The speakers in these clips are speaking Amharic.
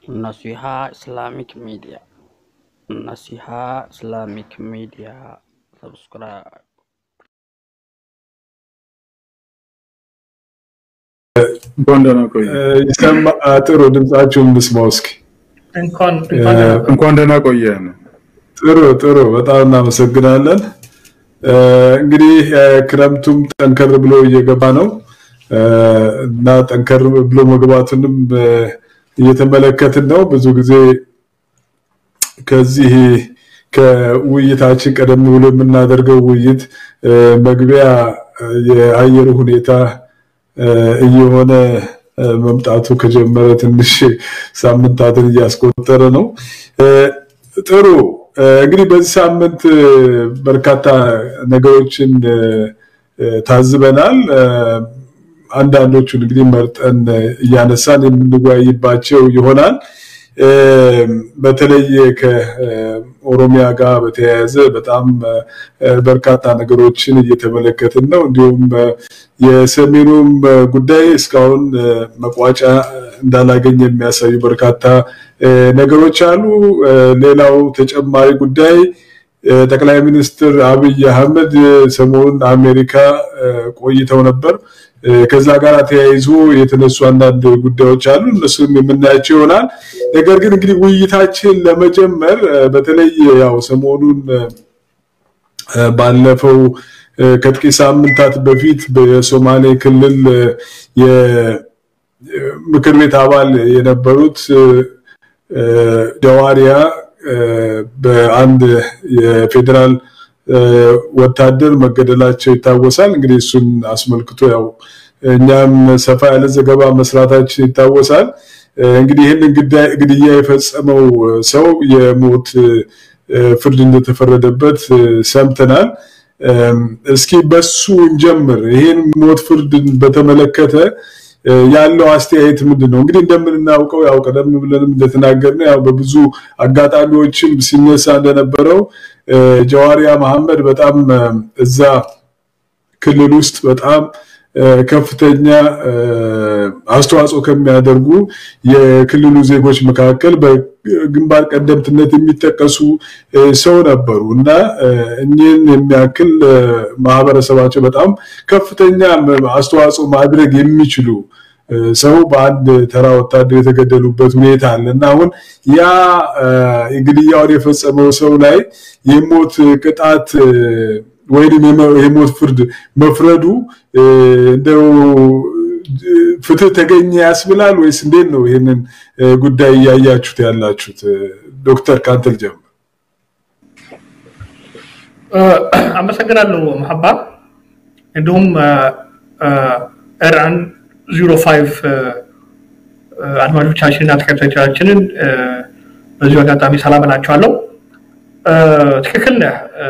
Naseeha Islamic media Naseeha Islamic media subscribe እንኳን ደህና ቆየ። ይሰማ ጥሩ ድምጻችሁን ብስማው እስኪ። እንኳን እንኳን ደህና ቆዩ። እንኳን ደህና ቆየን። ጥሩ ጥሩ፣ በጣም እናመሰግናለን። እ፣ እንግዲህ እ፣ ክረምቱም ጠንከር ብሎ እየገባ ነው እ፣ እና ጠንከር ብሎ መግባቱንም እ፣ እየተመለከትን ነው። ብዙ ጊዜ ከዚህ ከውይይታችን ቀደም ብሎ የምናደርገው ውይይት እ፣ መግቢያ እ፣ የአየሩ ሁኔታ እ፣ እየሆነ እ፣ መምጣቱ ከጀመረ ትንሽ ሳምንታትን እያስቆጠረ ነው። እ፣ ጥሩ እ፣ እንግዲህ በዚህ ሳምንት እ፣ በርካታ ነገሮችን እ፣ እ፣ ታዝበናል። እ፣ አንዳንዶቹን እንግዲህ መርጠን እ፣ እያነሳን የምንወያይባቸው ይሆናል። እ፣ በተለይ ከኦሮሚያ ጋር በተያያዘ በጣም እ፣ በርካታ ነገሮችን እየተመለከትን ነው። እንዲሁም እ፣ የሰሜኑም እ፣ ጉዳይ እስካሁን እ፣ መቋጫ እንዳላገኘ የሚያሳዩ በርካታ እ፣ ነገሮች አሉ። እ፣ ሌላው ተጨማሪ ጉዳይ እ፣ ጠቅላይ ሚኒስትር አብይ አህመድ እ፣ ሰሞኑን አሜሪካ እ፣ ቆይተው ነበር። እ፣ ከዛ ጋር ተያይዞ የተነሱ አንዳንድ ጉዳዮች አሉ። እነሱም የምናያቸው ይሆናል። ነገር ግን እንግዲህ ውይይታችን ለመጀመር እ፣ በተለይ ያው ሰሞኑን እ፣ እ፣ ባለፈው እ፣ ከጥቂት ሳምንታት በፊት በሶማሌ ክልል እ፣ የምክር ቤት አባል የነበሩት እ፣ እ፣ ጀዋሪያ እ፣ በአንድ የፌዴራል እ፣ ወታደር መገደላቸው ይታወሳል። እንግዲህ እሱን አስመልክቶ ያው እኛም ሰፋ ያለ ዘገባ መስራታችን ይታወሳል። እ፣ እንግዲህ ይህንን ግዳይ- ግድያ የፈጸመው ሰው የሞት እ፣ ፍርድ እንደተፈረደበት እ፣ ሰምተናል። እም፣ እስኪ በሱ እንጀምር። ይሄን ሞት ፍርድን በተመለከተ እ፣ ያለው አስተያየት ምንድን ነው? እንግዲህ እንደምናውቀው ያው ቀደም ብለንም እንደተናገርነው ያው በብዙ አጋጣሚዎችም ሲነሳ እንደነበረው እ፣ ጀዋሪያ መሐመድ በጣም እ፣ እዛ ክልል ውስጥ በጣም እ፣ ከፍተኛ እ፣ አስተዋጽኦ ከሚያደርጉ የክልሉ ዜጎች መካከል በግንባር ቀደምትነት የሚጠቀሱ እ፣ ሰው ነበሩ እና እ፣ እኚህን የሚያክል እ፣ ማህበረሰባቸው በጣም ከፍተኛ አስተዋጽኦ ማድረግ የሚችሉ እ፣ ሰው በአንድ ተራ ወታደር የተገደሉበት ሁኔታ አለ እና አሁን ያ እ፣ ግድያውን የፈጸመው ሰው ላይ የሞት ቅጣት እ፣ ወይም የመ- የሞት ፍርድ መፍረዱ እ፣ እንደው እ፣ ፍትህ ተገኘ ያስብላል ወይስ እንዴት ነው ይህንን እ፣ ጉዳይ እያያችሁት ያላችሁት? እ፣ ዶክተር ካንተል ጀምር። እ፣ አመሰግናለሁ መሐባ እንዲሁም ኤርአን ዚሮ ፋይቭ አድማጮቻችንና ተከታዮቻችንን እ፣ በዚሁ አጋጣሚ ሰላም እላቸዋለሁ። እ፣ ትክክል ነህ። እ፣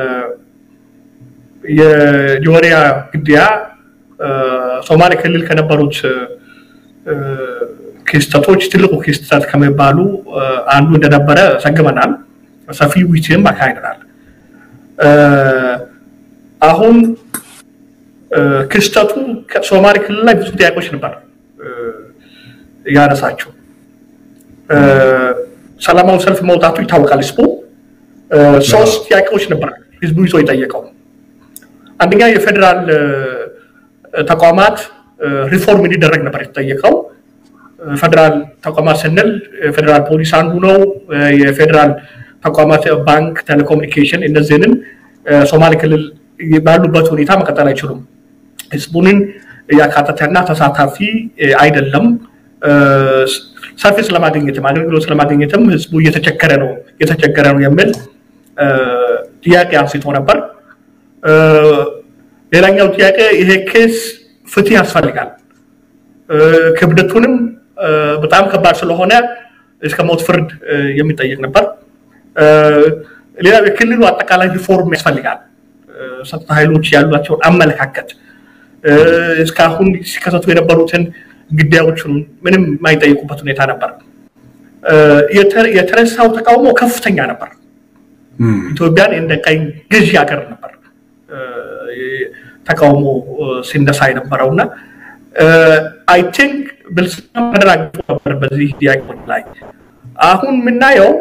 የጆሪያ ግድያ እ፣ ሶማሌ ክልል ከነበሩት እ፣ ክስተቶች ትልቁ ክስተት ከሚባሉ እ፣ አንዱ እንደነበረ ዘግበናል። ሰፊ ውይይትም አካሂደናል። እ፣ አሁን እ፣ ክስተቱ ከሶማሌ ክልል ላይ ብዙ ጥያቄዎች ነበር እ፣ ያነሳቸው። እ፣ ሰላማዊ ሰልፍ መውጣቱ ይታወቃል። ህዝቡ እ፣ ሶስት ጥያቄዎች ነበር ህዝቡ ይዞ የጠየቀው። አንደኛ የፌዴራል እ፣ ተቋማት እ፣ ሪፎርም እንዲደረግ ነበር የተጠየቀው። እ፣ ፌዴራል ተቋማት ስንል የፌዴራል ፖሊስ አንዱ ነው። እ፣ የፌዴራል ተቋማት ባንክ፣ ቴሌኮሙኒኬሽን እነዚህንም እ፣ ሶማሌ ክልል ባሉበት ሁኔታ መቀጠል አይችሉም። ህዝቡንን ያካተተና ተሳታፊ እ፣ አይደለም። እ፣ ሰርቪስ ለማግኘትም አገልግሎት ለማግኘትም ህዝቡ እየተቸገረ ነው እየተቸገረ ነው የሚል እ፣ ጥያቄ አንስቶ ነበር። እ፣ ሌላኛው ጥያቄ ይሄ ኬስ ፍትህ ያስፈልጋል። እ፣ ክብደቱንም እ፣ በጣም ከባድ ስለሆነ እስከ ሞት ፍርድ እ፣ የሚጠየቅ ነበር። እ፣ ሌላው የክልሉ አጠቃላይ ሪፎርም ያስፈልጋል። እ፣ ጸጥታ ኃይሎች ያሏቸውን አመለካከት እ፣ እስካሁን ሲከሰቱ የነበሩትን ግዳዮችን ምንም የማይጠይቁበት ሁኔታ ነበር። እ፣ የተ- የተነሳው ተቃውሞ ከፍተኛ ነበር። ኢትዮጵያን እንደ ቀኝ ገዢ ሀገር ነበር እ፣ ተቃውሞ እ፣ ሲነሳ የነበረው እና አይ ቲንክ ብልጽግና ተደራጅቶ ነበር በዚህ ጥያቄዎች ላይ አሁን የምናየው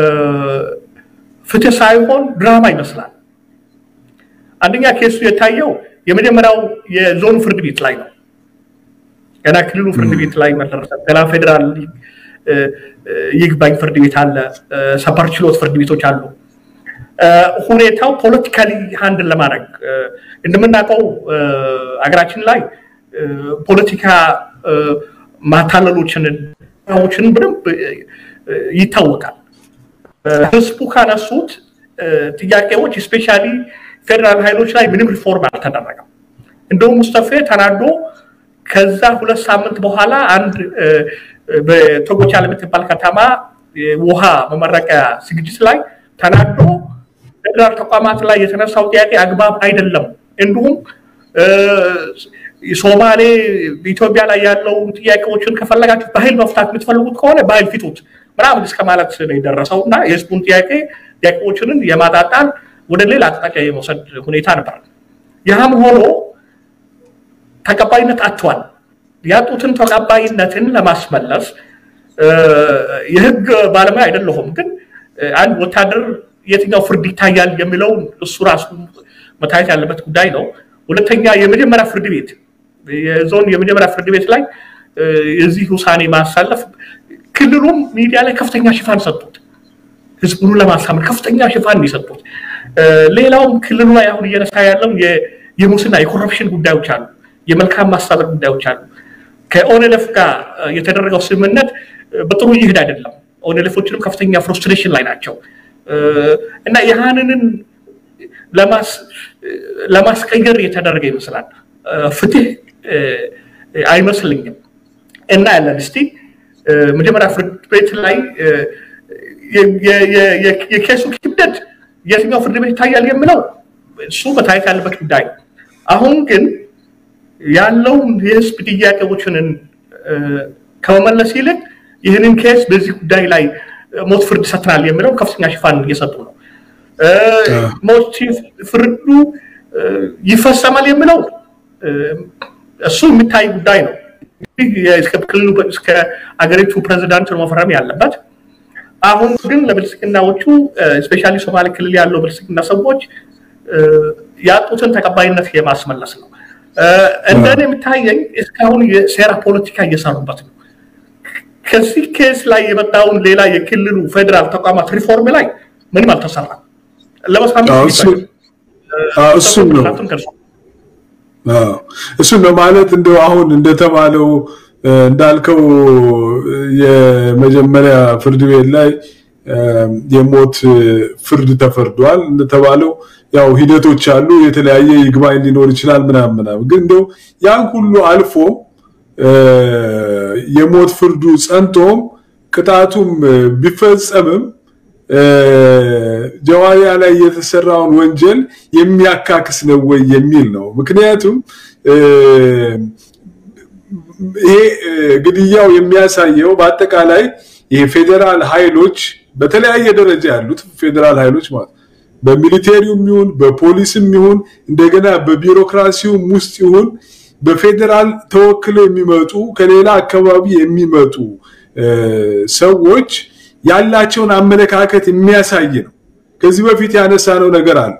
ፍትህ ሳይሆን ድራማ ይመስላል። አንደኛ ኬሱ የታየው የመጀመሪያው የዞኑ ፍርድ ቤት ላይ ነው። ገና ክልሉ ፍርድ ቤት ላይ መደረሰ። ገና ፌዴራል ይግባኝ ፍርድ ቤት አለ፣ ሰበር ችሎት ፍርድ ቤቶች አሉ። ሁኔታው ፖለቲካሊ ሃንድል ለማድረግ እንደምናውቀው አገራችን ላይ ፖለቲካ ማታለሎችን ችን በደንብ ይታወቃል። ህዝቡ ካነሱት ጥያቄዎች ስፔሻሊ ፌዴራል ኃይሎች ላይ ምንም ሪፎርም አልተደረገም። እንደውም ሙስጠፌ ተናዶ ከዛ ሁለት ሳምንት በኋላ አንድ በቶጎቻ ለምትባል ከተማ ውሃ መመረቂያ ዝግጅት ላይ ተናዶ ፌዴራል ተቋማት ላይ የተነሳው ጥያቄ አግባብ አይደለም፣ እንዲሁም ሶማሌ ኢትዮጵያ ላይ ያለውን ጥያቄዎችን ከፈለጋችሁ በኃይል መፍታት የምትፈልጉት ከሆነ በኃይል ፊቱት ምናምን እስከ ማለት ነው የደረሰው እና የህዝቡን ጥያቄ ጥያቄዎችንን የማጣጣል ወደ ሌላ አቅጣጫ የመውሰድ ሁኔታ ነበር። ያም ሆኖ ተቀባይነት አጥቷል። ያጡትን ተቀባይነትን ለማስመለስ የህግ ባለሙያ አይደለሁም፣ ግን አንድ ወታደር የትኛው ፍርድ ይታያል የሚለውን እሱ ራሱ መታየት ያለበት ጉዳይ ነው። ሁለተኛ የመጀመሪያ ፍርድ ቤት የዞን የመጀመሪያ ፍርድ ቤት ላይ የዚህ ውሳኔ ማሳለፍ ክልሉም ሚዲያ ላይ ከፍተኛ ሽፋን ሰጡት። ህዝቡን ለማሳመን ከፍተኛ ሽፋን የሰጡት። ሌላውም ክልሉ ላይ አሁን እየነሳ ያለው የሙስና የኮረፕሽን ጉዳዮች አሉ፣ የመልካም ማስተዳደር ጉዳዮች አሉ። ከኦኔለፍ ጋር የተደረገው ስምምነት በጥሩ ይሄድ አይደለም። ኦኔለፎችንም ከፍተኛ ፍሩስትሬሽን ላይ ናቸው እና ያህንንን ለማስቀየር የተደረገ ይመስላል። ፍትህ አይመስልኝም እና ያለን እስቲ መጀመሪያ ፍርድ ቤት ላይ የኬሱ ክብደት የትኛው ፍርድ ቤት ይታያል የሚለው እሱ መታየት ያለበት ጉዳይ ነው። አሁን ግን ያለውን የህዝብ ጥያቄዎችን ከመመለስ ይልቅ ይህንን ኬስ በዚህ ጉዳይ ላይ ሞት ፍርድ ሰጥናል የሚለው ከፍተኛ ሽፋን እየሰጡ ነው። ሞት ፍርዱ ይፈጸማል የሚለው እሱ የሚታይ ጉዳይ ነው። ክልሉ እስከ አገሪቱ ፕሬዚዳንት ነው መፈረም ያለበት። አሁን ግን ለብልጽግናዎቹ ስፔሻሊ ሶማሌ ክልል ያለው ብልጽግና ሰዎች ያጡትን ተቀባይነት የማስመለስ ነው። እንደኔ የሚታየኝ እስካሁን የሴራ ፖለቲካ እየሰሩበት ነው። ከዚህ ኬስ ላይ የመጣውን ሌላ የክልሉ ፌዴራል ተቋማት ሪፎርም ላይ ምንም አልተሰራም። እሱም ነው እሱም ነው ማለት እንደው አሁን እንደተባለው እንዳልከው የመጀመሪያ ፍርድ ቤት ላይ የሞት ፍርድ ተፈርዷል። እንደተባለው ያው ሂደቶች አሉ፣ የተለያየ ይግባኝ ሊኖር ይችላል ምናምን ምናምን። ግን እንደው ያን ሁሉ አልፎ የሞት ፍርዱ ጸንቶም ቅጣቱም ቢፈጸምም ጀዋሪያ ላይ የተሰራውን ወንጀል የሚያካክስ ነው ወይ የሚል ነው። ምክንያቱም ይሄ ግድያው የሚያሳየው በአጠቃላይ የፌዴራል ኃይሎች በተለያየ ደረጃ ያሉት ፌዴራል ኃይሎች ማለት በሚሊቴሪውም ይሁን በፖሊስም ይሁን እንደገና በቢሮክራሲውም ውስጥ ይሁን በፌዴራል ተወክለው የሚመጡ ከሌላ አካባቢ የሚመጡ ሰዎች ያላቸውን አመለካከት የሚያሳይ ነው። ከዚህ በፊት ያነሳነው ነገር አለ።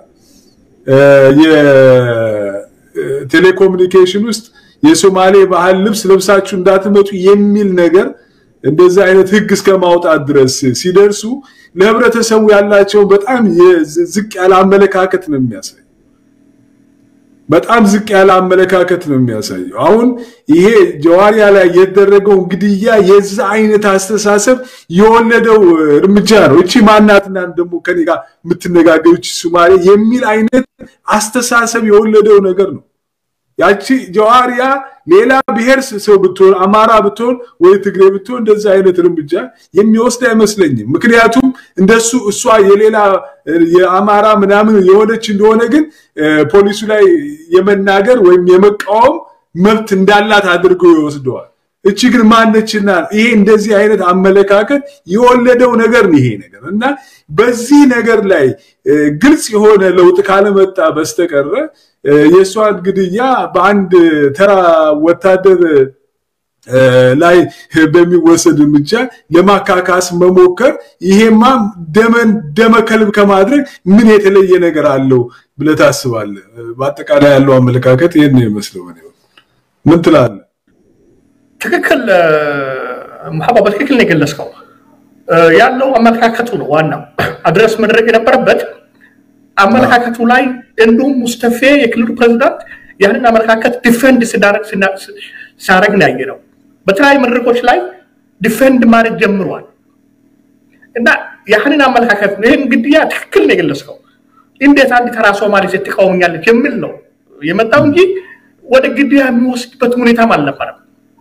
የቴሌኮሙኒኬሽን ውስጥ የሶማሌ ባህል ልብስ ለብሳችሁ እንዳትመጡ የሚል ነገር እንደዚህ አይነት ህግ እስከ ማውጣት ድረስ ሲደርሱ ለህብረተሰቡ ያላቸውን በጣም ዝቅ ያለ አመለካከት ነው የሚያሳይ በጣም ዝቅ ያለ አመለካከት ነው የሚያሳየው። አሁን ይሄ ጀዋሪያ ላይ የተደረገው ግድያ የዛ አይነት አስተሳሰብ የወለደው እርምጃ ነው። እቺ ማናትና ደግሞ ከኔ ጋር የምትነጋገሩ እቺ ሱማሌ የሚል አይነት አስተሳሰብ የወለደው ነገር ነው። ያቺ ጀዋሪያ ሌላ ብሔር ሰው ብትሆን አማራ ብትሆን ወይ ትግሬ ብትሆን እንደዛ አይነት እርምጃ የሚወስድ አይመስለኝም። ምክንያቱም እንደሱ እሷ የሌላ የአማራ ምናምን የሆነች እንደሆነ ግን ፖሊሱ ላይ የመናገር ወይም የመቃወም መብት እንዳላት አድርገው ይወስደዋል። እቺ ግን ማነችና ይሄ እንደዚህ አይነት አመለካከት የወለደው ነገር ነው ይሄ ነገር እና በዚህ ነገር ላይ ግልጽ የሆነ ለውጥ ካለመጣ በስተቀረ የእሷን ግድያ በአንድ ተራ ወታደር ላይ በሚወሰድ እርምጃ ለማካካስ መሞከር ይሄማ ደመን ደመከልብ ከማድረግ ምን የተለየ ነገር አለው ብለህ ታስባለህ? በአጠቃላይ ያለው አመለካከት ይህን ነው ይመስለው። ምን ትላለህ? ትክክል መሐባ፣ በትክክል ነው የገለጽከው። ያለው አመለካከቱ ነው ዋናው አድረስ መድረግ የነበረበት አመለካከቱ ላይ እንዲሁም ሙስተፌ የክልሉ ፕሬዚዳንት ያንን አመለካከት ዲፌንድ ሲያደርግ ነው ያየነው። በተለያዩ መድረኮች ላይ ዲፌንድ ማድረግ ጀምሯል እና ያህንን አመለካከት ይህን ግድያ ትክክል ነው የገለጽከው። እንዴት አንድ ተራ ሶማሌ ሴት ትቃወመኛለች የሚል ነው የመጣው እንጂ ወደ ግድያ የሚወስድበት ሁኔታም አልነበረም።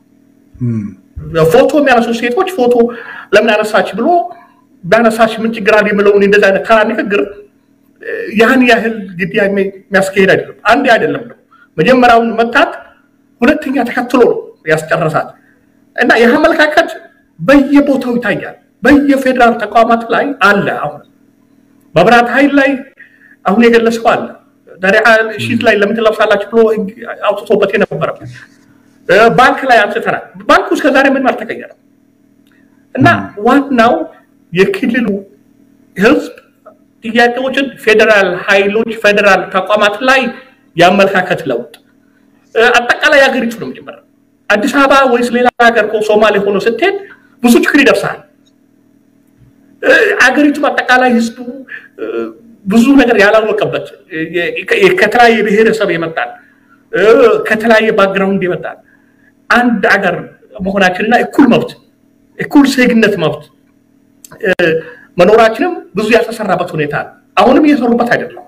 ፎቶ የሚያነሱ ሴቶች ፎቶ ለምን አነሳች ብሎ ቢያነሳች ምን ችግር አለ የሚለውን እንደዚህ አይነት ተራ ንግግር ያን ያህል ግድያ የሚያስካሄድ አይደለም። አንድ አይደለም ነው መጀመሪያውን መታት፣ ሁለተኛ ተከትሎ ነው ያስጨረሳት እና ይህ አመለካከት በየቦታው ይታያል። በየፌዴራል ተቋማት ላይ አለ። አሁን መብራት ኃይል ላይ አሁን የገለጽከው አለ። ዳሪያ ሺት ላይ ለምን ትለብሳላችሁ ብሎ አውጥቶበት የነበረበት ባንክ ላይ አንስተናል። ባንኩ እስከዛሬ ምንም አልተቀየረም እና ዋናው የክልሉ ህዝብ ጥያቄዎችን ፌዴራል ኃይሎች ፌዴራል ተቋማት ላይ የአመለካከት ለውጥ አጠቃላይ ሀገሪቱ ነው መጀመሪያ አዲስ አበባ ወይስ ሌላ ሀገር እኮ ሶማሌ ሆኖ ስትሄድ ብዙ ችግር ይደርሳል። አገሪቱ አጠቃላይ ህዝቡ ብዙ ነገር ያላወቀበት ከተለያየ ብሔረሰብ የመጣል ከተለያየ ባክግራውንድ የመጣል አንድ አገር መሆናችንና እኩል መብት እኩል ዜግነት መብት መኖራችንም ብዙ ያልተሰራበት ሁኔታ አለ። አሁንም እየሰሩበት አይደለም።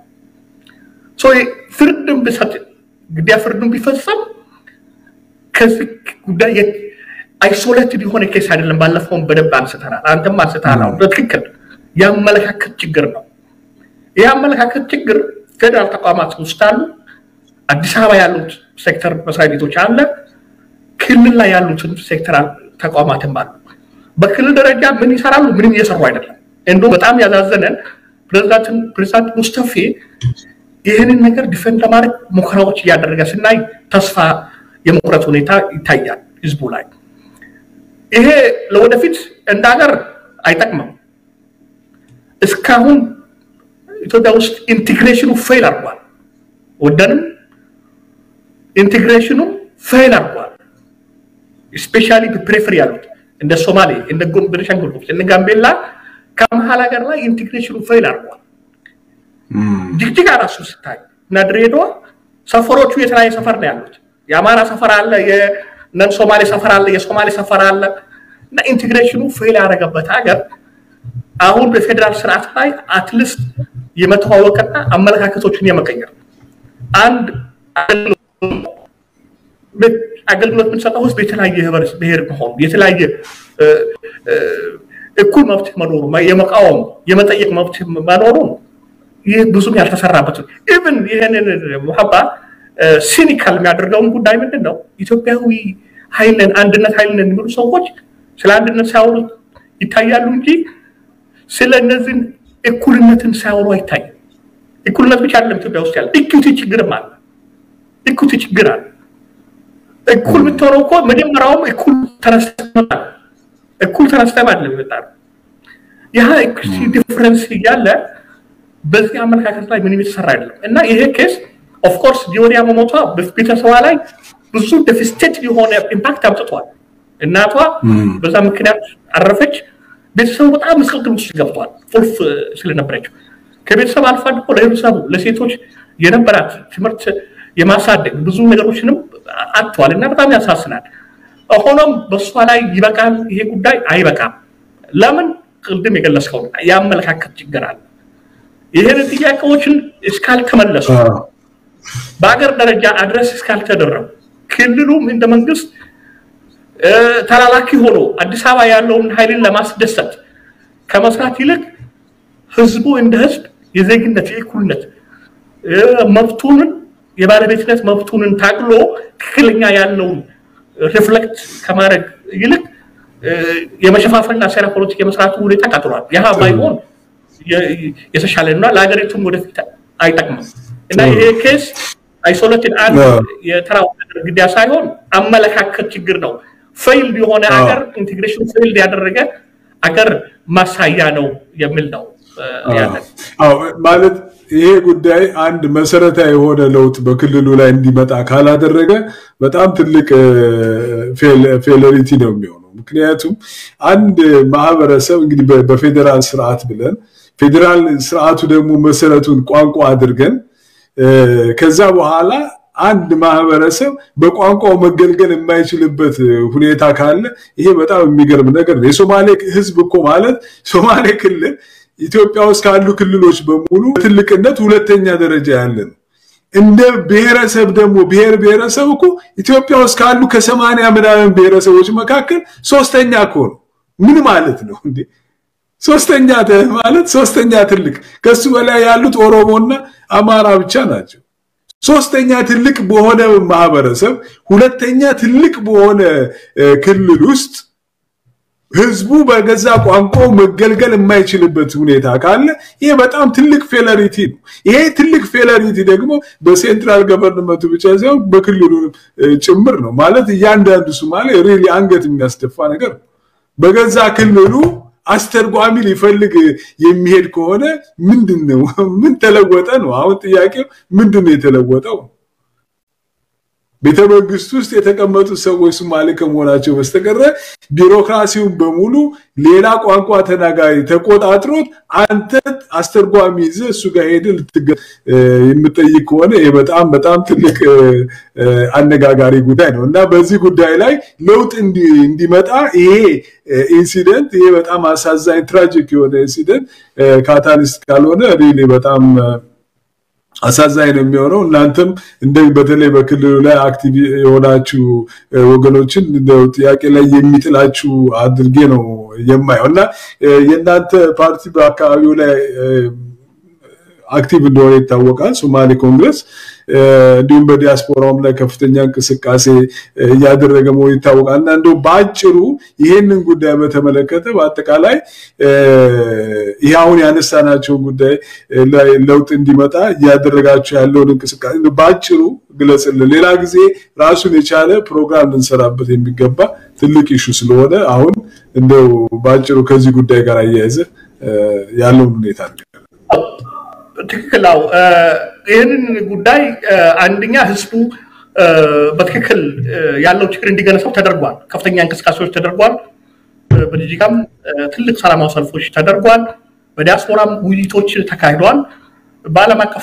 ፍርድም ብሰጥ ግድያ ፍርድም ቢፈጸም ከዚህ ጉዳይ አይሶሌትድ የሆነ ኬስ አይደለም። ባለፈውን በደንብ አንስተናል፣ አንተም አንስተሃል። አሁን በትክክል የአመለካከት ችግር ነው። ይህ አመለካከት ችግር ፌዴራል ተቋማት ውስጥ አሉ። አዲስ አበባ ያሉት ሴክተር መስሪያ ቤቶች አለ፣ ክልል ላይ ያሉትን ሴክተር ተቋማትም አሉ። በክልል ደረጃ ምን ይሰራሉ? ምንም እየሰሩ አይደለም። እንዶ በጣም ያዛዘነን ፕሬዚዳንት ሙስተፌ ይህንን ነገር ዲፌንድ ለማድረግ ሙከራዎች እያደረገ ስናይ ተስፋ የመቁረጥ ሁኔታ ይታያል ህዝቡ ላይ። ይሄ ለወደፊት እንደ ሀገር አይጠቅምም። እስካሁን ኢትዮጵያ ውስጥ ኢንቴግሬሽኑ ፌል አድርጓል። ወደንም ኢንቴግሬሽኑ ፌል አድርጓል። ስፔሻሊ ፕሬፈር ያሉት እንደ ሶማሌ፣ እንደ ቤኒሻንጉል ጉሙዝ፣ እንደ ጋምቤላ ከመሀል ሀገር ላይ ኢንቴግሬሽኑ ፌል አድርጓል። ጅግጅጋ ራሱ ስታይ እና ድሬዳዋ ሰፈሮቹ የተለያየ ሰፈር ነው ያሉት። የአማራ ሰፈር አለ፣ የነን ሶማሌ ሰፈር አለ፣ የሶማሌ ሰፈር አለ እና ኢንቴግሬሽኑ ፌል ያደረገበት ሀገር አሁን በፌዴራል ስርዓት ላይ አትሊስት የመተዋወቅና አመለካከቶችን የመቀየር አንድ አገልግሎት የምንሰጠው ህዝብ የተለያየ ብሔር መሆኑ የተለያየ እኩል መብት መኖሩ የመቃወም የመጠየቅ መብት መኖሩ ይህ ብዙም ያልተሰራበት ኢቭን ይህንን ሙሀባ ሲኒካል የሚያደርገውን ጉዳይ ምንድን ነው? ኢትዮጵያዊ ኃይልን አንድነት ኃይልን የሚሉ ሰዎች ስለ አንድነት ሳያወሩ ይታያሉ እንጂ ስለ እነዚህን እኩልነትን ሳያወሩ አይታይም። እኩልነት ብቻ አይደለም ኢትዮጵያ ውስጥ ያለ ኢኩቲ ችግርም አለ። ኢኩቲ ችግር አለ። እኩል ብትሆነው እኮ መጀመሪያውም እኩል ተነስተህ እኩል ተነስተህ አይደለም የመጣ ነው። ይህ ኢኩቲ ዲፍረንስ እያለ በዚህ አመለካከት ላይ ምንም የተሰራ አይደለም እና ይሄ ኬስ ኦፍኮርስ ዲዮሪያ መሞቷ ቤተሰቧ ላይ ብዙ ደፊስቴት የሆነ ኢምፓክት አምጥቷል። እናቷ በዛ ምክንያት አረፈች። ቤተሰቡ በጣም ምስቅልቅል ውስጥ ገብቷል፣ ቁልፍ ስለነበረችው ከቤተሰብ አልፋ ደግሞ ለህብረተሰቡ ለሴቶች የነበራት ትምህርት የማሳደግ ብዙ ነገሮችንም አጥተዋል እና በጣም ያሳስናል። ሆኖም በእሷ ላይ ይበቃል፣ ይሄ ጉዳይ አይበቃም። ለምን ቅድም የገለጽከው የአመለካከት ችግር አለ። ይህን ጥያቄዎችን እስካልተመለሱ በሀገር ደረጃ አድረስ እስካልተደረጉ ክልሉም እንደ መንግስት ተላላኪ ሆኖ አዲስ አበባ ያለውን ኃይልን ለማስደሰት ከመስራት ይልቅ ህዝቡ እንደ ህዝብ የዜግነት የእኩልነት መብቱንን የባለቤትነት መብቱንን ታግሎ ትክክለኛ ያለውን ሪፍሌክት ከማድረግ ይልቅ የመሸፋፈንና ሴራ ፖለቲክ የመስራቱ ሁኔታ ቀጥሏል። ያህ ባይሆን የተሻለ እና ለሀገሪቱም ወደፊት አይጠቅምም እና ይሄ ኬስ አይሶሌትድ አንድ የተራ ግድያ ሳይሆን አመለካከት ችግር ነው። ፌይልድ የሆነ ሀገር ኢንቴግሬሽን ፌይልድ ያደረገ አገር ማሳያ ነው የሚል ነው ያለን። አዎ ማለት ይሄ ጉዳይ አንድ መሰረታዊ የሆነ ለውጥ በክልሉ ላይ እንዲመጣ ካላደረገ በጣም ትልቅ ፌለሪቲ ነው የሚሆነው። ምክንያቱም አንድ ማህበረሰብ እንግዲህ በፌዴራል ስርዓት ብለን ፌዴራል ስርዓቱ ደግሞ መሰረቱን ቋንቋ አድርገን ከዛ በኋላ አንድ ማህበረሰብ በቋንቋው መገልገል የማይችልበት ሁኔታ ካለ ይሄ በጣም የሚገርም ነገር ነው። የሶማሌ ህዝብ እኮ ማለት ሶማሌ ክልል ኢትዮጵያ ውስጥ ካሉ ክልሎች በሙሉ ትልቅነት ሁለተኛ ደረጃ ያለ ነው። እንደ ብሔረሰብ ደግሞ ብሔር ብሔረሰብ እኮ ኢትዮጵያ ውስጥ ካሉ ከሰማንያ ምናምን ብሔረሰቦች መካከል ሶስተኛ እኮ ነው። ምን ማለት ነው እንዴ? ሶስተኛ ማለት ሶስተኛ ትልቅ፣ ከሱ በላይ ያሉት ኦሮሞና አማራ ብቻ ናቸው። ሶስተኛ ትልቅ በሆነ ማህበረሰብ ሁለተኛ ትልቅ በሆነ ክልል ውስጥ ህዝቡ በገዛ ቋንቋው መገልገል የማይችልበት ሁኔታ ካለ ይሄ በጣም ትልቅ ፌለሪቲ ነው። ይሄ ትልቅ ፌለሪቲ ደግሞ በሴንትራል ገቨርንመንቱ ብቻ ሳይሆን በክልሉ ጭምር ነው። ማለት እያንዳንዱ ሶማሌ ሪሊ አንገት የሚያስደፋ ነገር ነው። በገዛ ክልሉ አስተርጓሚ ሊፈልግ የሚሄድ ከሆነ ምንድን ነው ምን ተለወጠ ነው አሁን ጥያቄው ምንድን ነው የተለወጠው ቤተ መንግስት ውስጥ የተቀመጡት ሰዎች ሶማሌ ከመሆናቸው በስተቀረ ቢሮክራሲውን በሙሉ ሌላ ቋንቋ ተናጋሪ ተቆጣጥሮት አንተ አስተርጓሚ ይዘህ እሱ ጋር ሄደህ ልትገ የምጠይቅ ከሆነ ይህ በጣም በጣም ትልቅ አነጋጋሪ ጉዳይ ነው እና በዚህ ጉዳይ ላይ ለውጥ እንዲመጣ ይሄ ኢንሲደንት ይሄ በጣም አሳዛኝ ትራጂክ የሆነ ኢንሲደንት ካታሊስት ካልሆነ ሪሊ በጣም አሳዛኝ ነው የሚሆነው። እናንተም እንደ በተለይ በክልሉ ላይ አክቲቭ የሆናችሁ ወገኖችን ጥያቄ ላይ የሚጥላችሁ አድርጌ ነው የማየው እና የእናንተ ፓርቲ በአካባቢው ላይ አክቲቭ እንደሆነ ይታወቃል። ሶማሌ ኮንግረስ እንዲሁም በዲያስፖራውም ላይ ከፍተኛ እንቅስቃሴ እያደረገ መሆኑ ይታወቃል እና እንደው በአጭሩ ይሄንን ጉዳይ በተመለከተ በአጠቃላይ ይህ አሁን ያነሳናቸውን ጉዳይ ላይ ለውጥ እንዲመጣ እያደረጋቸው ያለውን እንቅስቃሴ በአጭሩ ግለጽልን። ሌላ ጊዜ ራሱን የቻለ ፕሮግራም ልንሰራበት የሚገባ ትልቅ ኢሹ ስለሆነ አሁን እንደው በአጭሩ ከዚህ ጉዳይ ጋር አያይዘ ያለውን ሁኔታ ትክክል ነው። ይህንን ጉዳይ አንደኛ ህዝቡ በትክክል ያለው ችግር እንዲገነሰው ተደርጓል። ከፍተኛ እንቅስቃሴዎች ተደርጓል። በጅጅጋም ትልቅ ሰላማዊ ሰልፎች ተደርጓል። በዲያስፖራም ውይይቶች ተካሂደዋል። በዓለም አቀፍ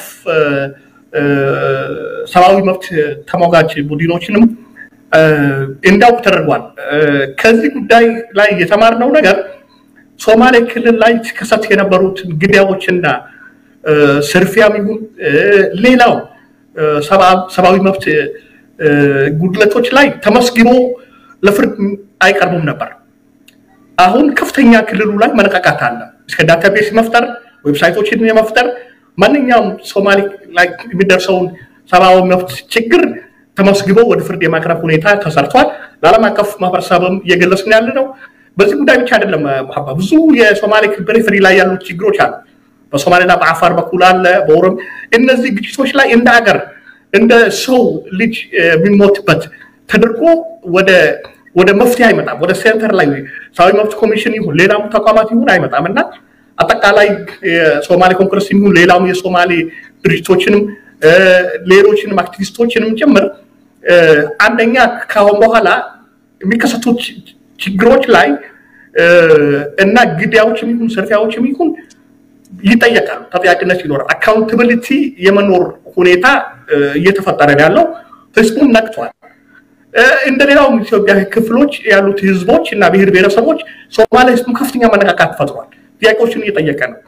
ሰብአዊ መብት ተሟጋች ቡድኖችንም እንዲያውቁ ተደርጓል። ከዚህ ጉዳይ ላይ የተማርነው ነገር ሶማሌ ክልል ላይ ሲከሰት የነበሩትን ግድያዎችና ስርፊያም ይሁን ሌላው ሰብአዊ መብት ጉድለቶች ላይ ተመስግኖ ለፍርድ አይቀርቡም ነበር። አሁን ከፍተኛ ክልሉ ላይ መነቃቃት አለ። እስከ ዳታቤስ መፍጠር፣ ዌብሳይቶችን የመፍጠር ማንኛውም ሶማሌ ላይ የሚደርሰውን ሰብአዊ መብት ችግር ተመስግቦ ወደ ፍርድ የማቅረብ ሁኔታ ተሰርቷል። ለዓለም አቀፍ ማህበረሰብም እየገለጽን ያለ ነው። በዚህ ጉዳይ ብቻ አይደለም ብዙ የሶማሌ ፔሪፌሪ ላይ ያሉት ችግሮች አሉ። በሶማሌና በአፋር በኩል አለ፣ በኦሮም እነዚህ ግጭቶች ላይ እንደ ሀገር እንደ ሰው ልጅ የሚሞትበት ተደርጎ ወደ ወደ መፍትሄ አይመጣም። ወደ ሴንተር ላይ ሰብአዊ መብት ኮሚሽን ይሁን ሌላም ተቋማት ይሁን አይመጣም እና አጠቃላይ የሶማሌ ኮንግረስ ይሁን ሌላም የሶማሌ ድርጅቶችንም ሌሎችንም አክቲቪስቶችንም ጭምር አንደኛ ከአሁን በኋላ የሚከሰቱ ችግሮች ላይ እና ግድያዎችም ይሁን ስርፊያዎችም ይሁን ይጠየቃሉ። ተጠያቂነት ይኖራል። አካውንታብሊቲ የመኖር ሁኔታ እየተፈጠረ ያለው ህዝቡም ነቅቷል። እንደ ሌላው ኢትዮጵያ ክፍሎች ያሉት ህዝቦች እና ብሔር ብሔረሰቦች ሶማሌ ህዝቡ ከፍተኛ መነቃቃት ፈጥሯል። ጥያቄዎችን እየጠየቀ ነው።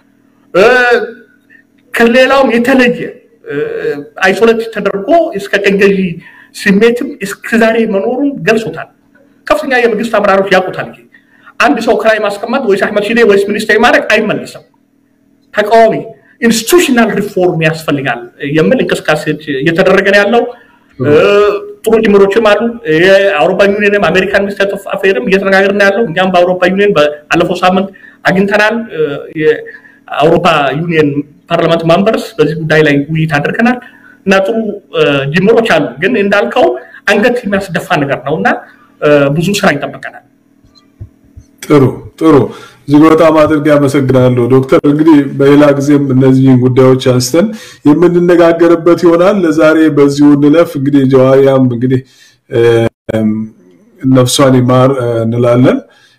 ከሌላውም የተለየ አይሶሌት ተደርጎ እስከ ቀኝ ገዢ ስሜትም እስከዛሬ መኖሩን ገልጾታል። ከፍተኛ የመንግስት አመራሮች ያውቁታል። ይሄ አንድ ሰው ክራይ ማስቀመጥ ወይስ አህመድ ሺዴ ወይስ ሚኒስቴር ማድረግ አይመለስም። ተቃዋሚ ኢንስቲቱሽናል ሪፎርም ያስፈልጋል የሚል እንቅስቃሴ እየተደረገ ነው ያለው። ጥሩ ጅምሮችም አሉ። የአውሮፓ ዩኒየንም አሜሪካን ሚኒስቴር ኦፍ አፌርም እየተነጋገር ነው ያለው። እኛም በአውሮፓ ዩኒየን ባለፈው ሳምንት አግኝተናል። የአውሮፓ ዩኒየን ፓርላመንት ማምበርስ በዚህ ጉዳይ ላይ ውይይት አድርገናል እና ጥሩ ጅምሮች አሉ። ግን እንዳልከው አንገት የሚያስደፋ ነገር ነው እና ብዙ ስራ ይጠበቀናል። ጥሩ ጥሩ እጅግ በጣም አድርጌ አመሰግናለሁ ዶክተር። እንግዲህ በሌላ ጊዜም እነዚህን ጉዳዮች አንስተን የምንነጋገርበት ይሆናል። ለዛሬ በዚሁ እንለፍ። እንግዲህ ጀዋሪያም እንግዲህ ነፍሷን ይማር እንላለን።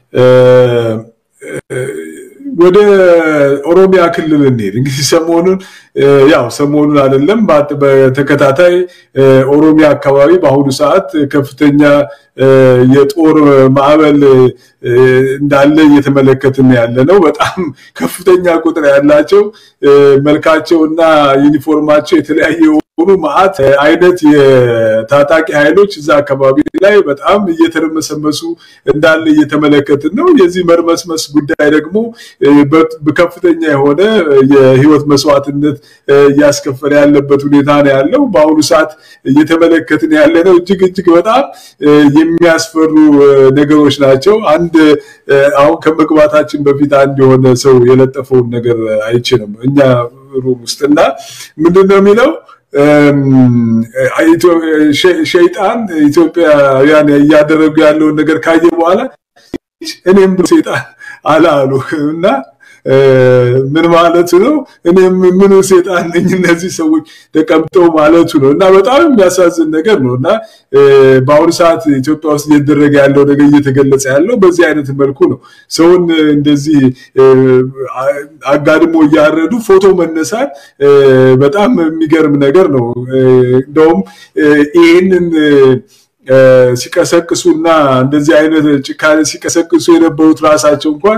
ወደ ኦሮሚያ ክልል እንሄድ። እንግዲህ ሰሞኑን ያው ሰሞኑን አይደለም በተከታታይ ኦሮሚያ አካባቢ በአሁኑ ሰዓት ከፍተኛ የጦር ማዕበል እንዳለ እየተመለከትን ያለ ነው። በጣም ከፍተኛ ቁጥር ያላቸው መልካቸውና ዩኒፎርማቸው የተለያየ የሆኑ መዓት አይነት የታጣቂ ኃይሎች እዛ አካባቢ ላይ በጣም እየተረመሰመሱ እንዳለ እየተመለከትን ነው። የዚህ መርመስመስ ጉዳይ ደግሞ በከፍተኛ የሆነ የህይወት መስዋዕትነት እያስከፈለ ያለበት ሁኔታ ነው ያለው። በአሁኑ ሰዓት እየተመለከትን ያለ ነው። እጅግ እጅግ በጣም የሚያስፈሩ ነገሮች ናቸው። አንድ አሁን ከመግባታችን በፊት አንድ የሆነ ሰው የለጠፈውን ነገር አይቼ ነው እኛ ሩም ውስጥ እና ምንድን ነው የሚለው ሸይጣን ኢትዮጵያውያን እያደረጉ ያለውን ነገር ካየ በኋላ እኔም ብሎ ሴጣን አላሉ እና ምን ማለቱ ነው? እኔም ምኑ ሴጣን ነኝ እነዚህ ሰዎች ተቀምጠው ማለቱ ነው። እና በጣም የሚያሳዝን ነገር ነው። እና በአሁኑ ሰዓት ኢትዮጵያ ውስጥ እየተደረገ ያለው ነገር እየተገለጸ ያለው በዚህ አይነት መልኩ ነው። ሰውን እንደዚህ አጋድሞ እያረዱ ፎቶ መነሳት በጣም የሚገርም ነገር ነው። እንደውም ይህንን ሲቀሰቅሱና እንደዚህ አይነት ጭካኔ ሲቀሰቅሱ የነበሩት ራሳቸው እንኳን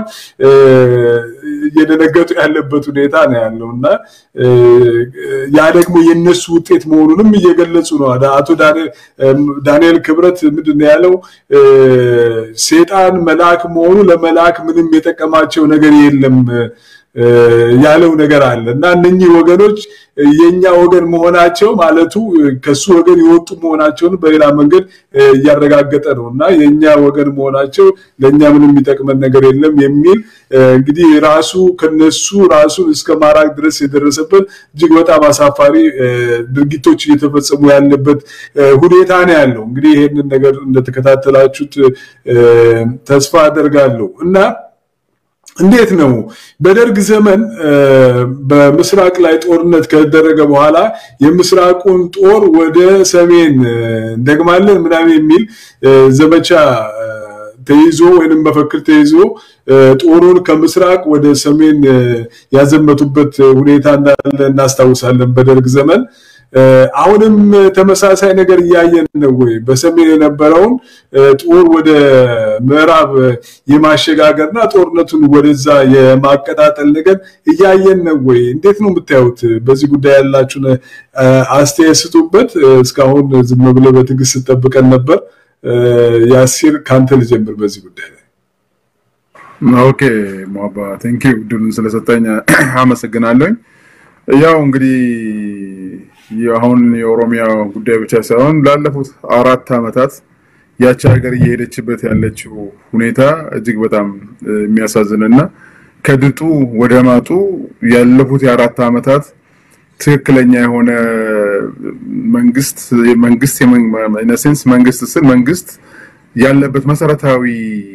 እየደነገጡ ያለበት ሁኔታ ነው ያለው እና ያ ደግሞ የነሱ ውጤት መሆኑንም እየገለጹ ነው። አቶ ዳንኤል ክብረት ምንድን ነው ያለው? ሴጣን መልአክ መሆኑ ለመልአክ ምንም የጠቀማቸው ነገር የለም ያለው ነገር አለ እና እነኚህ ወገኖች የኛ ወገን መሆናቸው ማለቱ ከሱ ወገን የወጡ መሆናቸውን በሌላ መንገድ እያረጋገጠ ነው እና የኛ ወገን መሆናቸው ለእኛ ምንም የሚጠቅመን ነገር የለም የሚል እንግዲህ ራሱ ከነሱ ራሱን እስከ ማራቅ ድረስ የደረሰበት እጅግ በጣም አሳፋሪ ድርጊቶች እየተፈጸሙ ያለበት ሁኔታ ነው ያለው። እንግዲህ ይህንን ነገር እንደተከታተላችሁት ተስፋ አደርጋለሁ እና እንዴት ነው በደርግ ዘመን በምስራቅ ላይ ጦርነት ከተደረገ በኋላ የምስራቁን ጦር ወደ ሰሜን እንደግማለን ምናምን የሚል ዘመቻ ተይዞ ወይንም መፈክር ተይዞ ጦሩን ከምስራቅ ወደ ሰሜን ያዘመቱበት ሁኔታ እንዳለ እናስታውሳለን በደርግ ዘመን። አሁንም ተመሳሳይ ነገር እያየን ነው ወይ? በሰሜን የነበረውን ጦር ወደ ምዕራብ የማሸጋገርና ጦርነቱን ወደዛ የማቀጣጠል ነገር እያየን ነው ወይ? እንዴት ነው የምታዩት? በዚህ ጉዳይ ያላችሁን አስተያየት ስጡበት። እስካሁን ዝም ብለህ በትዕግስት ስጠብቀን ነበር። ያሲር ከአንተ ልጀምር በዚህ ጉዳይ ላይ። ኦኬ ሟባ ቴንኪው ድሉን ስለሰጠኝ አመሰግናለሁኝ። ያው እንግዲህ አሁን የኦሮሚያ ጉዳይ ብቻ ሳይሆን ላለፉት አራት ዓመታት ያቺ ሀገር እየሄደችበት ያለችው ሁኔታ እጅግ በጣም የሚያሳዝንና ከድጡ ወደ ማጡ ያለፉት የአራት ዓመታት ትክክለኛ የሆነ መንግስት መንግስት ኢነሴንስ መንግስት ስል መንግስት ያለበት መሰረታዊ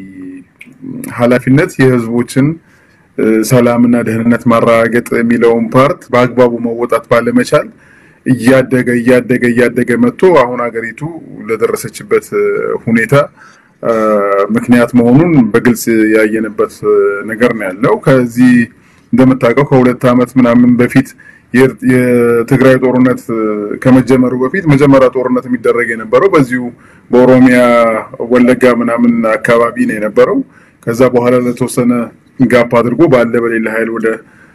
ኃላፊነት የህዝቦችን ሰላምና ደህንነት ማረጋገጥ የሚለውን ፓርት በአግባቡ መወጣት ባለመቻል እያደገ እያደገ እያደገ መጥቶ አሁን ሀገሪቱ ለደረሰችበት ሁኔታ ምክንያት መሆኑን በግልጽ ያየንበት ነገር ነው ያለው። ከዚህ እንደምታውቀው ከሁለት ዓመት ምናምን በፊት የትግራይ ጦርነት ከመጀመሩ በፊት መጀመሪያ ጦርነት የሚደረግ የነበረው በዚሁ በኦሮሚያ ወለጋ ምናምን አካባቢ ነው የነበረው። ከዛ በኋላ ለተወሰነ ጋፕ አድርጎ ባለ በሌላ ኃይል ወደ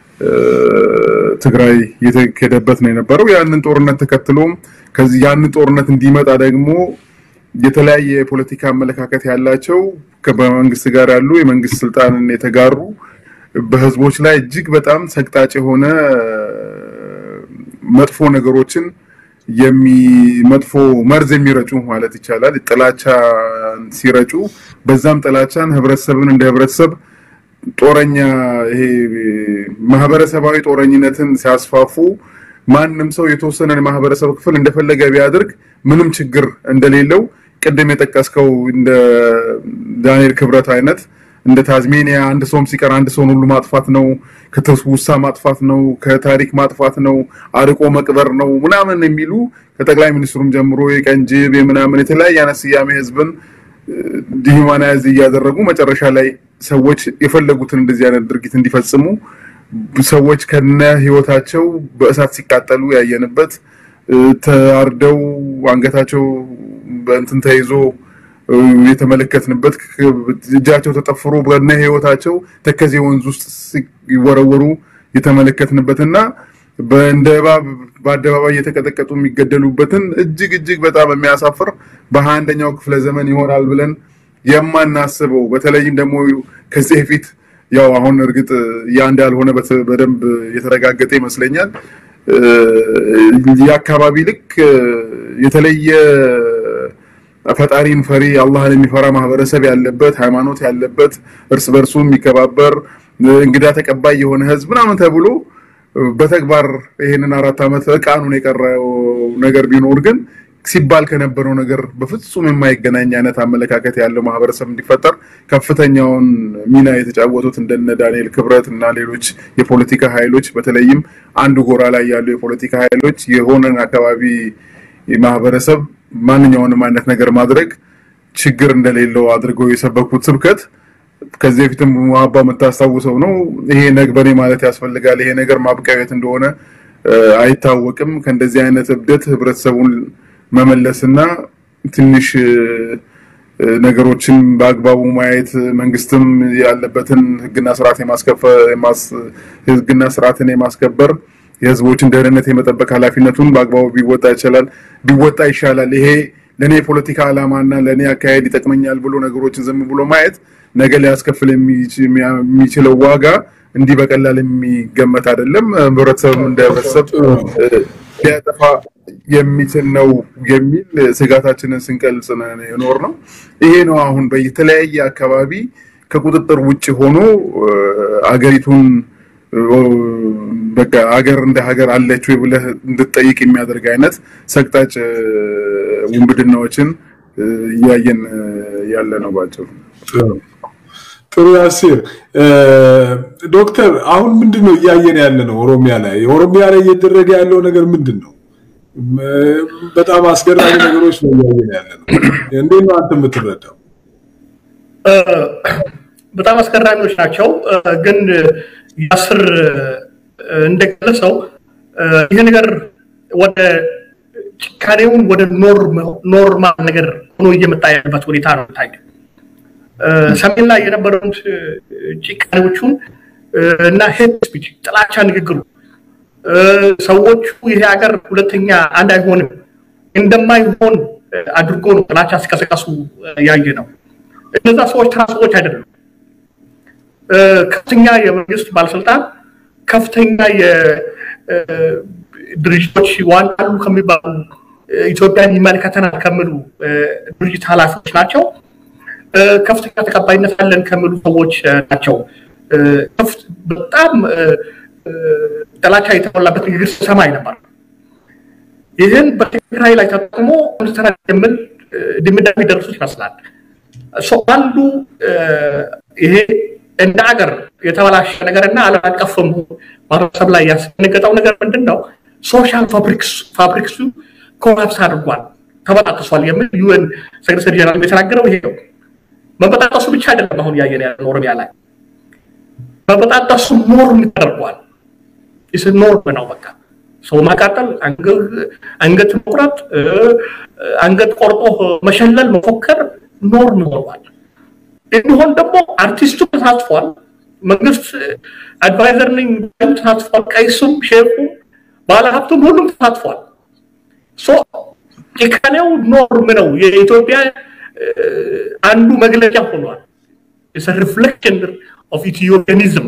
ትግራይ የተካሄደበት ነው የነበረው። ያንን ጦርነት ተከትሎም ከዚህ ያንን ጦርነት እንዲመጣ ደግሞ የተለያየ የፖለቲካ አመለካከት ያላቸው በመንግስት ጋር ያሉ የመንግስት ስልጣንን የተጋሩ በህዝቦች ላይ እጅግ በጣም ሰቅጣጭ የሆነ መጥፎ ነገሮችን የሚ መጥፎ መርዝ የሚረጩ ማለት ይቻላል ጥላቻ ሲረጩ በዛም ጥላቻን ህብረተሰብን እንደ ህብረተሰብ ጦረኛ ይሄ ማህበረሰባዊ ጦረኝነትን ሲያስፋፉ ማንም ሰው የተወሰነን ማህበረሰብ ክፍል እንደፈለገ ቢያደርግ ምንም ችግር እንደሌለው ቅድም የጠቀስከው እንደ ዳንኤል ክብረት አይነት እንደ ታዝሜኒያ አንድ ሰውም ሲቀር አንድ ሰውን ሁሉ ማጥፋት ነው፣ ከትውስታ ማጥፋት ነው፣ ከታሪክ ማጥፋት ነው፣ አርቆ መቅበር ነው ምናምን የሚሉ ከጠቅላይ ሚኒስትሩም ጀምሮ የቀንጅብ የምናምን የተለያየ አይነት ስያሜ ህዝብን ዲሁማናይዝ እያደረጉ መጨረሻ ላይ ሰዎች የፈለጉትን እንደዚህ አይነት ድርጊት እንዲፈጽሙ ሰዎች ከነ ህይወታቸው በእሳት ሲቃጠሉ ያየንበት ተአርደው አንገታቸው በእንትን ተይዞ የተመለከትንበት እጃቸው ተጠፍሮ በነ ህይወታቸው ተከዜ ወንዝ ውስጥ ሲወረወሩ የተመለከትንበት እና እንደ እባብ በአደባባይ እየተቀጠቀጡ የሚገደሉበትን እጅግ እጅግ በጣም የሚያሳፍር በሀያ አንደኛው ክፍለ ዘመን ይሆናል ብለን የማናስበው በተለይም ደግሞ ከዚህ በፊት ያው አሁን እርግጥ ያ እንዳልሆነ በደንብ የተረጋገጠ ይመስለኛል። የአካባቢ ልክ የተለየ ፈጣሪን ፈሪ አላህን የሚፈራ ማህበረሰብ ያለበት ሃይማኖት ያለበት እርስ በርሱ የሚከባበር እንግዳ ተቀባይ የሆነ ህዝብ ምናምን ተብሎ በተግባር ይሄንን አራት ዓመት እቃኑን የቀረው ነገር ቢኖር ግን ሲባል ከነበረው ነገር በፍጹም የማይገናኝ አይነት አመለካከት ያለው ማህበረሰብ እንዲፈጠር ከፍተኛውን ሚና የተጫወቱት እንደነ ዳንኤል ክብረት እና ሌሎች የፖለቲካ ኃይሎች በተለይም አንዱ ጎራ ላይ ያሉ የፖለቲካ ኃይሎች የሆነን አካባቢ ማህበረሰብ ማንኛውንም አይነት ነገር ማድረግ ችግር እንደሌለው አድርገው የሰበኩት ስብከት ከዚህ በፊትም ዋባ የምታስታውሰው ነው። ይሄ ነግበኔ ማለት ያስፈልጋል። ይሄ ነገር ማብቂያት እንደሆነ አይታወቅም። ከእንደዚህ አይነት እብደት ህብረተሰቡን መመለስና ትንሽ ነገሮችን በአግባቡ ማየት መንግስትም ያለበትን ህግና ስርዓት ህግና ስርዓትን የማስከበር የህዝቦችን ደህንነት የመጠበቅ ኃላፊነቱን በአግባቡ ቢወጣ ይችላል ቢወጣ ይሻላል። ይሄ ለእኔ የፖለቲካ ዓላማና ለእኔ አካሄድ ይጠቅመኛል ብሎ ነገሮችን ዝም ብሎ ማየት ነገ ሊያስከፍል የሚችለው ዋጋ እንዲህ በቀላል የሚገመት አይደለም። ህብረተሰብ እንደ ህብረተሰብ ሊያጠፋ የሚችል ነው የሚል ስጋታችንን ስንቀልጽ የኖር ነው። ይሄ ነው አሁን በተለያየ አካባቢ ከቁጥጥር ውጭ ሆኖ አገሪቱን በቃ ሀገር እንደ ሀገር አለች ወይ ብለህ እንድትጠይቅ የሚያደርግ አይነት ሰቅጣጭ ውንብድናዎችን እያየን ያለ ነው ባጭሩ። ጥሩ ያሲር ዶክተር፣ አሁን ምንድን ነው እያየን ያለ ነው? ኦሮሚያ ላይ ኦሮሚያ ላይ እየተደረገ ያለው ነገር ምንድን ነው? በጣም አስገራሚ ነገሮች ነው እያየን ያለ ነው። እንዴት ነው አንተ የምትረዳው? በጣም አስገራሚዎች ናቸው። ግን ያስር እንደገለጸው ይህ ነገር ወደ ጭካኔውን ወደ ኖርማል ነገር ሆኖ እየመጣ ያለበት ሁኔታ ነው ታየ። ሰሜን ላይ የነበረውን ጭካኔዎቹን እና ሄት ስፒች ጥላቻ ንግግሩ ሰዎቹ ይሄ ሀገር ሁለተኛ አንድ አይሆንም እንደማይሆን አድርጎ ነው ጥላቻ ሲቀሰቀሱ ያየ ነው። እነዛ ሰዎች ተራ ሰዎች አይደሉም። ከፍተኛ የመንግስት ባለስልጣን፣ ከፍተኛ የድርጅቶች ዋና አሉ ከሚባሉ ኢትዮጵያን ይመለከተናል ከሚሉ ድርጅት ኃላፊዎች ናቸው። ከፍተኛ ተቀባይነት አለን ከሚሉ ሰዎች ናቸው። በጣም ጥላቻ የተሞላበት ንግግር ሰማይ ነበር። ይህን በትግራይ ላይ ተጠቅሞ ምስተራ የሚል ድምዳሜ ደረሱት ይመስላል። አንዱ ይሄ እንደ ሀገር የተበላሸ ነገር እና ዓለም አቀፍ ማህበረሰብ ላይ ያስደነገጠው ነገር ምንድን ነው? ሶሻል ፋብሪክሱ ኮላፕስ አድርጓል፣ ተበጣጥሷል የሚል ዩኤን ሴክሬታሪ ጀነራል የተናገረው ይሄ ነው። መበጣጠሱ ብቻ አይደለም አሁን እያየን ያለ ኦሮሚያ ላይ መበጣጠሱ ኖርም ተደርጓል። ይስ ኖርም ነው በቃ ሰው ማቃጠል፣ አንገት መቁረጥ፣ አንገት ቆርጦ መሸለል፣ መፎከር ኖርም ሆኗል። እንዲሆን ደግሞ አርቲስቱ ተሳትፏል። መንግስት አድቫይዘር ነኝ ተሳትፏል። ቀይሱም፣ ሼኩም፣ ባለሀብቱም ሁሉም ተሳትፏል። ጭካኔው ኖርም ነው። የኢትዮጵያ አንዱ መግለጫ ሆኗል። ሪፍሌክሽን ኦፍ ኢትዮፒያኒዝም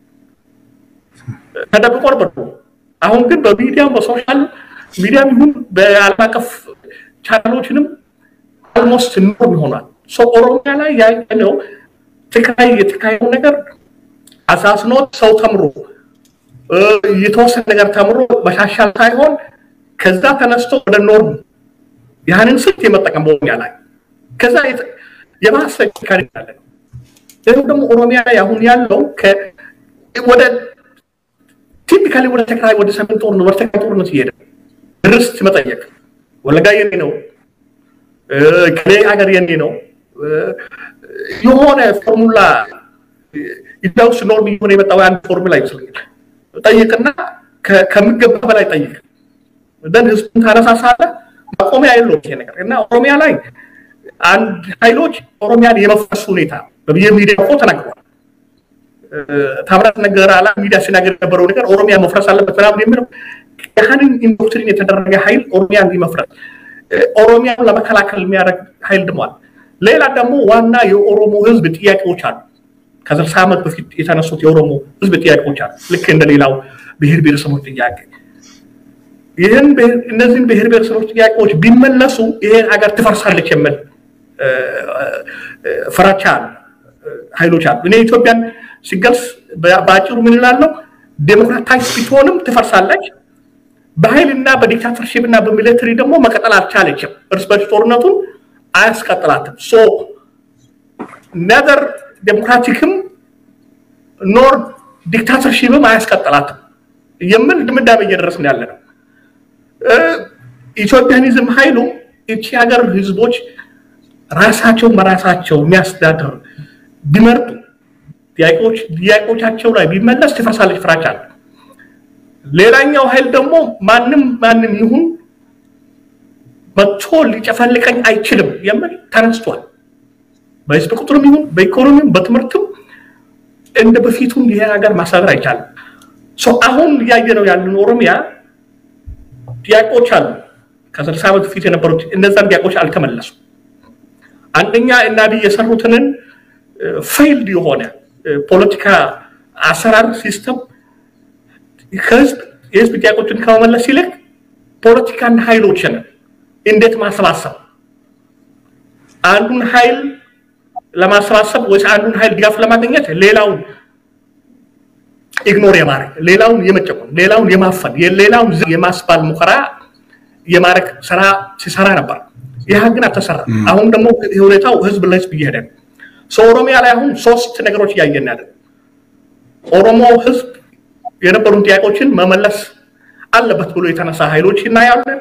ተደብቆ ነበር። አሁን ግን በሚዲያም በሶሻል ሚዲያም ይሁን በዓለም አቀፍ ቻናሎችንም አልሞስት ኖርም ይሆናል። ኦሮሚያ ላይ ያየነው ትግራይ የተካሄደው ነገር አሳስኖት ሰው ተምሮ የተወሰነ ነገር ተምሮ መሻሻል ሳይሆን ከዛ ተነስቶ ወደ ኖርም ያንን ስልት የመጠቀም በኦሮሚያ ላይ ከዛ የባሰ ጭካኔ ያለ ነው። ይህም ደግሞ ኦሮሚያ ላይ አሁን ያለው ወደ ቲፒካሊ ወደ ትግራይ ወደ ሰሜን ጦርነት ወደ ትግራይ ጦርነት እየሄደ ርስት መጠየቅ ወለጋ የኔ ነው ከሌ ሀገር የኔ ነው የሆነ ፎርሙላ ኢትዮጵያ ውስጥ ኖርም እየሆነ የመጣው አንድ ፎርሙላ ይመስለኛል። ጠይቅና ከሚገባ በላይ ጠይቅ ደን ህዝቡን ታነሳሳለህ። ማቆሚያ የለውም ይሄ ነገር እና ኦሮሚያ ላይ አንድ ኃይሎች ኦሮሚያን የመፍረስ ሁኔታ በሚዲያ እኮ ተናግሯል። ታምራት ነገር አላ ሚዲያ ሲናገር የነበረው ነገር ኦሮሚያ መፍረስ አለበት ምናምን የሚለው ያህንን ኢንዶክትሪን የተደረገ ኃይል ኦሮሚያን ሊመፍረስ ኦሮሚያን ለመከላከል የሚያደርግ ኃይል ድሟል። ሌላ ደግሞ ዋና የኦሮሞ ህዝብ ጥያቄዎች አሉ። ከስልሳ ዓመት በፊት የተነሱት የኦሮሞ ህዝብ ጥያቄዎች አሉ። ልክ እንደሌላው ብሔር ብሔረሰቦች ጥያቄ ይህን እነዚህን ብሔር ብሔረሰቦች ጥያቄዎች ቢመለሱ ይሄን ሀገር ትፈርሳለች የሚል ፍራቻ አሉ፣ ኃይሎች አሉ። እኔ ኢትዮጵያን ሲገልጽ በአጭሩ ምን እላለሁ? ዴሞክራታይዝ ብትሆንም ትፈርሳለች። በኃይልና በዲክታተርሺፕ እና በሚሊተሪ ደግሞ መቀጠል አልቻለችም። እርስ በርስ ጦርነቱን አያስቀጥላትም። ሶ ነዘር ዴሞክራቲክም ኖር ዲክታተርሺፕም አያስቀጥላትም የሚል ድምዳሜ እየደረስን ያለ ነው። ኢትዮጵያኒዝም ኃይሉ እቺ ሀገር ህዝቦች ራሳቸው በራሳቸው የሚያስተዳድር ቢመርጡ ጥያቄዎች ጥያቄዎቻቸው ላይ ቢመለስ ትፈርሳለች ፍራቻ አለ። ሌላኛው ኃይል ደግሞ ማንም ማንም ይሁን መጥቶ ሊጨፈልቀኝ አይችልም የሚል ተነስቷል። በህዝብ ቁጥርም ይሁን በኢኮኖሚም በትምህርትም እንደ በፊቱም ይሄ ሀገር ማስተዳደር አይቻልም። አሁን እያየ ነው ያለን ኦሮሚያ ጥያቄዎች አሉ። ከስልሳ ዓመት በፊት የነበሩት እነዛን ጥያቄዎች አልተመለሱም። አንደኛ እና አብይ የሰሩትንን ፌይልድ የሆነ ፖለቲካ አሰራር ሲስተም ከህዝብ የህዝብ ጥያቄዎችን ከመመለስ ይልቅ ፖለቲካና ኃይሎችን እንዴት ማሰባሰብ አንዱን ኃይል ለማሰባሰብ ወይስ አንዱን ኃይል ድጋፍ ለማግኘት ሌላውን ኢግኖር የማድረግ ሌላውን የመጨቆን ሌላውን የማፈን ሌላውን የማስባል ሙከራ የማድረግ ስራ ሲሰራ ነበር። ይህ ግን አልተሰራም። አሁን ደግሞ ሁኔታው ህዝብ ለህዝብ እየሄደ ነው። ኦሮሚያ ላይ አሁን ሶስት ነገሮች እያየን ያለን ኦሮሞ ህዝብ የነበሩን ጥያቄዎችን መመለስ አለበት ብሎ የተነሳ ኃይሎች እናያለን።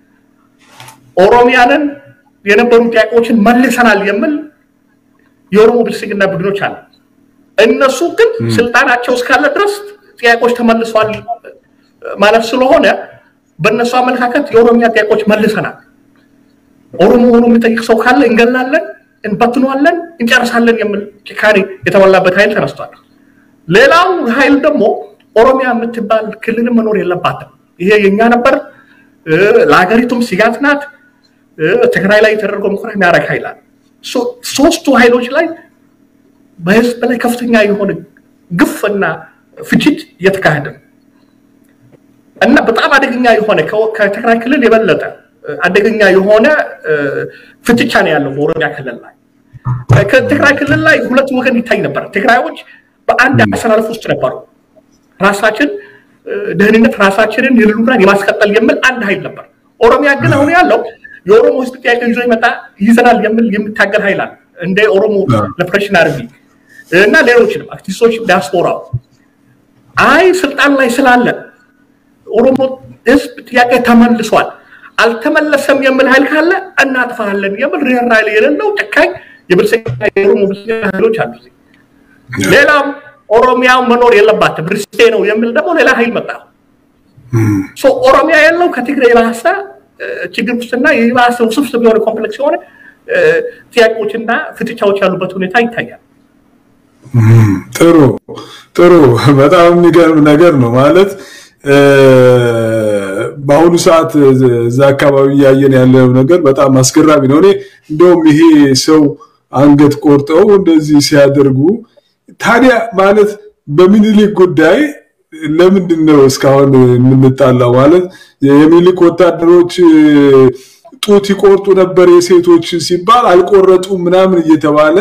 ኦሮሚያንን የነበሩ ጥያቄዎችን መልሰናል የሚል የኦሮሞ ብልጽግና ቡድኖች አለ። እነሱ ግን ስልጣናቸው እስካለ ድረስ ጥያቄዎች ተመልሰዋል ማለት ስለሆነ በእነሱ አመለካከት የኦሮሚያ ጥያቄዎች መልሰናል። ኦሮሞ ሆኖ የሚጠይቅ ሰው ካለ እንገላለን፣ እንበትነዋለን፣ እንጨርሳለን የሚል ጭካኔ የተሞላበት ኃይል ተነስቷል። ሌላው ኃይል ደግሞ ኦሮሚያ የምትባል ክልል መኖር የለባትም፣ ይሄ የኛ ነበር፣ ለሀገሪቱም ስጋት ናት፣ ትግራይ ላይ የተደረገው ሙከራ የሚያደርግ ኃይል አለ። ሶስቱ ኃይሎች ላይ በህዝብ ላይ ከፍተኛ የሆነ ግፍና ፍጅት እየተካሄደ ነው እና በጣም አደገኛ የሆነ ከትግራይ ክልል የበለጠ አደገኛ የሆነ ፍትቻ ነው ያለው በኦሮሚያ ክልል ላይ። ከትግራይ ክልል ላይ ሁለት ወገን ይታይ ነበር። ትግራዮች በአንድ አሰላለፍ ውስጥ ነበሩ። ራሳችን ደህንነት ራሳችንን የህልውናን የማስቀጠል የሚል አንድ ኃይል ነበር። ኦሮሚያ ግን አሁን ያለው የኦሮሞ ህዝብ ጥያቄ ይዞ ይመጣ ይዘናል የሚል የሚታገል ኃይል አለ። እንደ ኦሮሞ ሊበሬሽን አርሚ እና ሌሎችንም አክቲቪስቶች ዲያስፖራው አይ ስልጣን ላይ ስላለ ኦሮሞ ህዝብ ጥያቄ ተመልሷል አልተመለሰም የሚል ኃይል ካለ እናጥፋለን የሚል ርኅራኄ የሌለው ጨካኝ የብልጽግና የኦሮሞ ብልጽግና ኃይሎች አሉ። ሌላም ኦሮሚያው መኖር የለባትም ርስቴ ነው የሚል ደግሞ ሌላ ኃይል መጣ። ኦሮሚያ ያለው ከትግራይ የባሰ ችግር ውስጥና የባሰ ውስብስብ የሆነ ኮምፕሌክስ የሆነ ጥያቄዎችና ፍጥጫዎች ያሉበት ሁኔታ ይታያል። ጥሩ ጥሩ፣ በጣም የሚገርም ነገር ነው ማለት በአሁኑ ሰዓት እዛ አካባቢ እያየን ያለው ነገር በጣም አስገራሚ ነው። እኔ እንደውም ይሄ ሰው አንገት ቆርጠው እንደዚህ ሲያደርጉ ታዲያ ማለት በሚኒሊክ ጉዳይ ለምንድን ነው እስካሁን የምንጣላው? ማለት የሚኒሊክ ወታደሮች ጡት ይቆርጡ ነበር የሴቶች ሲባል አልቆረጡም ምናምን እየተባለ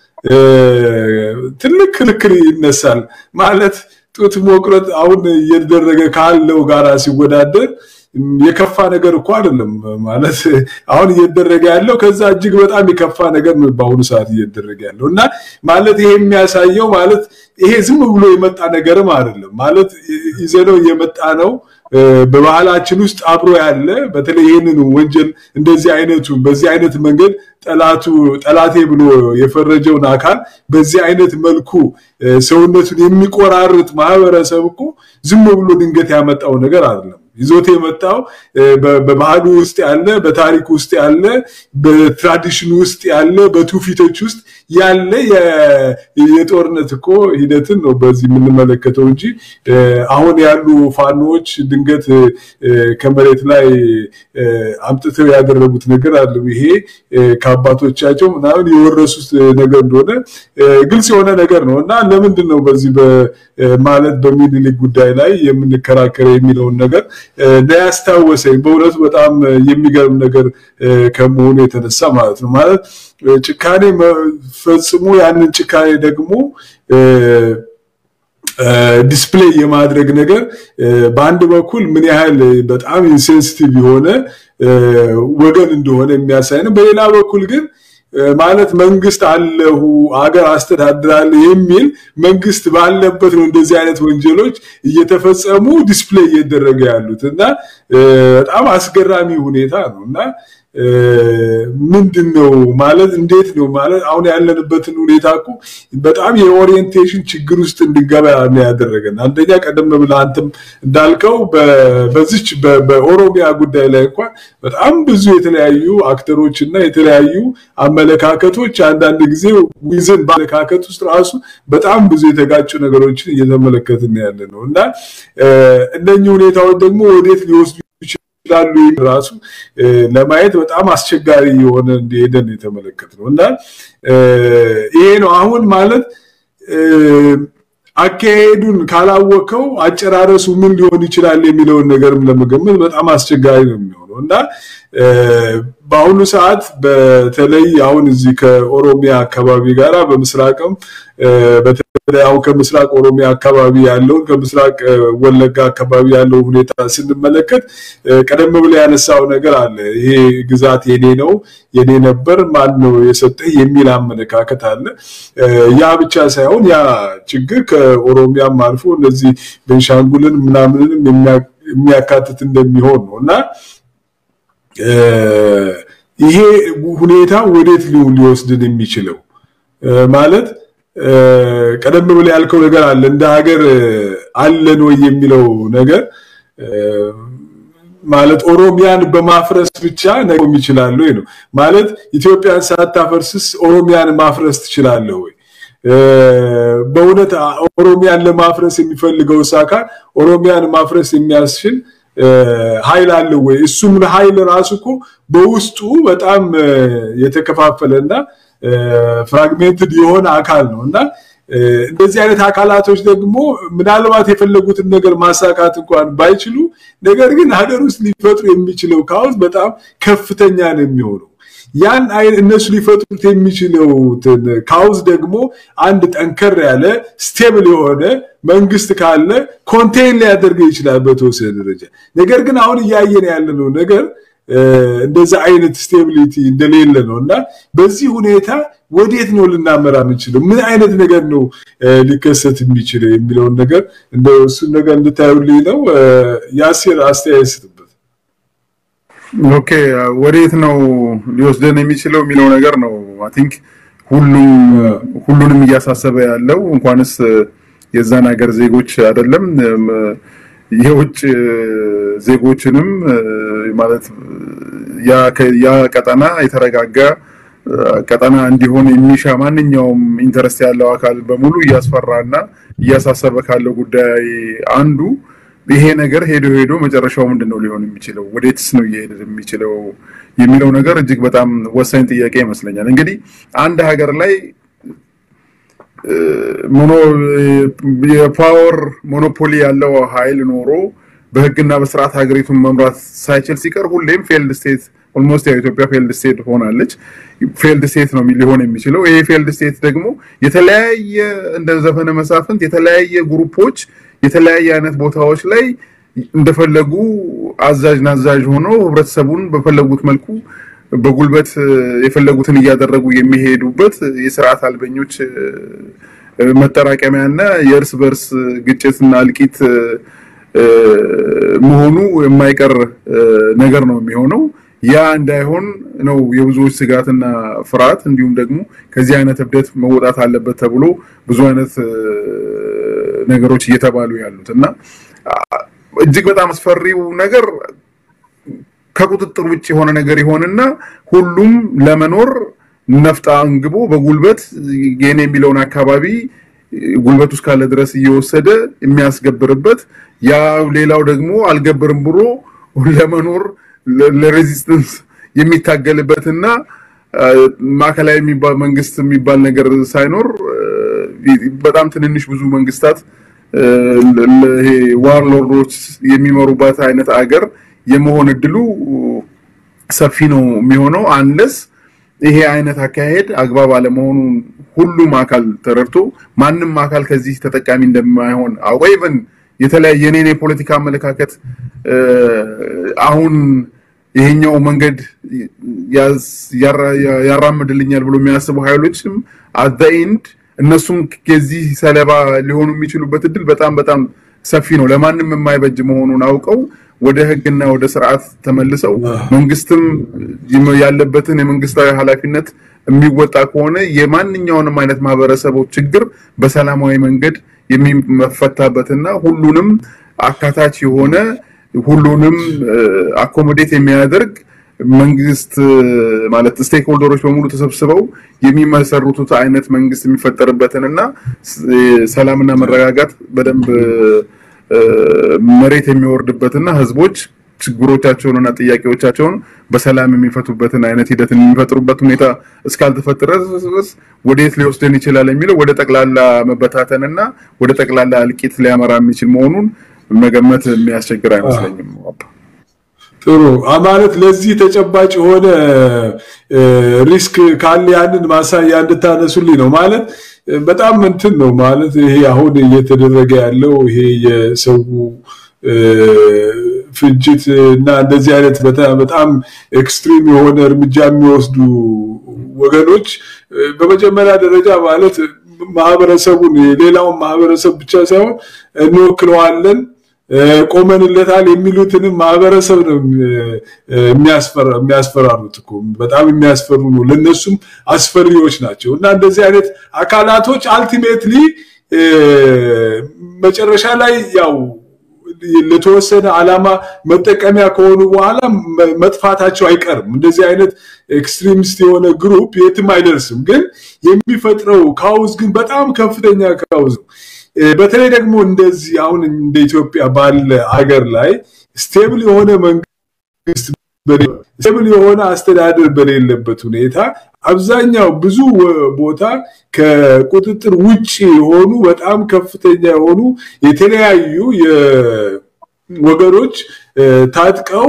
ትልቅ ክርክር ይነሳል። ማለት ጡት መቁረጥ አሁን እየተደረገ ካለው ጋራ ሲወዳደር የከፋ ነገር እኮ አይደለም ማለት አሁን እየተደረገ ያለው ከዛ እጅግ በጣም የከፋ ነገር ነው በአሁኑ ሰዓት እየተደረገ ያለው እና ማለት ይሄ የሚያሳየው ማለት ይሄ ዝም ብሎ የመጣ ነገርም አይደለም ማለት ይዘነው የመጣ ነው በባህላችን ውስጥ አብሮ ያለ በተለይ ይህንን ወንጀል እንደዚህ አይነቱ በዚህ አይነት መንገድ ጠላቱ ጠላቴ ብሎ የፈረጀውን አካል በዚህ አይነት መልኩ ሰውነቱን የሚቆራርጥ ማህበረሰብ እኮ ዝም ብሎ ድንገት ያመጣው ነገር አይደለም። ይዞት የመጣው በባህሉ ውስጥ ያለ በታሪክ ውስጥ ያለ በትራዲሽን ውስጥ ያለ በትውፊቶች ውስጥ ያለ የጦርነት እኮ ሂደትን ነው በዚህ የምንመለከተው እንጂ አሁን ያሉ ፋኖዎች ድንገት ከመሬት ላይ አምጥተው ያደረጉት ነገር አለ። ይሄ ከአባቶቻቸው ምናምን የወረሱት ነገር እንደሆነ ግልጽ የሆነ ነገር ነው እና ለምንድን ነው በዚህ ማለት በሚኒሊክ ጉዳይ ላይ የምንከራከረ የሚለውን ነገር ያስታወሰኝ በእውነቱ በጣም የሚገርም ነገር ከመሆኑ የተነሳ ማለት ነው። ማለት ጭካኔ ፈጽሞ ያንን ጭካኔ ደግሞ ዲስፕሌይ የማድረግ ነገር በአንድ በኩል ምን ያህል በጣም ኢንሴንሲቲቭ የሆነ ወገን እንደሆነ የሚያሳይ ነው። በሌላ በኩል ግን ማለት መንግስት አለሁ አገር አስተዳድራለሁ የሚል መንግስት ባለበት ነው እንደዚህ አይነት ወንጀሎች እየተፈጸሙ ዲስፕሌይ እየተደረገ ያሉት እና በጣም አስገራሚ ሁኔታ ነው እና ምንድን ነው ማለት እንዴት ነው ማለት አሁን ያለንበትን ሁኔታ እኮ በጣም የኦሪየንቴሽን ችግር ውስጥ እንድንገባ ነው ያደረገን። አንደኛ ቀደም ብለህ አንተም እንዳልከው በዚች በኦሮሚያ ጉዳይ ላይ እንኳን በጣም ብዙ የተለያዩ አክተሮች እና የተለያዩ አመለካከቶች አንዳንድ ጊዜ ዊዝን በአመለካከት ውስጥ ራሱ በጣም ብዙ የተጋጩ ነገሮችን እየተመለከትን ያለ ነው እና እነኚህ ሁኔታዎች ደግሞ ወዴት ሊወስዱ ይችላሉ ራሱ ለማየት በጣም አስቸጋሪ የሆነ እንደሄደን የተመለከት ነው እና ይሄ ነው አሁን ማለት አካሄዱን ካላወቀው አጨራረሱ ምን ሊሆን ይችላል የሚለውን ነገርም ለመገመት በጣም አስቸጋሪ ነው የሚሆነው እና በአሁኑ ሰዓት በተለይ አሁን እዚህ ከኦሮሚያ አካባቢ ጋራ በምስራቅም በተለይ አሁን ከምስራቅ ኦሮሚያ አካባቢ ያለውን ከምስራቅ ወለጋ አካባቢ ያለው ሁኔታ ስንመለከት ቀደም ብሎ ያነሳው ነገር አለ። ይሄ ግዛት የኔ ነው የኔ ነበር ማን ነው የሰጠህ የሚል አመለካከት አለ። ያ ብቻ ሳይሆን ያ ችግር ከኦሮሚያም አልፎ እነዚህ ቤንሻንጉልን ምናምንንም የሚያካትት እንደሚሆን ነው እና ይሄ ሁኔታ ወዴት ሊወስድን የሚችለው ማለት ቀደም ብሎ ያልከው ነገር አለ እንደ ሀገር አለን ወይ የሚለው ነገር ማለት ኦሮሚያን በማፍረስ ብቻ ነገም ይችላል ወይ ነው ማለት ኢትዮጵያን ሳታፈርስስ ኦሮሚያን ማፍረስ ትችላለህ ወይ በእውነት ኦሮሚያን ለማፍረስ የሚፈልገው አካል ኦሮሚያን ማፍረስ የሚያስችል ኃይል አለው ወይ? እሱም ኃይል ራሱ እኮ በውስጡ በጣም የተከፋፈለና ፍራግሜንትድ የሆነ አካል ነው እና እንደዚህ አይነት አካላቶች ደግሞ ምናልባት የፈለጉትን ነገር ማሳካት እንኳን ባይችሉ ነገር ግን ሀገር ውስጥ ሊፈጥሩ የሚችለው ካውስ በጣም ከፍተኛ ነው የሚሆነው። ያን እነሱ ሊፈጥሩት የሚችለው ካውዝ ደግሞ አንድ ጠንከር ያለ ስቴብል የሆነ መንግስት ካለ ኮንቴይን ሊያደርገው ይችላል በተወሰነ ደረጃ። ነገር ግን አሁን እያየን ያለነው ነገር እንደዛ አይነት ስቴቢሊቲ እንደሌለ ነው እና በዚህ ሁኔታ ወዴት ነው ልናመራ የምንችለው? ምን አይነት ነገር ነው ሊከሰት የሚችለው የሚለውን ነገር እንደ እሱን ነገር እንድታዩልኝ ነው። የአሴር አስተያየት ስትበት። ኦኬ ወዴት ነው ሊወስደን የሚችለው የሚለው ነገር ነው አይ ቲንክ ሁሉም ሁሉንም እያሳሰበ ያለው እንኳንስ የዛን ሀገር ዜጎች አይደለም የውጭ ዜጎችንም ማለት ያ ቀጠና የተረጋጋ ቀጠና እንዲሆን የሚሻ ማንኛውም ኢንተረስት ያለው አካል በሙሉ እያስፈራና እያሳሰበ ካለው ጉዳይ አንዱ ይሄ ነገር ሄዶ ሄዶ መጨረሻው ምንድን ነው ሊሆን የሚችለው ወዴትስ ነው እየሄደ የሚችለው የሚለው ነገር እጅግ በጣም ወሳኝ ጥያቄ ይመስለኛል። እንግዲህ አንድ ሀገር ላይ ሞኖ የፓወር ሞኖፖሊ ያለው ኃይል ኖሮ በህግና በስርዓት ሀገሪቱን መምራት ሳይችል ሲቀር ሁሌም ፌልድ ስቴት ኦልሞስት ያው ኢትዮጵያ ፌልድ ስቴት ሆናለች። ፌልድ ስቴት ነው ሊሆን የሚችለው። ይሄ ፌልድ ስቴት ደግሞ የተለያየ እንደ ዘፈነ መሳፍንት የተለያየ ግሩፖች የተለያየ አይነት ቦታዎች ላይ እንደፈለጉ አዛዥ ናዛዥ ሆነው ህብረተሰቡን በፈለጉት መልኩ በጉልበት የፈለጉትን እያደረጉ የሚሄዱበት የስርዓት አልበኞች መጠራቀሚያና የእርስ በርስ ግጭትና እልቂት መሆኑ የማይቀር ነገር ነው የሚሆነው። ያ እንዳይሆን ነው የብዙዎች ስጋትና ፍርሃት። እንዲሁም ደግሞ ከዚህ አይነት እብደት መወጣት አለበት ተብሎ ብዙ አይነት ነገሮች እየተባሉ ያሉት እና እጅግ በጣም አስፈሪው ነገር ከቁጥጥር ውጭ የሆነ ነገር ይሆንና ሁሉም ለመኖር ነፍጥ አንግቦ በጉልበት የኔ የሚለውን አካባቢ ጉልበቱ እስካለ ድረስ እየወሰደ የሚያስገብርበት ያ ሌላው ደግሞ አልገብርም ብሎ ለመኖር ለሬዚስተንስ የሚታገልበትና ማዕከላዊ የሚባል መንግስት የሚባል ነገር ሳይኖር በጣም ትንንሽ ብዙ መንግስታት ይሄ ዋርሎርዶች የሚመሩባት አይነት አገር የመሆን እድሉ ሰፊ ነው የሚሆነው አንለስ ይሄ አይነት አካሄድ አግባብ አለመሆኑን ሁሉም አካል ተረድቶ ማንም አካል ከዚህ ተጠቃሚ እንደማይሆን አውቆ ኢቨን የተለያየ የኔን የፖለቲካ አመለካከት አሁን ይሄኛው መንገድ ያራምድልኛል ብሎ የሚያስቡ ኃይሎችም አት ኤንድ እነሱም ከዚህ ሰለባ ሊሆኑ የሚችሉበት እድል በጣም በጣም ሰፊ ነው። ለማንም የማይበጅ መሆኑን አውቀው ወደ ህግና ወደ ስርዓት ተመልሰው መንግስትም ያለበትን የመንግስታዊ ኃላፊነት የሚወጣ ከሆነ የማንኛውንም አይነት ማህበረሰቦች ችግር በሰላማዊ መንገድ የሚፈታበትና ሁሉንም አካታች የሆነ ሁሉንም አኮሞዴት የሚያደርግ መንግስት ማለት ስቴክ ሆልደሮች በሙሉ ተሰብስበው የሚመሰርቱት አይነት መንግስት የሚፈጠርበትን እና ሰላምና መረጋጋት በደንብ መሬት የሚወርድበትና ህዝቦች ችግሮቻቸውንና ጥያቄዎቻቸውን በሰላም የሚፈቱበትን አይነት ሂደት የሚፈጥሩበት ሁኔታ እስካልተፈጠረ ድረስ ወዴት ሊወስደን ይችላል የሚለው ወደ ጠቅላላ መበታተንና ወደ ጠቅላላ እልቂት ሊያመራ የሚችል መሆኑን መገመት የሚያስቸግር አይመስለኝም። ጥሩ ማለት ለዚህ ተጨባጭ የሆነ ሪስክ ካለ ያንን ማሳያ እንድታነሱልኝ ነው። ማለት በጣም እንትን ነው ማለት ይሄ አሁን እየተደረገ ያለው ይሄ የሰው ፍጅት እና እንደዚህ አይነት በጣም ኤክስትሪም የሆነ እርምጃ የሚወስዱ ወገኖች በመጀመሪያ ደረጃ ማለት ማህበረሰቡን የሌላውን ማህበረሰብ ብቻ ሳይሆን እንወክለዋለን ቆመንለታል የሚሉትንም ማህበረሰብ ነው የሚያስፈራሩት እኮ በጣም የሚያስፈሩ ነው። ለነሱም አስፈሪዎች ናቸው እና እንደዚህ አይነት አካላቶች አልቲሜትሊ መጨረሻ ላይ ያው ለተወሰነ ዓላማ መጠቀሚያ ከሆኑ በኋላ መጥፋታቸው አይቀርም። እንደዚህ አይነት ኤክስትሪሚስት የሆነ ግሩፕ የትም አይደርስም። ግን የሚፈጥረው ካውዝ ግን በጣም ከፍተኛ ካውዝ ነው። በተለይ ደግሞ እንደዚህ አሁን እንደ ኢትዮጵያ ባለ አገር ላይ ስቴብል የሆነ መንግስት ስቴብል የሆነ አስተዳደር በሌለበት ሁኔታ አብዛኛው ብዙ ቦታ ከቁጥጥር ውጭ የሆኑ በጣም ከፍተኛ የሆኑ የተለያዩ ወገኖች ታጥቀው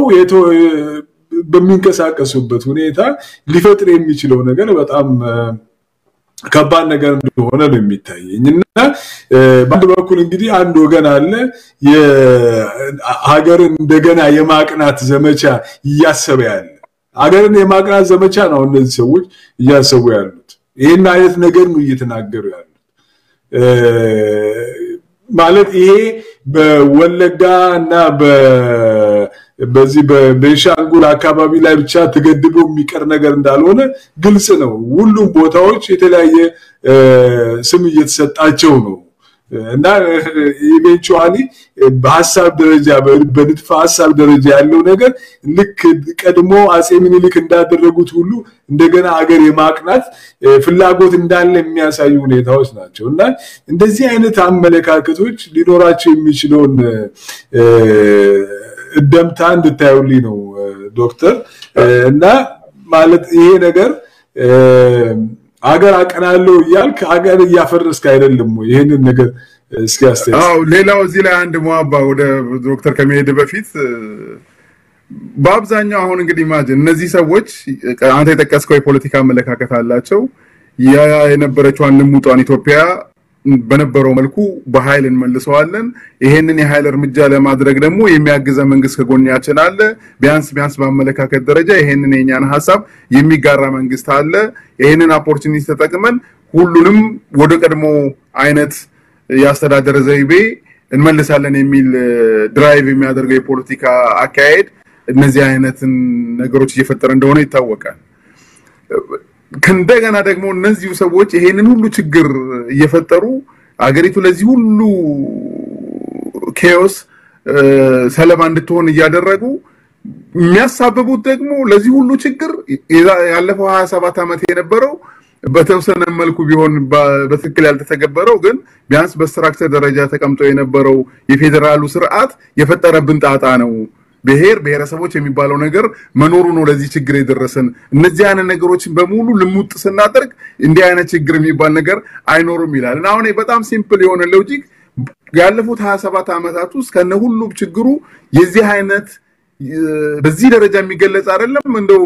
በሚንቀሳቀሱበት ሁኔታ ሊፈጥር የሚችለው ነገር በጣም ከባድ ነገር እንደሆነ ነው የሚታየኝ እና በአንድ በኩል እንግዲህ አንድ ወገን አለ ሀገርን እንደገና የማቅናት ዘመቻ እያሰበ ያለ ሀገርን የማቅናት ዘመቻ ነው እነዚህ ሰዎች እያሰቡ ያሉት ይህን አይነት ነገር ነው እየተናገሩ ያሉት ማለት ይሄ በወለጋ እና በዚህ በቤንሻንጉል አካባቢ ላይ ብቻ ተገድቦ የሚቀር ነገር እንዳልሆነ ግልጽ ነው። ሁሉም ቦታዎች የተለያየ ስም እየተሰጣቸው ነው እና ኢቬንቹዋሊ በሀሳብ ደረጃ በንድፈ ሀሳብ ደረጃ ያለው ነገር ልክ ቀድሞ አጼ ምኒልክ እንዳደረጉት ሁሉ እንደገና አገር የማቅናት ፍላጎት እንዳለ የሚያሳዩ ሁኔታዎች ናቸው እና እንደዚህ አይነት አመለካከቶች ሊኖራቸው የሚችለውን እደምታ እንድታዩልኝ ነው ዶክተር እና ማለት ይሄ ነገር ሀገር አቀናለሁ እያልክ ሀገር እያፈረስክ አይደለም ወይ? ይህንን ነገር እስኪ አስተያየት። አዎ ሌላው እዚህ ላይ አንድ ሟባ ወደ ዶክተር ከመሄድ በፊት በአብዛኛው አሁን እንግዲህ ኢማጅን እነዚህ ሰዎች አንተ የጠቀስከው የፖለቲካ አመለካከት አላቸው። ያ የነበረችዋን ልሙጧን ኢትዮጵያ በነበረው መልኩ በኃይል እንመልሰዋለን። ይሄንን የኃይል እርምጃ ለማድረግ ደግሞ የሚያግዘ መንግስት ከጎናችን አለ። ቢያንስ ቢያንስ በአመለካከት ደረጃ ይሄንን የኛን ሀሳብ የሚጋራ መንግስት አለ። ይሄንን ኦፖርቹኒቲ ተጠቅመን ሁሉንም ወደ ቀድሞ አይነት የአስተዳደር ዘይቤ እንመልሳለን የሚል ድራይቭ የሚያደርገው የፖለቲካ አካሄድ እነዚህ አይነትን ነገሮች እየፈጠረ እንደሆነ ይታወቃል። ከእንደገና ደግሞ እነዚሁ ሰዎች ይሄንን ሁሉ ችግር እየፈጠሩ አገሪቱ ለዚህ ሁሉ ኬዮስ ሰለባ እንድትሆን እያደረጉ የሚያሳብቡት ደግሞ ለዚህ ሁሉ ችግር ያለፈው ሀያ ሰባት ዓመት የነበረው በተወሰነ መልኩ ቢሆን በትክክል ያልተተገበረው ግን ቢያንስ በስትራክቸር ደረጃ ተቀምጦ የነበረው የፌዴራሉ ስርዓት የፈጠረብን ጣጣ ነው። ብሔር ብሔረሰቦች የሚባለው ነገር መኖሩ ነው ለዚህ ችግር የደረሰን። እነዚህ አይነት ነገሮችን በሙሉ ልሙጥ ስናደርግ እንዲህ አይነት ችግር የሚባል ነገር አይኖርም ይላል እና አሁን በጣም ሲምፕል የሆነ ሎጂክ ያለፉት ሀያ ሰባት ዓመታት ውስጥ ከነ ሁሉ ችግሩ የዚህ አይነት በዚህ ደረጃ የሚገለጽ አይደለም። እንደው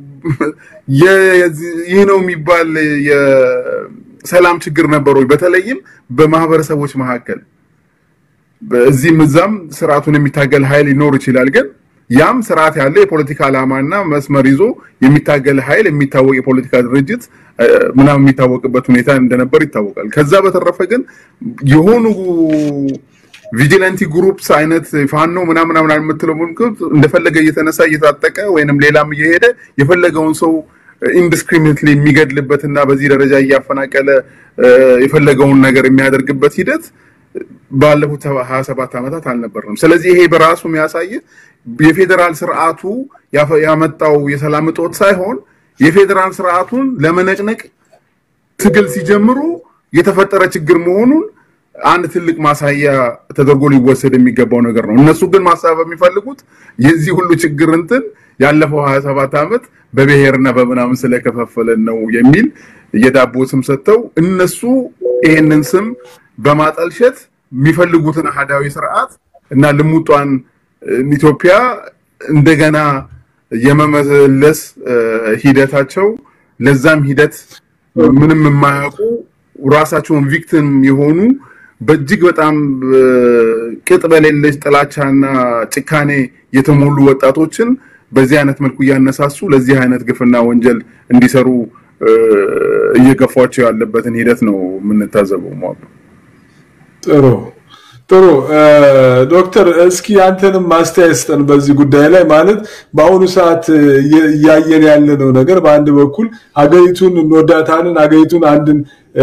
ይህ ነው የሚባል የሰላም ችግር ነበረ በተለይም በማህበረሰቦች መካከል በዚህም እዛም ስርዓቱን የሚታገል ኃይል ሊኖር ይችላል። ግን ያም ስርዓት ያለው የፖለቲካ ዓላማና መስመር ይዞ የሚታገል ኃይል የሚታወቅ የፖለቲካ ድርጅት ምናምን የሚታወቅበት ሁኔታ እንደነበር ይታወቃል። ከዛ በተረፈ ግን የሆኑ ቪጂላንቲ ግሩፕስ አይነት ፋኖ ምናምን ምናምን የምትለው እንደፈለገ እየተነሳ እየታጠቀ ወይንም ሌላም እየሄደ የፈለገውን ሰው ኢንዲስክሪሚኔትሊ የሚገድልበትና በዚህ ደረጃ እያፈናቀለ የፈለገውን ነገር የሚያደርግበት ሂደት ባለፉት ሀያ ሰባት ዓመታት አልነበርንም። ስለዚህ ይሄ በራሱ የሚያሳይ የፌዴራል ስርዓቱ ያመጣው የሰላም እጦት ሳይሆን የፌዴራል ስርዓቱን ለመነቅነቅ ትግል ሲጀምሩ የተፈጠረ ችግር መሆኑን አንድ ትልቅ ማሳያ ተደርጎ ሊወሰድ የሚገባው ነገር ነው። እነሱ ግን ማሳብ የሚፈልጉት የዚህ ሁሉ ችግር እንትን ያለፈው ሀያ ሰባት ዓመት በብሔርና በምናምን ስለከፈፈለን ነው የሚል የዳቦ ስም ሰጥተው እነሱ ይሄንን ስም በማጠልሸት የሚፈልጉትን አህዳዊ ስርዓት እና ልሙጧን ኢትዮጵያ እንደገና የመመለስ ሂደታቸው ለዛም ሂደት ምንም የማያውቁ ራሳቸውን ቪክቲም የሆኑ በእጅግ በጣም ቅጥ በሌለች ጥላቻና ጭካኔ የተሞሉ ወጣቶችን በዚህ አይነት መልኩ እያነሳሱ ለዚህ አይነት ግፍና ወንጀል እንዲሰሩ እየገፏቸው ያለበትን ሂደት ነው የምንታዘበው። ሟሉ ጥሩ ጥሩ ዶክተር እስኪ አንተንም ማስተያየት ስጠን በዚህ ጉዳይ ላይ ማለት በአሁኑ ሰዓት እያየን ያለነው ነገር በአንድ በኩል ሀገሪቱን እንወዳታለን ሀገሪቱን አንድን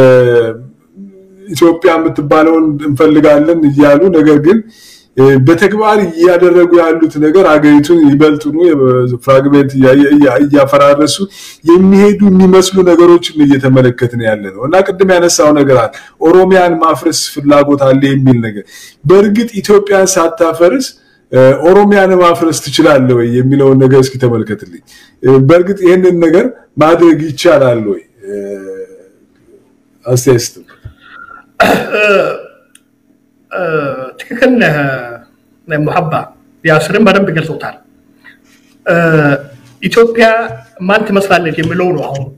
ኢትዮጵያ የምትባለውን እንፈልጋለን እያሉ ነገር ግን በተግባር እያደረጉ ያሉት ነገር ሀገሪቱን ይበልጥኑ ፍራግሜንት እያፈራረሱ የሚሄዱ የሚመስሉ ነገሮችን እየተመለከትን ያለ ነው እና ቅድም ያነሳው ነገር አለ ኦሮሚያን ማፍረስ ፍላጎት አለ የሚል ነገር በእርግጥ ኢትዮጵያን ሳታፈርስ ኦሮሚያን ማፍረስ ትችላለ ወይ የሚለውን ነገር እስኪ ተመልከትልኝ በእርግጥ ይህንን ነገር ማድረግ ይቻላል ወይ አስተያየት ትክክል ነህ ሙሐባ ያስርን በደንብ ገልጾታል። ኢትዮጵያ ማን ትመስላለች የሚለው ነው አሁን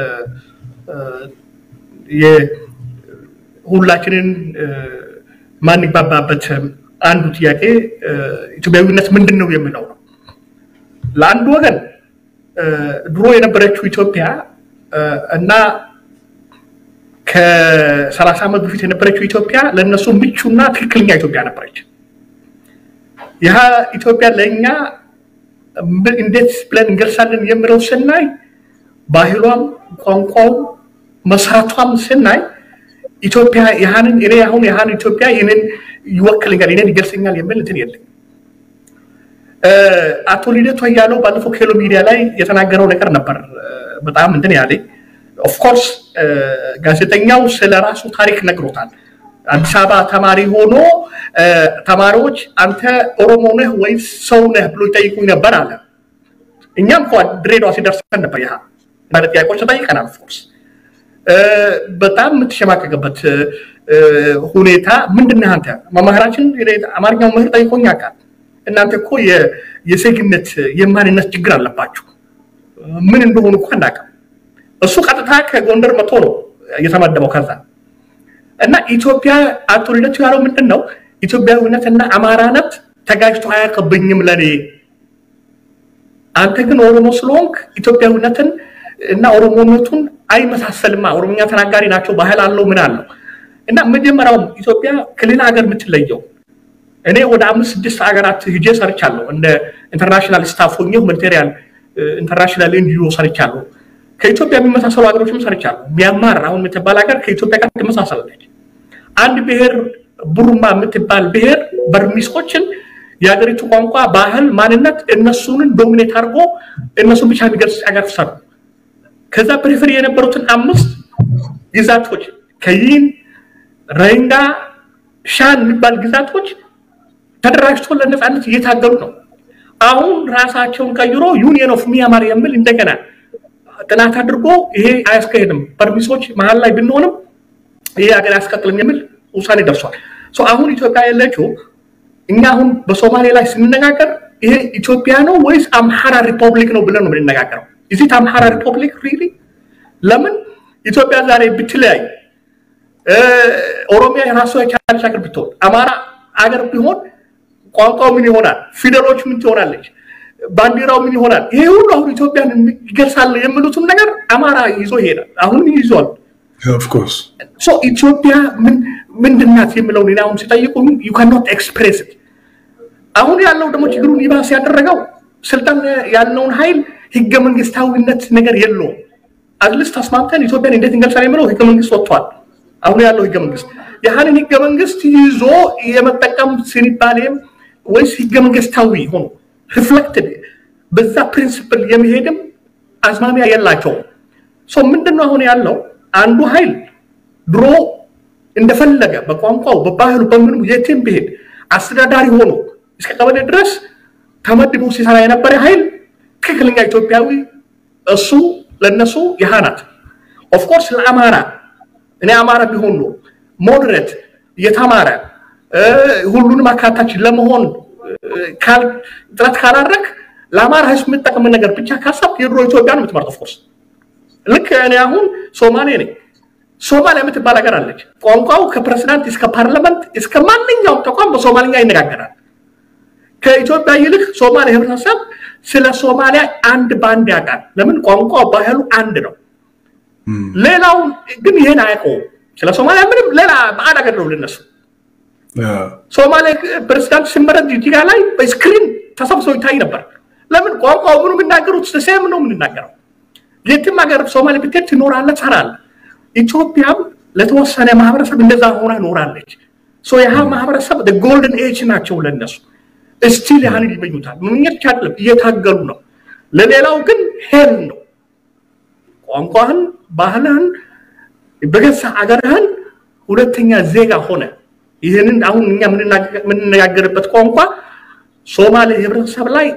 ሁላችንን ማንግባባበት አንዱ ጥያቄ ኢትዮጵያዊነት ምንድን ነው የሚለው ነው። ለአንዱ ወገን ድሮ የነበረችው ኢትዮጵያ እና ከሰላሳ ዓመት በፊት የነበረችው ኢትዮጵያ ለእነሱ ምቹና ትክክለኛ ኢትዮጵያ ነበረች። ይህ ኢትዮጵያ ለእኛ እንዴት ብለን እንገልጻለን የሚለው ስናይ ባህሏም፣ ቋንቋውም፣ መሰረቷም ስናይ ኢትዮጵያ ያህንን እኔ አሁን ያህን ኢትዮጵያ ይህንን ይወክልኛል ይህንን ይገልጸኛል የሚል እንትን የለኝ። አቶ ልደቱ እያለው ባለፈው ኬሎ ሚዲያ ላይ የተናገረው ነገር ነበር በጣም እንትን ያለኝ ኦፍኮርስ ጋዜጠኛው ስለ ራሱ ታሪክ ነግሮታል። አዲስ አበባ ተማሪ ሆኖ ተማሪዎች አንተ ኦሮሞ ነህ ወይስ ሰው ነህ ብሎ ይጠይቁኝ ነበር አለ። እኛም እኮ ድሬዳዋ ሲደርሰን ነበር ያ ማለት ጥያቄዎች ተጠይቀናል። ኦፍኮርስ በጣም የምትሸማቀቅበት ሁኔታ ምንድን ነህ አንተ? መምህራችን አማርኛው መምህር ጠይቆኝ ያውቃል። እናንተ እኮ የዜግነት የማንነት ችግር አለባችሁ። ምን እንደሆኑ እኮ አናውቅም። እሱ ቀጥታ ከጎንደር መጥቶ ነው እየተመደበው። ከዛ እና ኢትዮጵያ አቶ ልደቱ ያለው ምንድን ነው? ኢትዮጵያዊነትና አማራነት ተጋጅቶ አያውቅብኝም ለኔ። አንተ ግን ኦሮሞ ስለሆንክ ኢትዮጵያዊነትን እና ኦሮሞነቱን አይመሳሰልማ። ኦሮሞኛ ተናጋሪ ናቸው፣ ባህል አለው፣ ምን አለው እና መጀመሪያውም ኢትዮጵያ ከሌላ ሀገር የምትለየው እኔ ወደ አምስት ስድስት ሀገራት ሂጄ ሰርቻለሁ። እንደ ኢንተርናሽናል ስታፍ ሆኜ ሁማኒቴሪያን ኢንተርናሽናል ኤንጂኦ ሰርቻለሁ። ከኢትዮጵያ የሚመሳሰሉ ሀገሮችም ሰርቻለሁ። ሚያንማር አሁን የምትባል ሀገር ከኢትዮጵያ ጋር ትመሳሰላለች። አንድ ብሔር ቡሩማ የምትባል ብሔር በርሚሶችን የሀገሪቱ ቋንቋ፣ ባህል፣ ማንነት እነሱንን ዶሚኔት አድርጎ እነሱን ብቻ የሚገልጽ ሀገር ሰሩ። ከዛ ፕሪፈሪ የነበሩትን አምስት ግዛቶች ከይን፣ ረንጋ፣ ሻን የሚባል ግዛቶች ተደራጅቶ ለነፃነት እየታገሉ ነው። አሁን ራሳቸውን ቀይሮ ዩኒየን ኦፍ ሚያማር የሚል እንደገና ጥናት አድርጎ ይሄ አያስካሄድም፣ በርሚሶች መሀል ላይ ብንሆንም ይሄ ሀገር አያስቀጥልም የሚል ውሳኔ ደርሷል። አሁን ኢትዮጵያ ያለችው እኛ አሁን በሶማሌ ላይ ስንነጋገር ይሄ ኢትዮጵያ ነው ወይስ አምሃራ ሪፐብሊክ ነው ብለን ነው የምንነጋገረው? እዚህ አምሃራ ሪፐብሊክ ሪሊ ለምን ኢትዮጵያ ዛሬ ብትለያይ ኦሮሚያ የራሷ የቻለች ሀገር ብትሆን አማራ አገር ቢሆን ቋንቋው ምን ይሆናል? ፊደሎች ምን ትሆናለች? ባንዲራው ምን ይሆናል? ይሄ ሁሉ አሁን ኢትዮጵያን ይገልጻል የሚሉትን ነገር አማራ ይዞ ይሄዳል። አሁንም ይዟል። ኦፍኮርስ ኢትዮጵያ ምንድናት የሚለውን እኔ አሁን ሲጠይቁ ዩ ካኖት ኤክስፕሬስ አሁን ያለው ደግሞ ችግሩን ይባስ ያደረገው ስልጣን ያለውን ኃይል ህገ መንግስታዊነት ነገር የለውም። አትሊስት ተስማምተን ኢትዮጵያን እንዴት እንገልጻለን የሚለው ህገ መንግስት ወጥቷል። አሁን ያለው ህገ መንግስት ያህንን ህገ መንግስት ይዞ የመጠቀም ስንባሌም ወይስ ህገ መንግስታዊ ሆኖ ሪፍሌክትድ በዛ ፕሪንስፕል የሚሄድም አዝማሚያ የላቸውም። ምንድን ነው አሁን ያለው አንዱ ኃይል ድሮ እንደፈለገ በቋንቋው በባህሉ በምንም የትም ብሄድ አስተዳዳሪ ሆኖ እስከ ቀበሌ ድረስ ተመድቦ ሲሰራ የነበረ ኃይል ትክክለኛ ኢትዮጵያዊ እሱ ለነሱ ያህ ናት። ኦፍኮርስ ለአማራ እኔ አማራ ቢሆን ነው ሞዴሬት የተማረ ሁሉንም አካታች ለመሆን ጥረት ካላረግ ለአማራ ህዝብ የምጠቅም ነገር ብቻ ካሰብ የድሮ ኢትዮጵያ ነው የምትመርጠው። ኦፍኮርስ ልክ እኔ አሁን ሶማሌ ነኝ። ሶማሊያ የምትባል ሀገር አለች። ቋንቋው ከፕሬዚዳንት እስከ ፓርላመንት እስከ ማንኛውም ተቋም በሶማልኛ ይነጋገራል። ከኢትዮጵያ ይልቅ ሶማሌ ህብረተሰብ ስለ ሶማሊያ አንድ በአንድ ያውቃል። ለምን? ቋንቋ ባህሉ አንድ ነው። ሌላው ግን ይህን አያውቀውም። ስለ ሶማሊያ ምንም ሌላ በአድ ሀገር ነው ልነሱ ሶማሌ ፕሬዚዳንት ሲመረጥ ጅጅጋ ላይ በስክሪን ተሰብስቦ ይታይ ነበር። ለምን? ቋንቋው ምኑ የሚናገሩት ሴም ነው የምንናገረው። የትም ሀገር ሶማሌ ብትሄድ ትኖራለህ፣ ትሰራለህ። ኢትዮጵያም ለተወሰነ ማህበረሰብ እንደዛ ሆና ኖራለች። ያህ ማህበረሰብ ጎልደን ኤጅ ናቸው ለነሱ እስቲል ያህንን ይመኙታል። ምኞች አይደለም እየታገሉ ነው። ለሌላው ግን ሄል ነው። ቋንቋህን፣ ባህልህን፣ በገዛ አገርህን ሁለተኛ ዜጋ ሆነ ይህንን አሁን እኛ የምንነጋገርበት ቋንቋ ሶማሌ ህብረተሰብ ላይ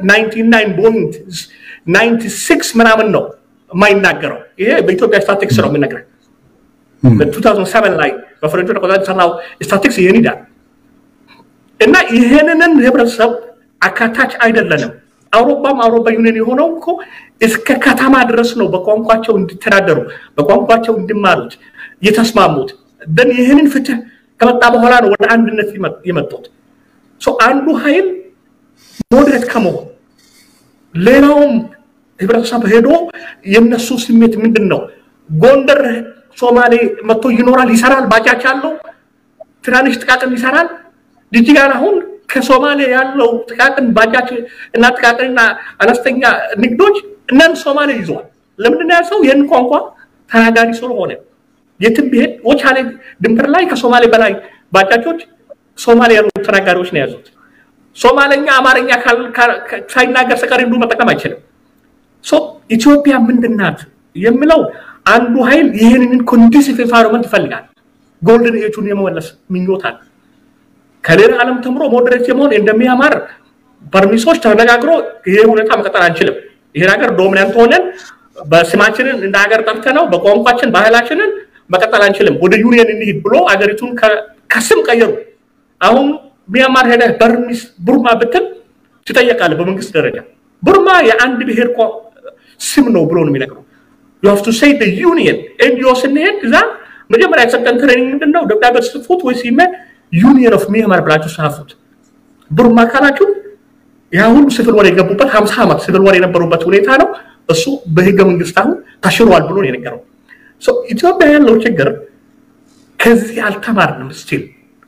99.96 ምናምን ነው የማይናገረው። ይሄ በኢትዮጵያ ስታቲክስ ነው የምነግርህ። በ2007 ላይ በፈረንጆች አቆጣጠር የተሰራው ስታቲክስ ይህን ይላል እና ይህንን ህብረተሰብ አካታች አይደለንም። አውሮፓም አውሮፓ ዩኒየን የሆነው እኮ እስከ ከተማ ድረስ ነው በቋንቋቸው እንዲተዳደሩ በቋንቋቸው እንዲማሩት የተስማሙት። ደን ይህንን ፍትህ ከመጣ በኋላ ነው ወደ አንድነት የመጡት። አንዱ ኃይል ሞዴሬት ከመሆን ሌላውም ህብረተሰብ ሄዶ የነሱ ስሜት ምንድን ነው? ጎንደር ሶማሌ መጥቶ ይኖራል፣ ይሰራል፣ ባጃጅ አለው፣ ትናንሽ ጥቃቅን ይሰራል። ጅጅጋን አሁን ከሶማሌ ያለው ጥቃቅን ባጃጅ እና ጥቃቅንና አነስተኛ ንግዶች እነን ሶማሌ ይዘዋል። ለምንድን ነው ሰው ይህን ቋንቋ ተናጋሪ ስለሆነ የትም ቢሄድ ወቻሌ ድንበር ላይ ከሶማሌ በላይ ባጃጆች ሶማሌ ያሉ ተናጋሪዎች ነው የያዙት። ሶማለኛ አማርኛ ሳይናገር ሰቀር እንዱ መጠቀም አይችልም። ኢትዮጵያ ምንድናት የሚለው አንዱ ኃይል ይህንን ኮንዲሲቭ ኤንቫይሮንመንት ይፈልጋል። ጎልደን ኤጁን የመመለስ ምኞታል። ከሌላ ዓለም ተምሮ ሞዴሬት የመሆን እንደሚያማር በርሚሶች ተነጋግሮ ይሄ ሁኔታ መቀጠል አንችልም። ይሄን ሀገር ዶሚናንት ሆነን በስማችንን እንደ ሀገር ጠርተ ነው በቋንቋችን ባህላችንን መቀጠል አንችልም። ወደ ዩኒየን እንሂድ ብሎ አገሪቱን ከስም ቀየሩ። አሁን ሚያማር ሄደህ በርሚስ ቡርማ ብትል ትጠየቃለህ በመንግስት ደረጃ። ቡርማ የአንድ ብሔር ስም ነው ብሎ ነው የሚነግረው። ዩ ሃቭ ቱ ሴይ ዩኒየን ኤንጂኦ ስንሄድ እዛ መጀመሪያ የሰጠን ትሬኒንግ ምንድን ነው? ደብዳቤ ጽፉት ወይ ሲመ ዩኒየን ኦፍ ሚያንማር ብላችሁ ጻፉት። ብሩማ ካላችሁ ያ ሁሉ ሲቪል ወር የገቡበት ሀምሳ ዓመት ሲቪል ወር የነበሩበት ሁኔታ ነው። እሱ በህገ መንግስት አሁን ተሽሯል ብሎ ነው የነገረው። ኢትዮጵያ ያለው ችግር ከዚህ አልተማርንም። ስቲል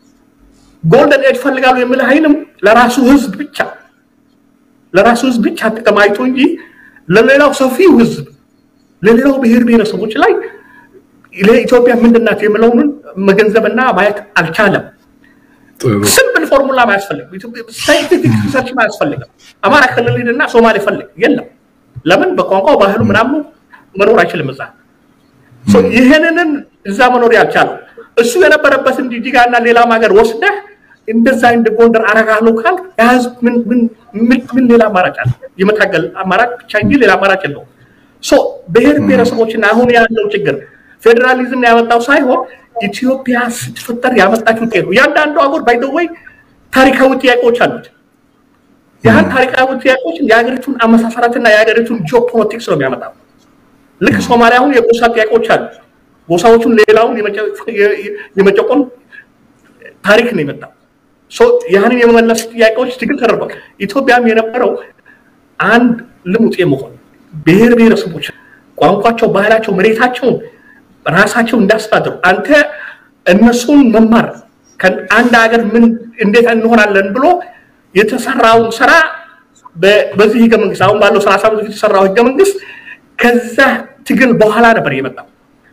ጎልደን ኤጅ ፈልጋሉ የሚል ኃይልም ለራሱ ህዝብ ብቻ ለራሱ ህዝብ ብቻ ጥቅም አይቶ እንጂ ለሌላው ሰፊው ህዝብ ለሌላው ብሔር ብሔረሰቦች ላይ ለኢትዮጵያ ምንድናት የሚለውን መገንዘብና ማየት አልቻለም። ስምፕል ፎርሙላ አያስፈልግም። ሳይንቲፊክ ሪሰርች አያስፈልግም። አማራ ክልል ሂድና ሶማሌ ፈልግ የለም። ለምን በቋንቋው ባህሉ ምናምኑ መኖር አይችልም እዛ። ይህንንን እዛ መኖር ያልቻለው እሱ የነበረበትን ጂጂጋ እና ሌላም ሀገር ወስደህ እንደዛ እንደ ጎንደር አረጋለሁ ካል የህዝብ ምን ሌላ አማራጭ አለ? የመታገል አማራጭ ብቻ እንጂ ሌላ አማራጭ የለውም። ብሔር ብሔረሰቦችና አሁን ያለው ችግር ፌዴራሊዝም ያመጣው ሳይሆን ኢትዮጵያ ስትፈጠር ያመጣችው ውጤት ነው። እያንዳንዱ አገር ባይደወይ ታሪካዊ ጥያቄዎች አሉት። ያህን ታሪካዊ ጥያቄዎችን የሀገሪቱን አመሳሰራትና የሀገሪቱን ጂኦፖለቲክስ ነው የሚያመጣው። ልክ ሶማሊያ አሁን የጎሳ ጥያቄዎች አሉ። ጎሳዎቹን ሌላውን የመጨቆን ታሪክ ነው የመጣው። ያህንን የመመለስ ጥያቄዎች ትግል ተደርጓል። ኢትዮጵያም የነበረው አንድ ልሙጥ የመሆን ብሔር ብሔረሰቦች ቋንቋቸው፣ ባህላቸው፣ መሬታቸውን ራሳቸው እንዳስተዳድሩ አንተ እነሱን መማር አንድ ሀገር ምን እንዴት እንሆናለን ብሎ የተሰራውን ስራ በዚህ ህገ መንግስት አሁን ባለው ሰላሳ ዓመት የተሰራው ህገ መንግስት ከዛ ትግል በኋላ ነበር የመጣው።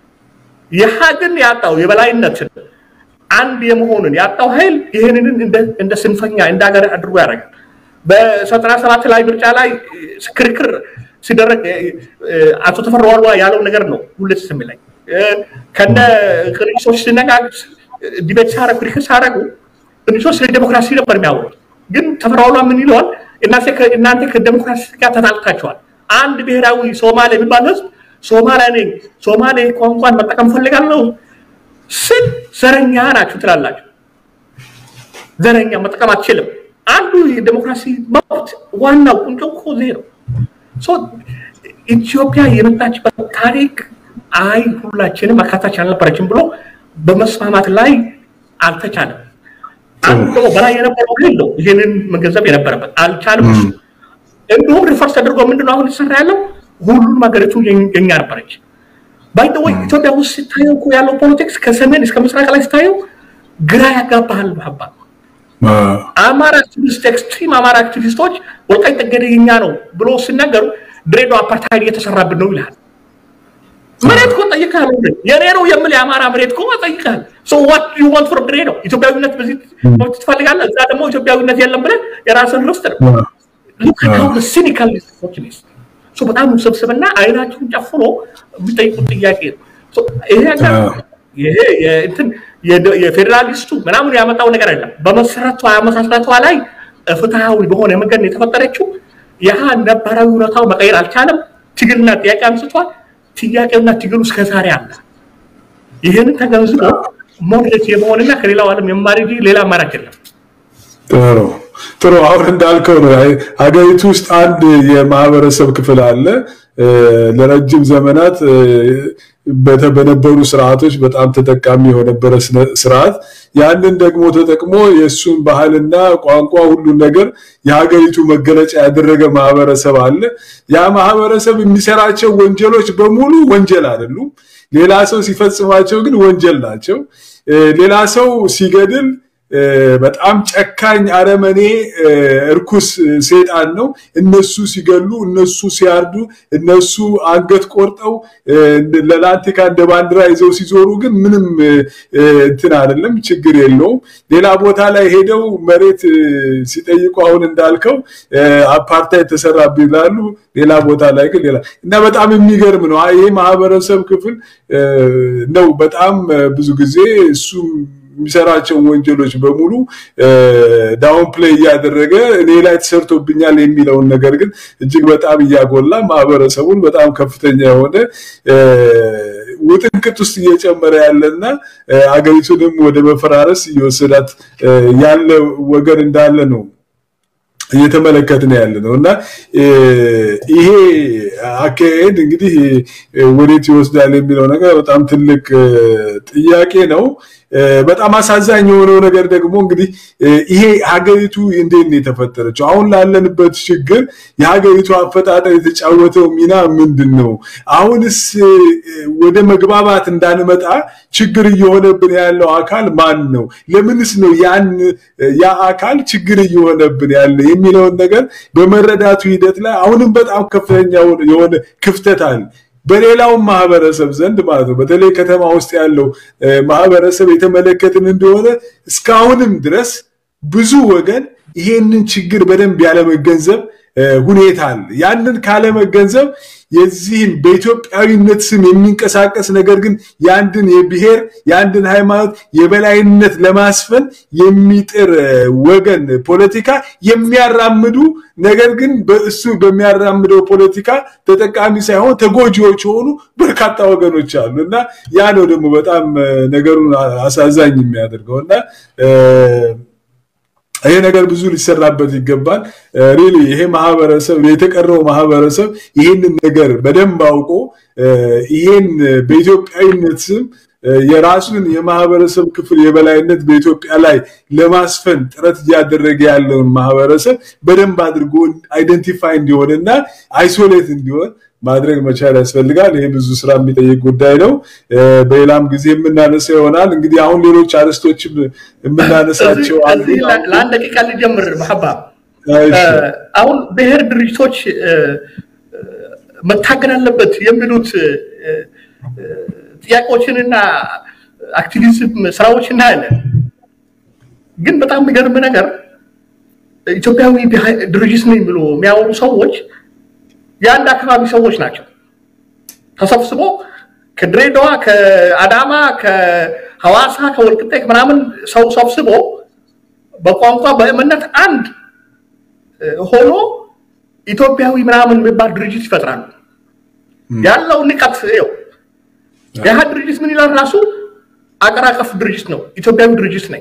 ይህ ግን ያጣው የበላይነትን አንድ የመሆንን ያጣው ኃይል ይህንን እንደ ስንፈኛ እንደ ሀገር አድርጎ ያደርጋል። በዘጠና ሰባት ላይ ምርጫ ላይ ክርክር ሲደረግ አቶ ተፈራ ዋልዋ ያለው ነገር ነው ሁሌ ትዝ የሚለኝ። ከነ ቅንሶች ሲነጋገር ዲቤት ሲያደርጉ ክርክር ሲያደርጉ ቅንሶች ስለ ዴሞክራሲ ነበር የሚያወሩት። ግን ተፈራ ዋልዋ ምን ይለዋል? እናንተ ከዴሞክራሲ ጋር ተጣልታችኋል። አንድ ብሔራዊ ሶማሌ የሚባል ህዝብ ሶማሌ ነኝ ሶማሌ ቋንቋን መጠቀም ፈልጋለሁ ስል ዘረኛ ናችሁ ትላላችሁ። ዘረኛ መጠቀም አትችልም። አንዱ የዴሞክራሲ መብት ዋናው ቁንጮ እኮ ይሄ ነው። ኢትዮጵያ የመጣችበት ታሪክ አይ ሁላችንም አካታች አልነበረችም ብሎ በመስማማት ላይ አልተቻለም። አንዱ ደግሞ በላይ የነበረው የለው ይህንን መገንዘብ የነበረበት አልቻልም። እሱ እንዲሁም ሪፈርስ ተደርጎ ምንድነው አሁን የተሰራ ያለው ሁሉም ሀገሪቱ የኛ ነበረች። ባይደወይ ኢትዮጵያ ውስጥ ሲታየው እኮ ያለው ፖለቲክስ ከሰሜን እስከ ምስራቅ ላይ ሲታየው ግራ ያጋባሃል። ሀባ አማራ አክቲቪስት ኤክስትሪም አማራ አክቲቪስቶች ወልቃይት ጠገዴ የኛ ነው ብሎ ሲናገሩ ድሬዳዋ አፓርታይድ እየተሰራብን ነው ይልሃል። መሬት እኮ ጠይቀሃል። የኔ ነው የምል የአማራ መሬት እኮ ጠይቀሃል። ሶ ዋት ዩ ዋንት ፍሮም ድሬዳዋ ኢትዮጵያዊነት በዚህ ትፈልጋለህ፣ እዛ ደግሞ ኢትዮጵያዊነት የለም ብለህ የራስን ርስት ነው ሲኒካል በጣም ውስብስብና አይናቸውን ጨፍኖ የሚጠይቁት ጥያቄ ነው። ይሄ ነገር ይሄ እንትን የፌዴራሊስቱ ምናምን ያመጣው ነገር አይደለም። በመሰረቷ መሰረቷ ላይ ፍትሃዊ በሆነ መንገድ የተፈጠረችው ያ ነባራዊ ሁኔታው መቀየር አልቻለም። ትግልና ጥያቄ አንስቷል። ጥያቄና ትግሉ እስከዛሬ አለ። ይህንን ተገንዝቦ ሞዴሬት የመሆንና ከሌላው ዓለም የማር እንጂ ሌላ አማራጭ የለም። ጥሩ ጥሩ። አሁን እንዳልከው ነው። ሀገሪቱ ውስጥ አንድ የማህበረሰብ ክፍል አለ ለረጅም ዘመናት በነበሩ ስርዓቶች በጣም ተጠቃሚ የነበረ ስርዓት ያንን ደግሞ ተጠቅሞ የእሱን ባህልና ቋንቋ ሁሉን ነገር የሀገሪቱ መገለጫ ያደረገ ማህበረሰብ አለ። ያ ማህበረሰብ የሚሰራቸው ወንጀሎች በሙሉ ወንጀል አይደሉም። ሌላ ሰው ሲፈጽማቸው ግን ወንጀል ናቸው። ሌላ ሰው ሲገድል በጣም ጨካኝ አረመኔ እርኩስ ሴጣን ነው። እነሱ ሲገሉ፣ እነሱ ሲያርዱ፣ እነሱ አንገት ቆርጠው ለላንቲካ እንደ ባንዲራ ይዘው ሲዞሩ ግን ምንም እንትን አይደለም፣ ችግር የለውም። ሌላ ቦታ ላይ ሄደው መሬት ሲጠይቁ አሁን እንዳልከው አፓርታይድ ተሰራብኝ ይላሉ። ሌላ ቦታ ላይ ግን ሌላ እና በጣም የሚገርም ነው። ይሄ ማህበረሰብ ክፍል ነው በጣም ብዙ ጊዜ እሱ የሚሰራቸውን ወንጀሎች በሙሉ ዳውን ፕሌይ እያደረገ እኔ ላይ ተሰርቶብኛል የሚለውን ነገር ግን እጅግ በጣም እያጎላ ማህበረሰቡን በጣም ከፍተኛ የሆነ ውጥንቅጥ ውስጥ እየጨመረ ያለና አገሪቱንም ወደ መፈራረስ እየወሰዳት ያለ ወገን እንዳለ ነው እየተመለከትን ያለ ነው እና ይሄ አካሄድ እንግዲህ ወዴት ይወስዳል የሚለው ነገር በጣም ትልቅ ጥያቄ ነው። በጣም አሳዛኝ የሆነው ነገር ደግሞ እንግዲህ ይሄ ሀገሪቱ እንዴት ነው የተፈጠረችው? አሁን ላለንበት ችግር የሀገሪቱ አፈጣጠር የተጫወተው ሚና ምንድን ነው? አሁንስ ወደ መግባባት እንዳንመጣ ችግር እየሆነብን ያለው አካል ማን ነው? ለምንስ ነው ያን ያ አካል ችግር እየሆነብን ያለ የሚለውን ነገር በመረዳቱ ሂደት ላይ አሁንም በጣም ከፍተኛ የሆነ ክፍተት አለ። በሌላውም ማህበረሰብ ዘንድ ማለት ነው። በተለይ ከተማ ውስጥ ያለው ማህበረሰብ የተመለከትን እንደሆነ እስካሁንም ድረስ ብዙ ወገን ይሄንን ችግር በደንብ ያለመገንዘብ ሁኔታ አለ። ያንን ካለመገንዘብ የዚህን በኢትዮጵያዊነት ስም የሚንቀሳቀስ ነገር ግን የአንድን የብሔር የአንድን ሃይማኖት የበላይነት ለማስፈን የሚጥር ወገን ፖለቲካ የሚያራምዱ ነገር ግን በእሱ በሚያራምደው ፖለቲካ ተጠቃሚ ሳይሆን ተጎጂዎች የሆኑ በርካታ ወገኖች አሉ እና ያ ነው ደግሞ በጣም ነገሩን አሳዛኝ የሚያደርገው እና ይሄ ነገር ብዙ ሊሰራበት ይገባል። ሪሊ ይሄ ማህበረሰብ የተቀረው ማህበረሰብ ይህንን ነገር በደንብ አውቆ ይሄን በኢትዮጵያዊነት ስም የራሱን የማህበረሰብ ክፍል የበላይነት በኢትዮጵያ ላይ ለማስፈን ጥረት እያደረገ ያለውን ማህበረሰብ በደንብ አድርጎ አይደንቲፋይ እንዲሆን እና አይሶሌት እንዲሆን ማድረግ መቻል ያስፈልጋል። ይሄ ብዙ ስራ የሚጠይቅ ጉዳይ ነው። በሌላም ጊዜ የምናነሳው ይሆናል። እንግዲህ አሁን ሌሎች አርዕስቶችም የምናነሳቸው ለአንድ ደቂቃ ልጀምር። መሐባ አሁን ብሔር ድርጅቶች መታገል አለበት የሚሉት ጥያቄዎችንና አክቲቪዝም ስራዎች እናያለን። ግን በጣም የሚገርም ነገር ኢትዮጵያዊ ድርጅት ነኝ ብሎ የሚያወሩ ሰዎች የአንድ አካባቢ ሰዎች ናቸው። ተሰብስቦ ከድሬዳዋ፣ ከአዳማ፣ ከሐዋሳ፣ ከወልቅጤ ምናምን ሰው ሰብስቦ በቋንቋ በእምነት አንድ ሆኖ ኢትዮጵያዊ ምናምን የሚባል ድርጅት ይፈጥራሉ። ያለው ንቀት ው የህ ድርጅት ምን ይላል ራሱ አገር አቀፍ ድርጅት ነው፣ ኢትዮጵያዊ ድርጅት ነኝ።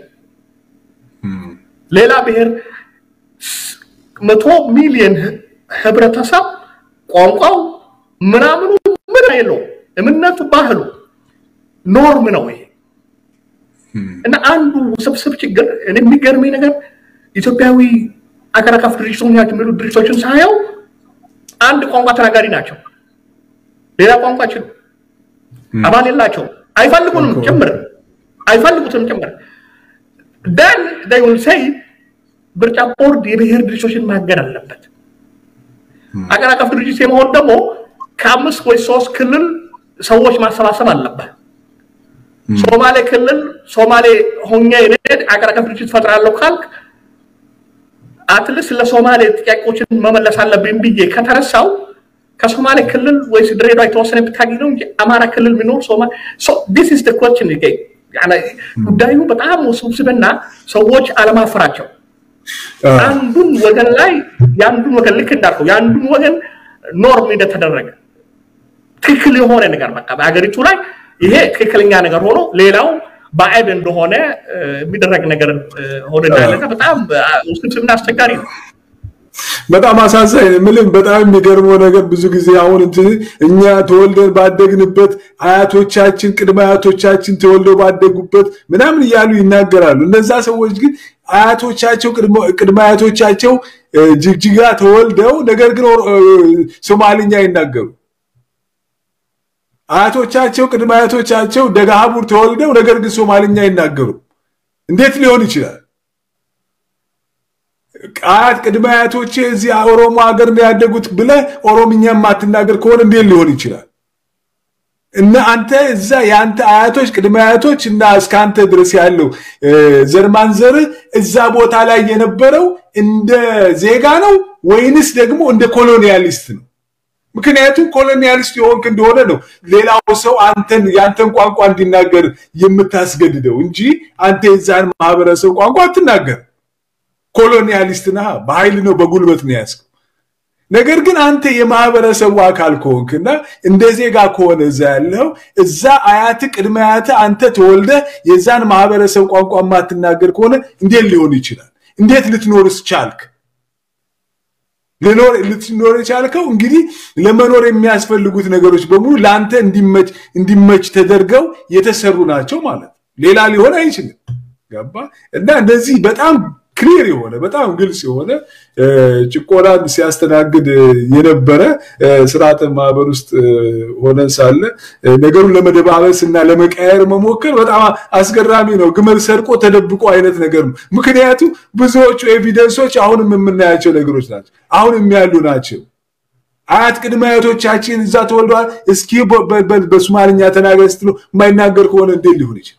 ሌላ ብሔር መቶ ሚሊዮን ህብረተሰብ ቋንቋው ምናምኑ ምን የለው እምነቱ ባህሉ ኖርም ነው ይሄ እና አንዱ ስብስብ ችግር እኔ የሚገርመኝ ነገር ኢትዮጵያዊ አገር አቀፍ ድርጅቶች ናቸው የሚሉ ድርጅቶችን ሳየው አንድ ቋንቋ ተናጋሪ ናቸው። ሌላ ቋንቋ ችሉ አባል የላቸው አይፈልጉንም ጭምር አይፈልጉትም ጭምር ደን they will say ምርጫ ቦርድ የብሔር ድርጅቶችን ማገድ አለበት። አገር አቀፍ ድርጅት የመሆን ደግሞ ከአምስት ወይ ሶስት ክልል ሰዎች ማሰባሰብ አለበት። ሶማሌ ክልል ሶማሌ ሆኜ እኔ አገር አቀፍ ድርጅት ፈጥራለሁ ካልክ አትልስ ለሶማሌ ጥያቄዎችን መመለስ አለብኝ ብዬ ከተነሳው ከሶማሌ ክልል ወይስ ድሬዳዋ የተወሰነ ብታገኝ ነው እንጂ አማራ ክልል የሚኖር ሶማሌ ዲስ ኢዝ ኮችን ጉዳዩ በጣም ውስብስብና ሰዎች አለማፈራቸው አንዱን ወገን ላይ የአንዱን ወገን ልክ እንዳልከው የአንዱን ወገን ኖርም እንደተደረገ ትክክል የሆነ ነገር በቃ በሀገሪቱ ላይ ይሄ ትክክለኛ ነገር ሆኖ ሌላው ባዕድ እንደሆነ የሚደረግ ነገር ሆነ እንዳለና በጣም ውስብስብና አስቸጋሪ ነው። በጣም አሳዛኝ ምልም በጣም የሚገርመው ነገር ብዙ ጊዜ አሁን እንትን እኛ ተወልደን ባደግንበት አያቶቻችን ቅድመ አያቶቻችን ተወልደው ባደጉበት ምናምን እያሉ ይናገራሉ። እነዛ ሰዎች ግን አያቶቻቸው ቅድመ አያቶቻቸው ጅግጅጋ ተወልደው ነገር ግን ሶማልኛ ይናገሩ። አያቶቻቸው ቅድመ አያቶቻቸው ደጋሀቡር ተወልደው ነገር ግን ሶማልኛ ይናገሩ። እንዴት ሊሆን ይችላል? አያት ቅድመ አያቶቼ እዚህ ኦሮሞ ሀገር ነው ያደጉት ብለህ ኦሮምኛ የማትናገር ከሆነ እንዴት ሊሆን ይችላል? እና አንተ እዛ የአንተ አያቶች ቅድመ አያቶች እና እስከ አንተ ድረስ ያለው ዘርማን ዘርህ እዛ ቦታ ላይ የነበረው እንደ ዜጋ ነው ወይንስ ደግሞ እንደ ኮሎኒያሊስት ነው? ምክንያቱም ኮሎኒያሊስት የሆንክ እንደሆነ ነው ሌላው ሰው አንተን የአንተን ቋንቋ እንዲናገር የምታስገድደው እንጂ አንተ የዛን ማህበረሰብ ቋንቋ አትናገር። ኮሎኒያሊስት ነህ፣ በኃይል ነው በጉልበት ነው ያዝከው። ነገር ግን አንተ የማህበረሰቡ አካል ከሆንክና እንደ ዜጋ ከሆነ እዛ ያለው እዛ አያት ቅድመ አያት አንተ ተወልደ የዛን ማህበረሰብ ቋንቋ የማትናገር ከሆነ እንዴት ሊሆን ይችላል? እንዴት ልትኖርስ ቻልክ? ልኖር ልትኖር የቻልከው እንግዲህ ለመኖር የሚያስፈልጉት ነገሮች በሙሉ ለአንተ እንዲመች እንዲመች ተደርገው የተሰሩ ናቸው ማለት ነው። ሌላ ሊሆን አይችልም። ገባ እና እንደዚህ በጣም ክሊር የሆነ በጣም ግልጽ የሆነ ጭቆናን ሲያስተናግድ የነበረ ስርዓተ ማህበር ውስጥ ሆነን ሳለ ነገሩን ለመደባበስ እና ለመቀየር መሞከር በጣም አስገራሚ ነው። ግመል ሰርቆ ተደብቆ አይነት ነገር ነው። ምክንያቱም ብዙዎቹ ኤቪደንሶች አሁንም የምናያቸው ነገሮች ናቸው። አሁንም ያሉ ናቸው። አያት ቅድመ አያቶቻችን እዛ ተወልደዋል። እስኪ በሶማልኛ ተናገር ስትለው የማይናገር ከሆነ እንዴት ሊሆን ይችላል?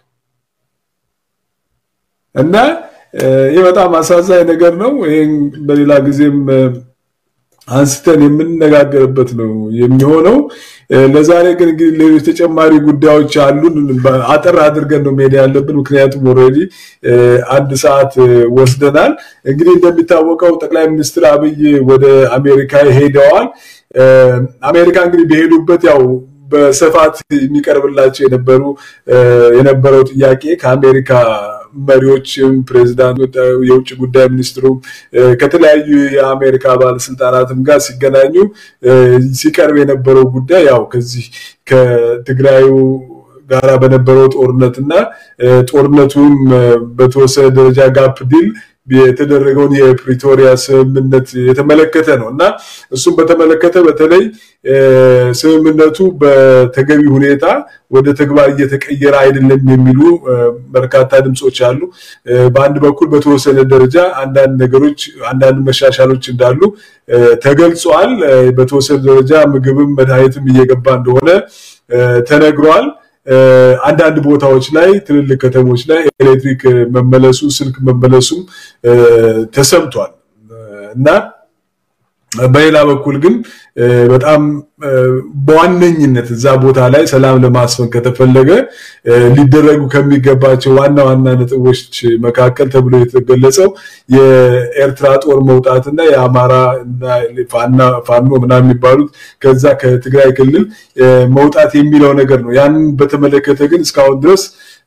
እና ይህ በጣም አሳዛኝ ነገር ነው። ይህን በሌላ ጊዜም አንስተን የምንነጋገርበት ነው የሚሆነው። ለዛሬ ግን እንግዲህ ሌሎች ተጨማሪ ጉዳዮች አሉን። አጠር አድርገን ነው መሄድ ያለብን፣ ምክንያቱም ኦልሬዲ አንድ ሰዓት ወስደናል። እንግዲህ እንደሚታወቀው ጠቅላይ ሚኒስትር አብይ ወደ አሜሪካ ሄደዋል። አሜሪካ እንግዲህ በሄዱበት ያው በስፋት የሚቀርብላቸው የነበሩ የነበረው ጥያቄ ከአሜሪካ መሪዎችም ፕሬዚዳንት፣ የውጭ ጉዳይ ሚኒስትሩም ከተለያዩ የአሜሪካ ባለስልጣናትም ጋር ሲገናኙ ሲቀርብ የነበረው ጉዳይ ያው ከዚህ ከትግራዩ ጋራ በነበረው ጦርነት እና ጦርነቱም በተወሰነ ደረጃ ጋፕ ዲል የተደረገውን የፕሪቶሪያ ስምምነት የተመለከተ ነው እና እሱም በተመለከተ በተለይ ስምምነቱ በተገቢ ሁኔታ ወደ ተግባር እየተቀየረ አይደለም የሚሉ በርካታ ድምፆች አሉ። በአንድ በኩል በተወሰነ ደረጃ አንዳንድ ነገሮች አንዳንድ መሻሻሎች እንዳሉ ተገልጿል። በተወሰነ ደረጃ ምግብም መድኃኒትም እየገባ እንደሆነ ተነግሯል። አንዳንድ ቦታዎች ላይ ትልልቅ ከተሞች ላይ ኤሌክትሪክ መመለሱ ስልክ መመለሱም ተሰምቷል እና በሌላ በኩል ግን በጣም በዋነኝነት እዛ ቦታ ላይ ሰላም ለማስፈን ከተፈለገ ሊደረጉ ከሚገባቸው ዋና ዋና ነጥቦች መካከል ተብሎ የተገለጸው የኤርትራ ጦር መውጣትና የአማራ ፋኖ ምናምን የሚባሉት ከዛ ከትግራይ ክልል መውጣት የሚለው ነገር ነው። ያንን በተመለከተ ግን እስካሁን ድረስ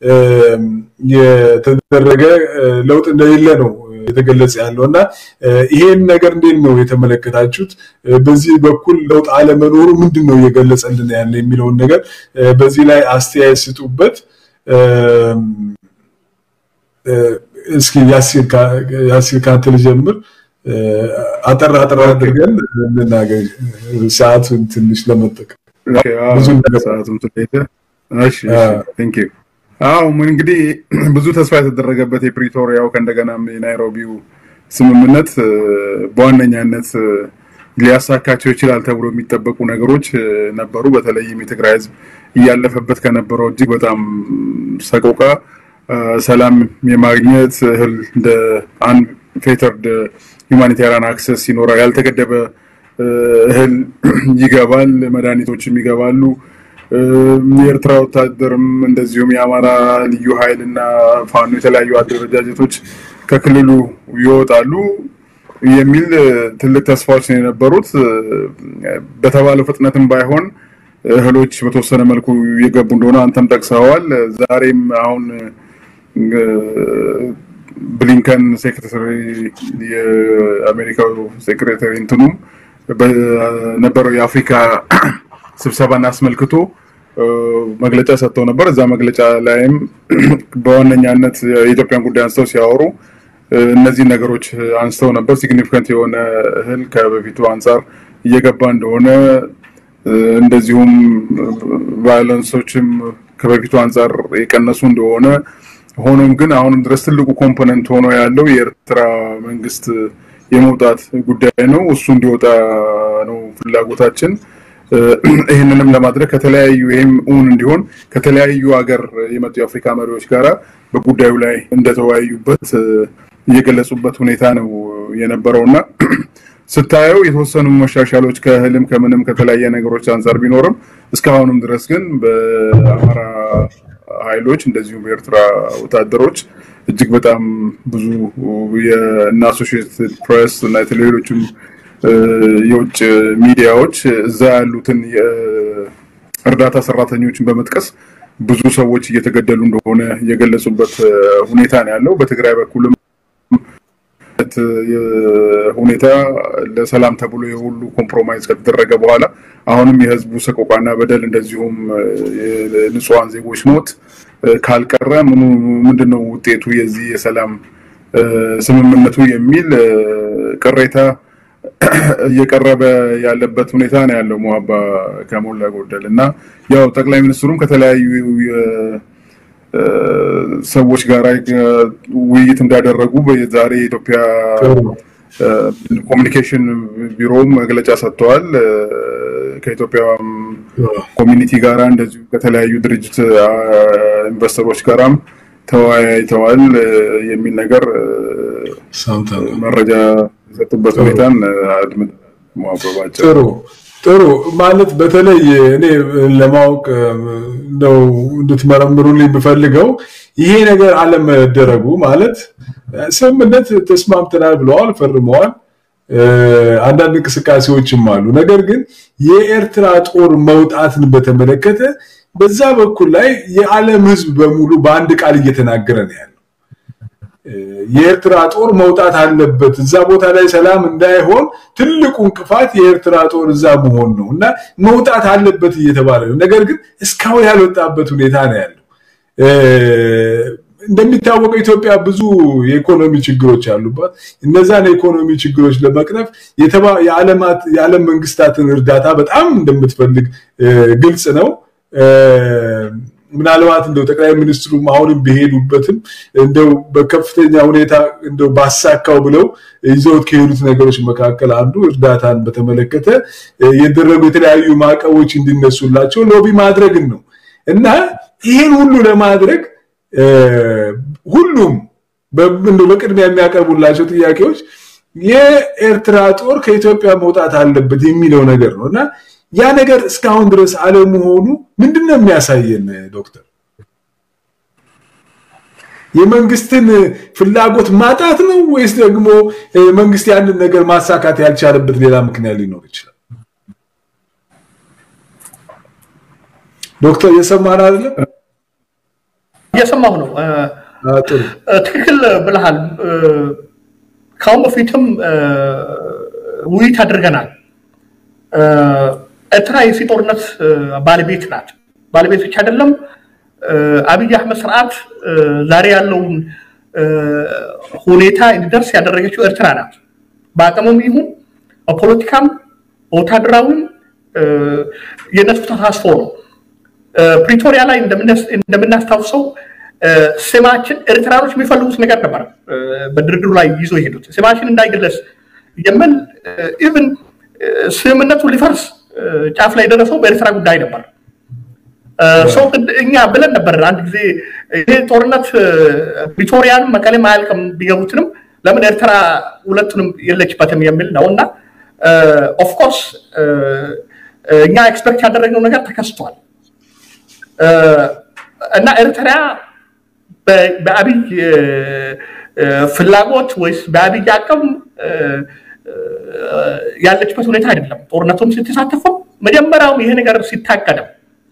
የተደረገ ለውጥ እንደሌለ ነው የተገለጸ ያለው እና ይሄን ነገር እንዴት ነው የተመለከታችሁት? በዚህ በኩል ለውጥ አለመኖሩ ምንድን ነው እየገለጸልን ያለ የሚለውን ነገር በዚህ ላይ አስተያየት ስጡበት። እስኪ ያሲር ከአንተ ልጀምር። አጠር አጠር አድርገን እንናገር፣ ሰዓቱን ትንሽ ለመጠቀም አዎ እንግዲህ ብዙ ተስፋ የተደረገበት የፕሪቶሪያው ከእንደገናም የናይሮቢው ስምምነት በዋነኛነት ሊያሳካቸው ይችላል ተብሎ የሚጠበቁ ነገሮች ነበሩ። በተለይም የትግራይ ሕዝብ እያለፈበት ከነበረው እጅግ በጣም ሰቆቃ ሰላም የማግኘት እህል እንደ አንድ ፌተርድ ሁማኒታሪያን አክሰስ ይኖራል። ያልተገደበ እህል ይገባል፣ መድኃኒቶችም ይገባሉ። የኤርትራ ወታደርም እንደዚሁም የአማራ ልዩ ኃይል እና ፋኖ የተለያዩ አደረጃጀቶች ከክልሉ ይወጣሉ የሚል ትልቅ ተስፋዎች ነው የነበሩት። በተባለው ፍጥነትም ባይሆን እህሎች በተወሰነ መልኩ እየገቡ እንደሆነ አንተም ጠቅሰዋል። ዛሬም አሁን ብሊንከን ሴክሬታሪ የአሜሪካው ሴክሬታሪ እንትኑም በነበረው የአፍሪካ ስብሰባን አስመልክቶ መግለጫ ሰጥተው ነበር። እዛ መግለጫ ላይም በዋነኛነት የኢትዮጵያን ጉዳይ አንስተው ሲያወሩ እነዚህ ነገሮች አንስተው ነበር። ሲግኒፊካንት የሆነ እህል ከበፊቱ አንጻር እየገባ እንደሆነ እንደዚሁም ቫዮለንሶችም ከበፊቱ አንጻር የቀነሱ እንደሆነ ሆኖም ግን አሁንም ድረስ ትልቁ ኮምፖነንት ሆኖ ያለው የኤርትራ መንግስት የመውጣት ጉዳይ ነው። እሱ እንዲወጣ ነው ፍላጎታችን። ይህንንም ለማድረግ ከተለያዩ ይህም እውን እንዲሆን ከተለያዩ ሀገር የመጡ የአፍሪካ መሪዎች ጋራ በጉዳዩ ላይ እንደተወያዩበት እየገለጹበት ሁኔታ ነው የነበረው እና ስታየው የተወሰኑ መሻሻሎች ከእህልም ከምንም ከተለያየ ነገሮች አንጻር ቢኖርም እስካሁንም ድረስ ግን በአማራ ኃይሎች እንደዚሁም በኤርትራ ወታደሮች እጅግ በጣም ብዙ የእነ አሶሺየትድ ፕሬስ እና ሌሎችም የውጭ ሚዲያዎች እዛ ያሉትን የእርዳታ ሰራተኞችን በመጥቀስ ብዙ ሰዎች እየተገደሉ እንደሆነ የገለጹበት ሁኔታ ነው ያለው። በትግራይ በኩልም ሁኔታ ለሰላም ተብሎ የሁሉ ኮምፕሮማይዝ ከተደረገ በኋላ አሁንም የህዝቡ ሰቆቃና በደል እንደዚሁም የንጹሐን ዜጎች ሞት ካልቀረ ምኑ ምንድነው ውጤቱ የዚህ የሰላም ስምምነቱ የሚል ቅሬታ እየቀረበ ያለበት ሁኔታ ነው ያለው ሙሀባ ከሞላ ጎደል እና ያው ጠቅላይ ሚኒስትሩም ከተለያዩ ሰዎች ጋር ውይይት እንዳደረጉ ዛሬ የኢትዮጵያ ኮሚኒኬሽን ቢሮም መግለጫ ሰጥተዋል። ከኢትዮጵያ ኮሚኒቲ ጋራ እንደዚሁ ከተለያዩ ድርጅት ኢንቨስተሮች ጋራም ተወያይተዋል የሚል ነገር መረጃ የሰጡበት ሁኔታን አድምጥ ጥሩ ጥሩ ማለት በተለይ እኔ ለማወቅ ነው እንድትመረምሩልኝ የምፈልገው ይሄ ነገር አለመደረጉ ማለት ስምምነት ተስማምተናል ብለዋል፣ ፈርመዋል። አንዳንድ እንቅስቃሴዎችም አሉ። ነገር ግን የኤርትራ ጦር መውጣትን በተመለከተ በዛ በኩል ላይ የዓለም ሕዝብ በሙሉ በአንድ ቃል እየተናገረ ነው ያለው። የኤርትራ ጦር መውጣት አለበት። እዛ ቦታ ላይ ሰላም እንዳይሆን ትልቁ እንቅፋት የኤርትራ ጦር እዛ መሆን ነው እና መውጣት አለበት እየተባለ ነው። ነገር ግን እስካሁን ያልወጣበት ሁኔታ ነው ያለው። እንደሚታወቀው ኢትዮጵያ ብዙ የኢኮኖሚ ችግሮች አሉባት። እነዛን የኢኮኖሚ ችግሮች ለመቅረፍ የዓለም መንግስታትን እርዳታ በጣም እንደምትፈልግ ግልጽ ነው። ምናልባት እንደው ጠቅላይ ሚኒስትሩም አሁንም ቢሄዱበትም እንደው በከፍተኛ ሁኔታ እንደው ባሳካው ብለው ይዘውት ከሄዱት ነገሮች መካከል አንዱ እርዳታን በተመለከተ የደረጉ የተለያዩ ማዕቀቦች እንዲነሱላቸው ሎቢ ማድረግን ነው እና ይህን ሁሉ ለማድረግ ሁሉም በቅድሚያ የሚያቀርቡላቸው ጥያቄዎች የኤርትራ ጦር ከኢትዮጵያ መውጣት አለበት የሚለው ነገር ነው እና ያ ነገር እስካሁን ድረስ አለመሆኑ ምንድን ነው የሚያሳየን ዶክተር? የመንግስትን ፍላጎት ማጣት ነው ወይስ ደግሞ መንግስት ያንን ነገር ማሳካት ያልቻለበት ሌላ ምክንያት ሊኖር ይችላል? ዶክተር እየሰማን አይደለም? እየሰማሁ ነው። ትክክል ብለሃል። ከአሁን በፊትም ውይይት አድርገናል። ኤርትራ የዚህ ጦርነት ባለቤት ናት። ባለቤት ብቻ አይደለም። አብይ አህመድ ስርዓት ዛሬ ያለውን ሁኔታ እንዲደርስ ያደረገችው ኤርትራ ናት። በአቅምም ይሁን በፖለቲካም በወታደራዊም የነሱ ተሳትፎ ነው። ፕሪቶሪያ ላይ እንደምናስታውሰው ስማችን ኤርትራኖች የሚፈልጉት ነገር ነበር። በድርድሩ ላይ ይዞ የሄዱት ስማችን እንዳይገለጽ የሚል ኢቭን ስምምነቱ ሊፈርስ ጫፍ ላይ የደረሰው በኤርትራ ጉዳይ ነበር። ሰው እኛ ብለን ነበር አንድ ጊዜ ይሄ ጦርነት ፕሪቶሪያንም መቀሌም አያልቅም ቢገቡትንም ለምን ኤርትራ ሁለቱንም የለችበትም የሚል ነው እና ኦፍኮርስ እኛ ኤክስፐክት ያደረግነው ነገር ተከስቷል እና ኤርትራ በአብይ ፍላጎት ወይስ በአብይ አቅም ያለችበት ሁኔታ አይደለም። ጦርነቱም ስትሳተፈው መጀመሪያውም ይሄ ነገር ሲታቀደም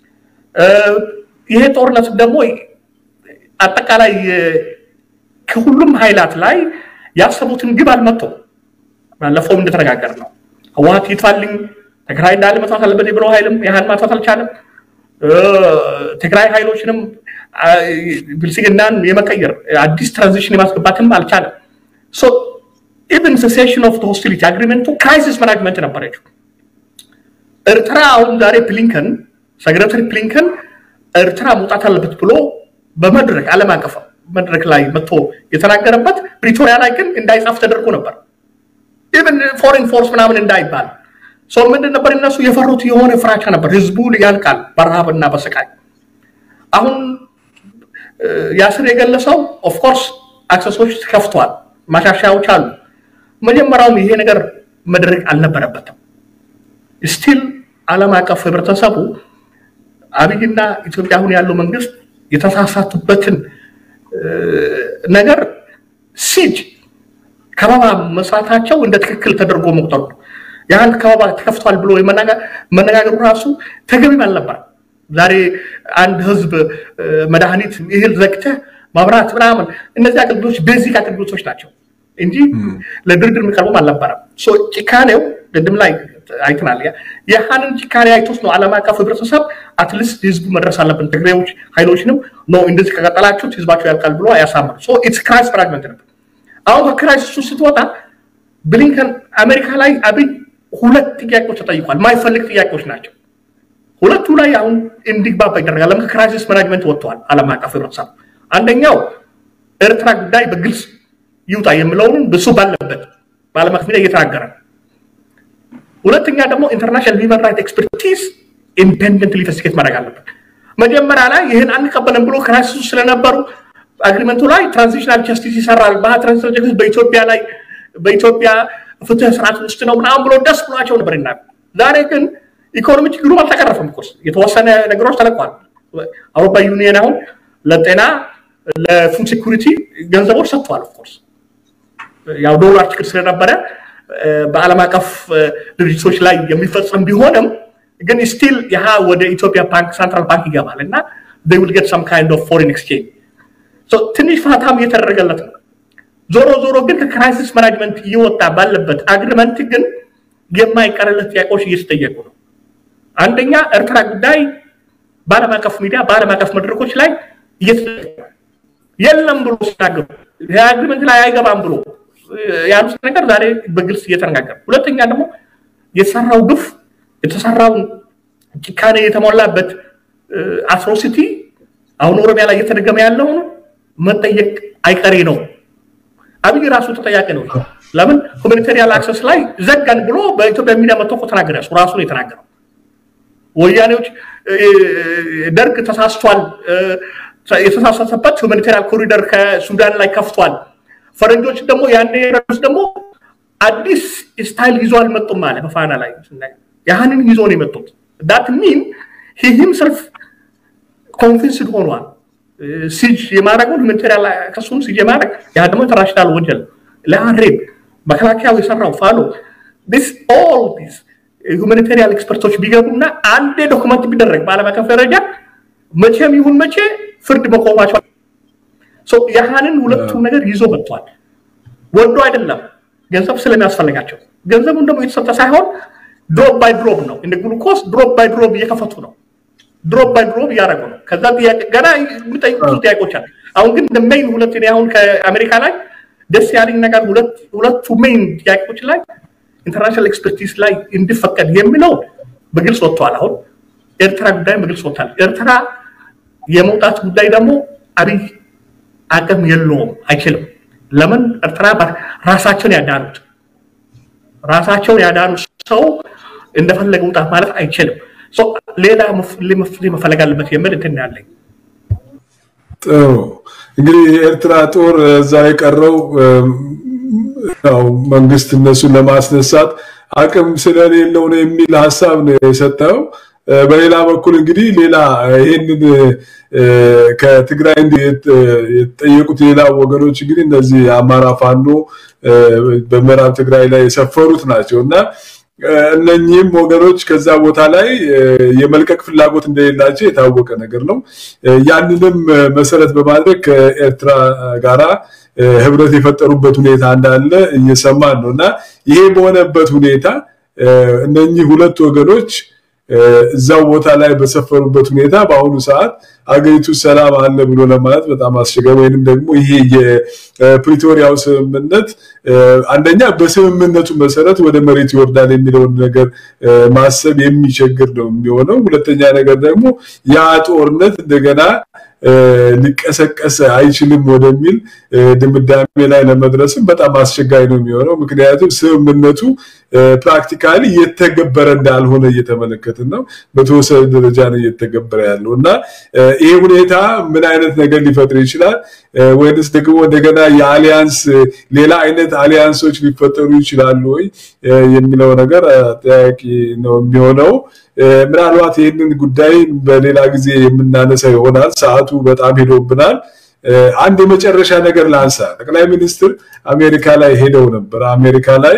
ይሄ ጦርነት ደግሞ አጠቃላይ ከሁሉም ኃይላት ላይ ያሰቡትን ግብ አልመጡም። ባለፈውም እንደተነጋገር ነው ህወሓት ይጥፋልኝ ትግራይ እንዳለ መጥፋት አለበት ብለው ኃይልም ያህል ማጥፋት አልቻለም። ትግራይ ኃይሎችንም ብልጽግናን የመቀየር አዲስ ትራንዚሽን የማስገባትም አልቻለም። ኢቨን ሴሴሽን ኦፍ ሆስቲሊቲ አግሪመንቱ ክራይሲስ ማናጅመንት ነበረችው። ኤርትራ አሁን ዛሬ ፕሊንከን ሰክረተሪ ፕሊንከን ኤርትራ መውጣት አለበት ብሎ በመድረክ ዓለም አቀፍ መድረክ ላይ መጥቶ የተናገረበት ፕሪቶሪያ ላይ ግን እንዳይጻፍ ተደርጎ ነበር። ኢቨን ፎሬን ፎርስ ምናምን እንዳይባል ሰው ምንድን ነበር እነሱ የፈሩት የሆነ ፍራቻ ነበር። ህዝቡ ያልቃል በረሃብና በስቃይ። አሁን ያስር የገለጸው ኦፍኮርስ አክሰሶች ከፍቷል፣ ማሻሻያዎች አሉ። መጀመሪያውም ይሄ ነገር መድረግ አልነበረበትም። ስቲል ዓለም አቀፍ ህብረተሰቡ አብይና ኢትዮጵያ አሁን ያለው መንግስት የተሳሳቱበትን ነገር ሲጅ ከበባ መስራታቸው እንደ ትክክል ተደርጎ መቁጠሩ ነው። ያህል ከበባ ተከፍቷል ብሎ መነጋገሩ ራሱ ተገቢም አልነበረም። ዛሬ አንድ ህዝብ መድኃኒት እህል ዘግተህ ማብራት ምናምን እነዚህ አገልግሎቶች ቤዚክ አገልግሎቶች ናቸው። እንጂ ለድርድር የሚቀርቡም አልነበረም። ጭካኔው ቅድም ላይ አይተናል። ያህንን ጭካኔ አይቶስ ነው ዓለም አቀፍ ህብረተሰብ አትሊስት ህዝቡ መድረስ አለብን፣ ትግሬዎች ኃይሎችንም ነው እንደዚህ ከቀጠላችሁት ህዝባቸው ያልቃል ብሎ ያሳምኑ። ኢትስ ክራይስ ፍራግመንት ነበር። አሁን ከክራይሲሱ ስትወጣ ብሊንከን አሜሪካ ላይ አብይ ሁለት ጥያቄዎች ተጠይቋል። ማይፈልግ ጥያቄዎች ናቸው። ሁለቱ ላይ አሁን እንዲግባባ ይደረጋል። ለምን ከክራይሲስ ማናጅመንት ወጥተዋል ዓለም አቀፍ ህብረተሰብ። አንደኛው ኤርትራ ጉዳይ በግልጽ ይውጣ የሚለውን ብሱ ባለበት በዓለም አቀፍ ሚዲያ እየተናገረ ነው። ሁለተኛ ደግሞ ኢንተርናሽናል ሂውማን ራይት ኤክስፐርቲዝ ኢንዲፔንደንት ኢንቨስቲጌት ማድረግ አለበት። መጀመሪያ ላይ ይህን አንቀበልም ብሎ ክራይሲሱ ስለነበሩ አግሪመንቱ ላይ ትራንዚሽናል ጀስቲስ ይሰራል፣ ትራንዚሽናል ጀስቲስ በኢትዮጵያ ላይ በኢትዮጵያ ፍትህ ስርዓት ውስጥ ነው ምናምን ብሎ ደስ ብሏቸው ነበር ይና ዛሬ ግን ኢኮኖሚ ችግሩም አልተቀረፈም። ኮርስ የተወሰነ ነገሮች ተለቋል። አውሮፓ ዩኒየን አሁን ለጤና ለፉድ ሴኩሪቲ ገንዘቦች ሰጥተዋል። ኦፍኮርስ ያው ዶላር ችግር ስለነበረ በዓለም አቀፍ ድርጅቶች ላይ የሚፈጸም ቢሆንም ግን ስቲል ያህ ወደ ኢትዮጵያ ባንክ ሳንትራል ባንክ ይገባል እና they will get some kind of foreign exchange ትንሽ ፋታም እየተደረገለት ነው። ዞሮ ዞሮ ግን ከክራይሲስ ማናጅመንት እየወጣ ባለበት አግሪመንት ግን የማይቀርለት ጥያቄዎች እየተጠየቁ ነው። አንደኛ ኤርትራ ጉዳይ በዓለም አቀፍ ሚዲያ በዓለም አቀፍ መድረኮች ላይ እየተጠየቀ የለም ብሎ ሲናገሩ የአግሪመንት ላይ አይገባም ብሎ ያሉት ነገር ዛሬ በግልጽ እየተነጋገሩ፣ ሁለተኛ ደግሞ የተሰራው ግፍ የተሰራውን ጭካኔ የተሞላበት አትሮሲቲ አሁን ኦሮሚያ ላይ እየተደገመ ያለውን መጠየቅ አይቀሬ ነው። አብይ ራሱ ተጠያቂ ነው። ለምን ሁማኒታሪያን አክሰስ ላይ ዘጋን ብሎ በኢትዮጵያ ሚዲያ መጥቶ እኮ ተናገረ። እሱ ራሱ ነው የተናገረው። ወያኔዎች ደርግ ተሳስቷል፣ የተሳሳተበት ሁማኒታሪያን ኮሪደር ከሱዳን ላይ ከፍቷል። ፈረንጆች ደግሞ ያኔ ረስ ደግሞ አዲስ ስታይል ይዞ አልመጡም አለ በፋና ላይ ያህንን ይዞ ነው የመጡት። ዳት ሚን ሂምሰልፍ ኮንቪንስድ ሆኗል። ሲጅ የማድረጉን ሁማኒታሪያን ከሱም ሲጅ የማድረግ ያ ደግሞ ኢንተርናሽናል ወንጀል ለአሬብ መከላከያው የሰራው ፋሎ ስ ኦል ዲስ ሁማኒታሪያን ኤክስፐርቶች ቢገቡና አንዴ ዶክመንት ቢደረግ በዓለም አቀፍ ደረጃ መቼም ይሁን መቼ ፍርድ መቆማቸው ያህንን ሁለቱ ነገር ይዞ መጥቷል። ወዶ አይደለም ገንዘብ ስለሚያስፈልጋቸው ገንዘቡን ደግሞ የተሰጠ ሳይሆን ድሮፕ ባይ ድሮፕ ነው። እንደ ግሉኮስ ድሮፕ ባይ ድሮፕ እየከፈቱ ነው። ድሮፕ ባይ ድሮፕ እያደረጉ ነው። ከዛ ገና የሚጠይቁ ብዙ ጥያቄዎች አሉ። አሁን ግን ሜይን ሁለት አሁን ከአሜሪካ ላይ ደስ ያለኝ ነገር ሁለቱ ሜይን ጥያቄዎች ላይ ኢንተርናሽናል ኤክስፐርቲዝ ላይ እንዲፈቀድ የሚለው በግልጽ ወጥተዋል። አሁን ኤርትራ ጉዳይ በግልጽ ወጥቷል። ኤርትራ የመውጣት ጉዳይ ደግሞ አብይ አቅም የለውም፣ አይችልም። ለምን ኤርትራ ራሳቸውን ያዳኑት ራሳቸውን ያዳኑ ሰው እንደፈለገ ውጣ ማለት አይችልም። ሌላ መፍትሄ መፈለግ አለበት የሚል እንትን ያለኝ። ጥሩ እንግዲህ የኤርትራ ጦር እዛ የቀረው ያው መንግስት እነሱን ለማስነሳት አቅም ስለሌለው ነው የሚል ሀሳብ ነው የሰጠው። በሌላ በኩል እንግዲህ ሌላ ይህንን ከትግራይ የተጠየቁት ሌላ ወገኖች እንግዲህ እነዚህ አማራ ፋኖ በምዕራብ ትግራይ ላይ የሰፈሩት ናቸው እና እነኚህም ወገኖች ከዛ ቦታ ላይ የመልቀቅ ፍላጎት እንደሌላቸው የታወቀ ነገር ነው። ያንንም መሰረት በማድረግ ከኤርትራ ጋራ ህብረት የፈጠሩበት ሁኔታ እንዳለ እየሰማን ነው እና ይሄ በሆነበት ሁኔታ እነኚህ ሁለት ወገኖች እዛው ቦታ ላይ በሰፈሩበት ሁኔታ በአሁኑ ሰዓት አገሪቱ ሰላም አለ ብሎ ለማለት በጣም አስቸጋሪ ወይንም ደግሞ ይሄ የፕሪቶሪያው ስምምነት አንደኛ በስምምነቱ መሰረት ወደ መሬት ይወርዳል የሚለውን ነገር ማሰብ የሚቸግር ነው የሚሆነው። ሁለተኛ ነገር ደግሞ ያ ጦርነት እንደገና ሊቀሰቀስ አይችልም ወደሚል ድምዳሜ ላይ ለመድረስም በጣም አስቸጋሪ ነው የሚሆነው። ምክንያቱም ስምምነቱ ፕራክቲካሊ እየተገበረ እንዳልሆነ እየተመለከትን ነው። በተወሰነ ደረጃ ነው እየተገበረ ያለው እና ይሄ ሁኔታ ምን አይነት ነገር ሊፈጥር ይችላል? ወይንስ ደግሞ እንደገና የአሊያንስ ሌላ አይነት አሊያንሶች ሊፈጠሩ ይችላሉ ወይ የሚለው ነገር ጠያቂ ነው የሚሆነው። ምናልባት ይህንን ጉዳይ በሌላ ጊዜ የምናነሳ ይሆናል። ሰዓቱ በጣም ሄዶብናል። አንድ የመጨረሻ ነገር ላንሳ። ጠቅላይ ሚኒስትር አሜሪካ ላይ ሄደው ነበር። አሜሪካ ላይ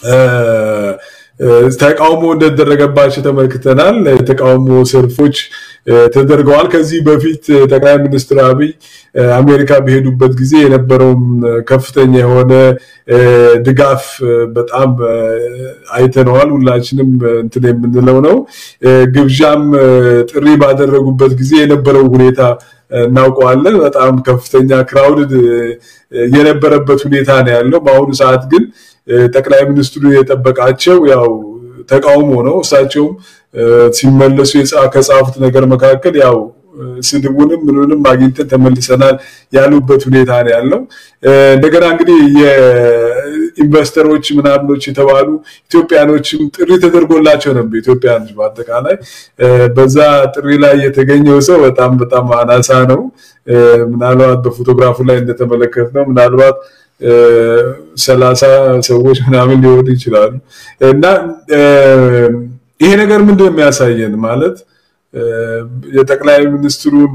ተቃውሞ እንደተደረገባቸው ተመልክተናል። የተቃውሞ ሰልፎች ተደርገዋል። ከዚህ በፊት ጠቅላይ ሚኒስትር አብይ አሜሪካ በሄዱበት ጊዜ የነበረውን ከፍተኛ የሆነ ድጋፍ በጣም አይተነዋል። ሁላችንም እንትን የምንለው ነው። ግብዣም ጥሪ ባደረጉበት ጊዜ የነበረው ሁኔታ እናውቀዋለን። በጣም ከፍተኛ ክራውድድ የነበረበት ሁኔታ ነው ያለው። በአሁኑ ሰዓት ግን ጠቅላይ ሚኒስትሩ የጠበቃቸው ያው ተቃውሞ ነው። እሳቸውም ሲመለሱ ከጻፉት ነገር መካከል ያው ስድቡንም ምንንም አግኝተን ተመልሰናል ያሉበት ሁኔታ ነው ያለው። እንደገና እንግዲህ የኢንቨስተሮች ምናምኖች የተባሉ ኢትዮጵያኖችም ጥሪ ተደርጎላቸው ነበር። ኢትዮጵያኖች በአጠቃላይ በዛ ጥሪ ላይ የተገኘው ሰው በጣም በጣም አናሳ ነው። ምናልባት በፎቶግራፉ ላይ እንደተመለከት ነው ምናልባት ሰላሳ ሰዎች ምናምን ሊሆኑ ይችላሉ እና ይሄ ነገር ምንድን ነው የሚያሳየን ማለት የጠቅላይ ሚኒስትሩን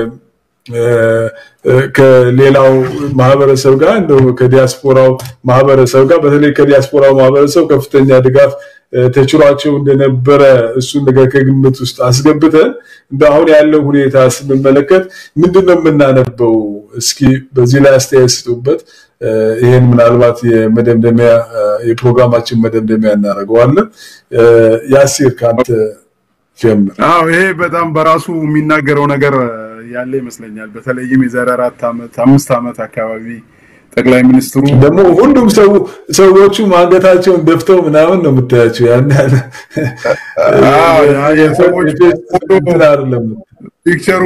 ከሌላው ማህበረሰብ ጋር እንደው ከዲያስፖራው ማህበረሰብ ጋር በተለይ ከዲያስፖራው ማህበረሰብ ከፍተኛ ድጋፍ ተችሏቸው እንደነበረ እሱን ነገር ከግምት ውስጥ አስገብተን እንደ አሁን ያለው ሁኔታ ስንመለከት ምንድን ነው የምናነበው? እስኪ በዚህ ላይ አስተያየት ስጡበት። ይህን ምናልባት የመደምደሚያ የፕሮግራማችን መደምደሚያ እናደርገዋለን። ያሲር ከአንተ ጀምር። አዎ ይሄ በጣም በራሱ የሚናገረው ነገር ያለ ይመስለኛል። በተለይም የዛሬ አራት ዓመት አምስት ዓመት አካባቢ ጠቅላይ ሚኒስትሩ ደግሞ ሁሉም ሰው ሰዎቹ አንገታቸውን ደፍተው ምናምን ነው የምታያቸው። ያን ያለ የሰዎች አይደለም ፒክቸሩ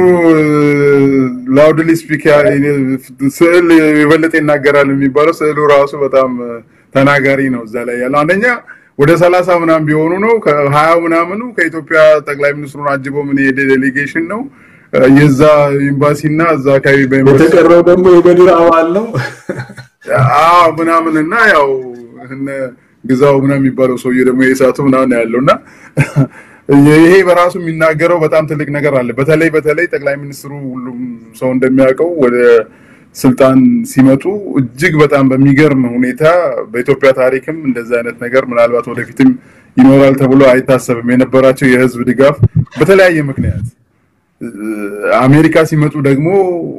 ላውድሊ ስፒክ ስዕል የበለጠ ይናገራል የሚባለው ስዕሉ ራሱ በጣም ተናጋሪ ነው። እዛ ላይ ያለው አንደኛ ወደ ሰላሳ ምናምን ቢሆኑ ነው ከሀያ ምናምኑ ከኢትዮጵያ ጠቅላይ ሚኒስትሩን አጅበው ምን የሄደ ዴሌጌሽን ነው የዛ ኤምባሲና እዛ አካባቢ የተቀረው ደግሞ የበድር አባል ነው ምናምን እና ያው ግዛው ምናምን የሚባለው ሰውዬ ደግሞ የእሳቱ ምናምን ያለው እና ይሄ በራሱ የሚናገረው በጣም ትልቅ ነገር አለ። በተለይ በተለይ ጠቅላይ ሚኒስትሩ ሁሉም ሰው እንደሚያውቀው ወደ ስልጣን ሲመጡ እጅግ በጣም በሚገርም ሁኔታ በኢትዮጵያ ታሪክም እንደዚህ አይነት ነገር ምናልባት ወደፊትም ይኖራል ተብሎ አይታሰብም የነበራቸው የህዝብ ድጋፍ በተለያየ ምክንያት አሜሪካ ሲመጡ ደግሞ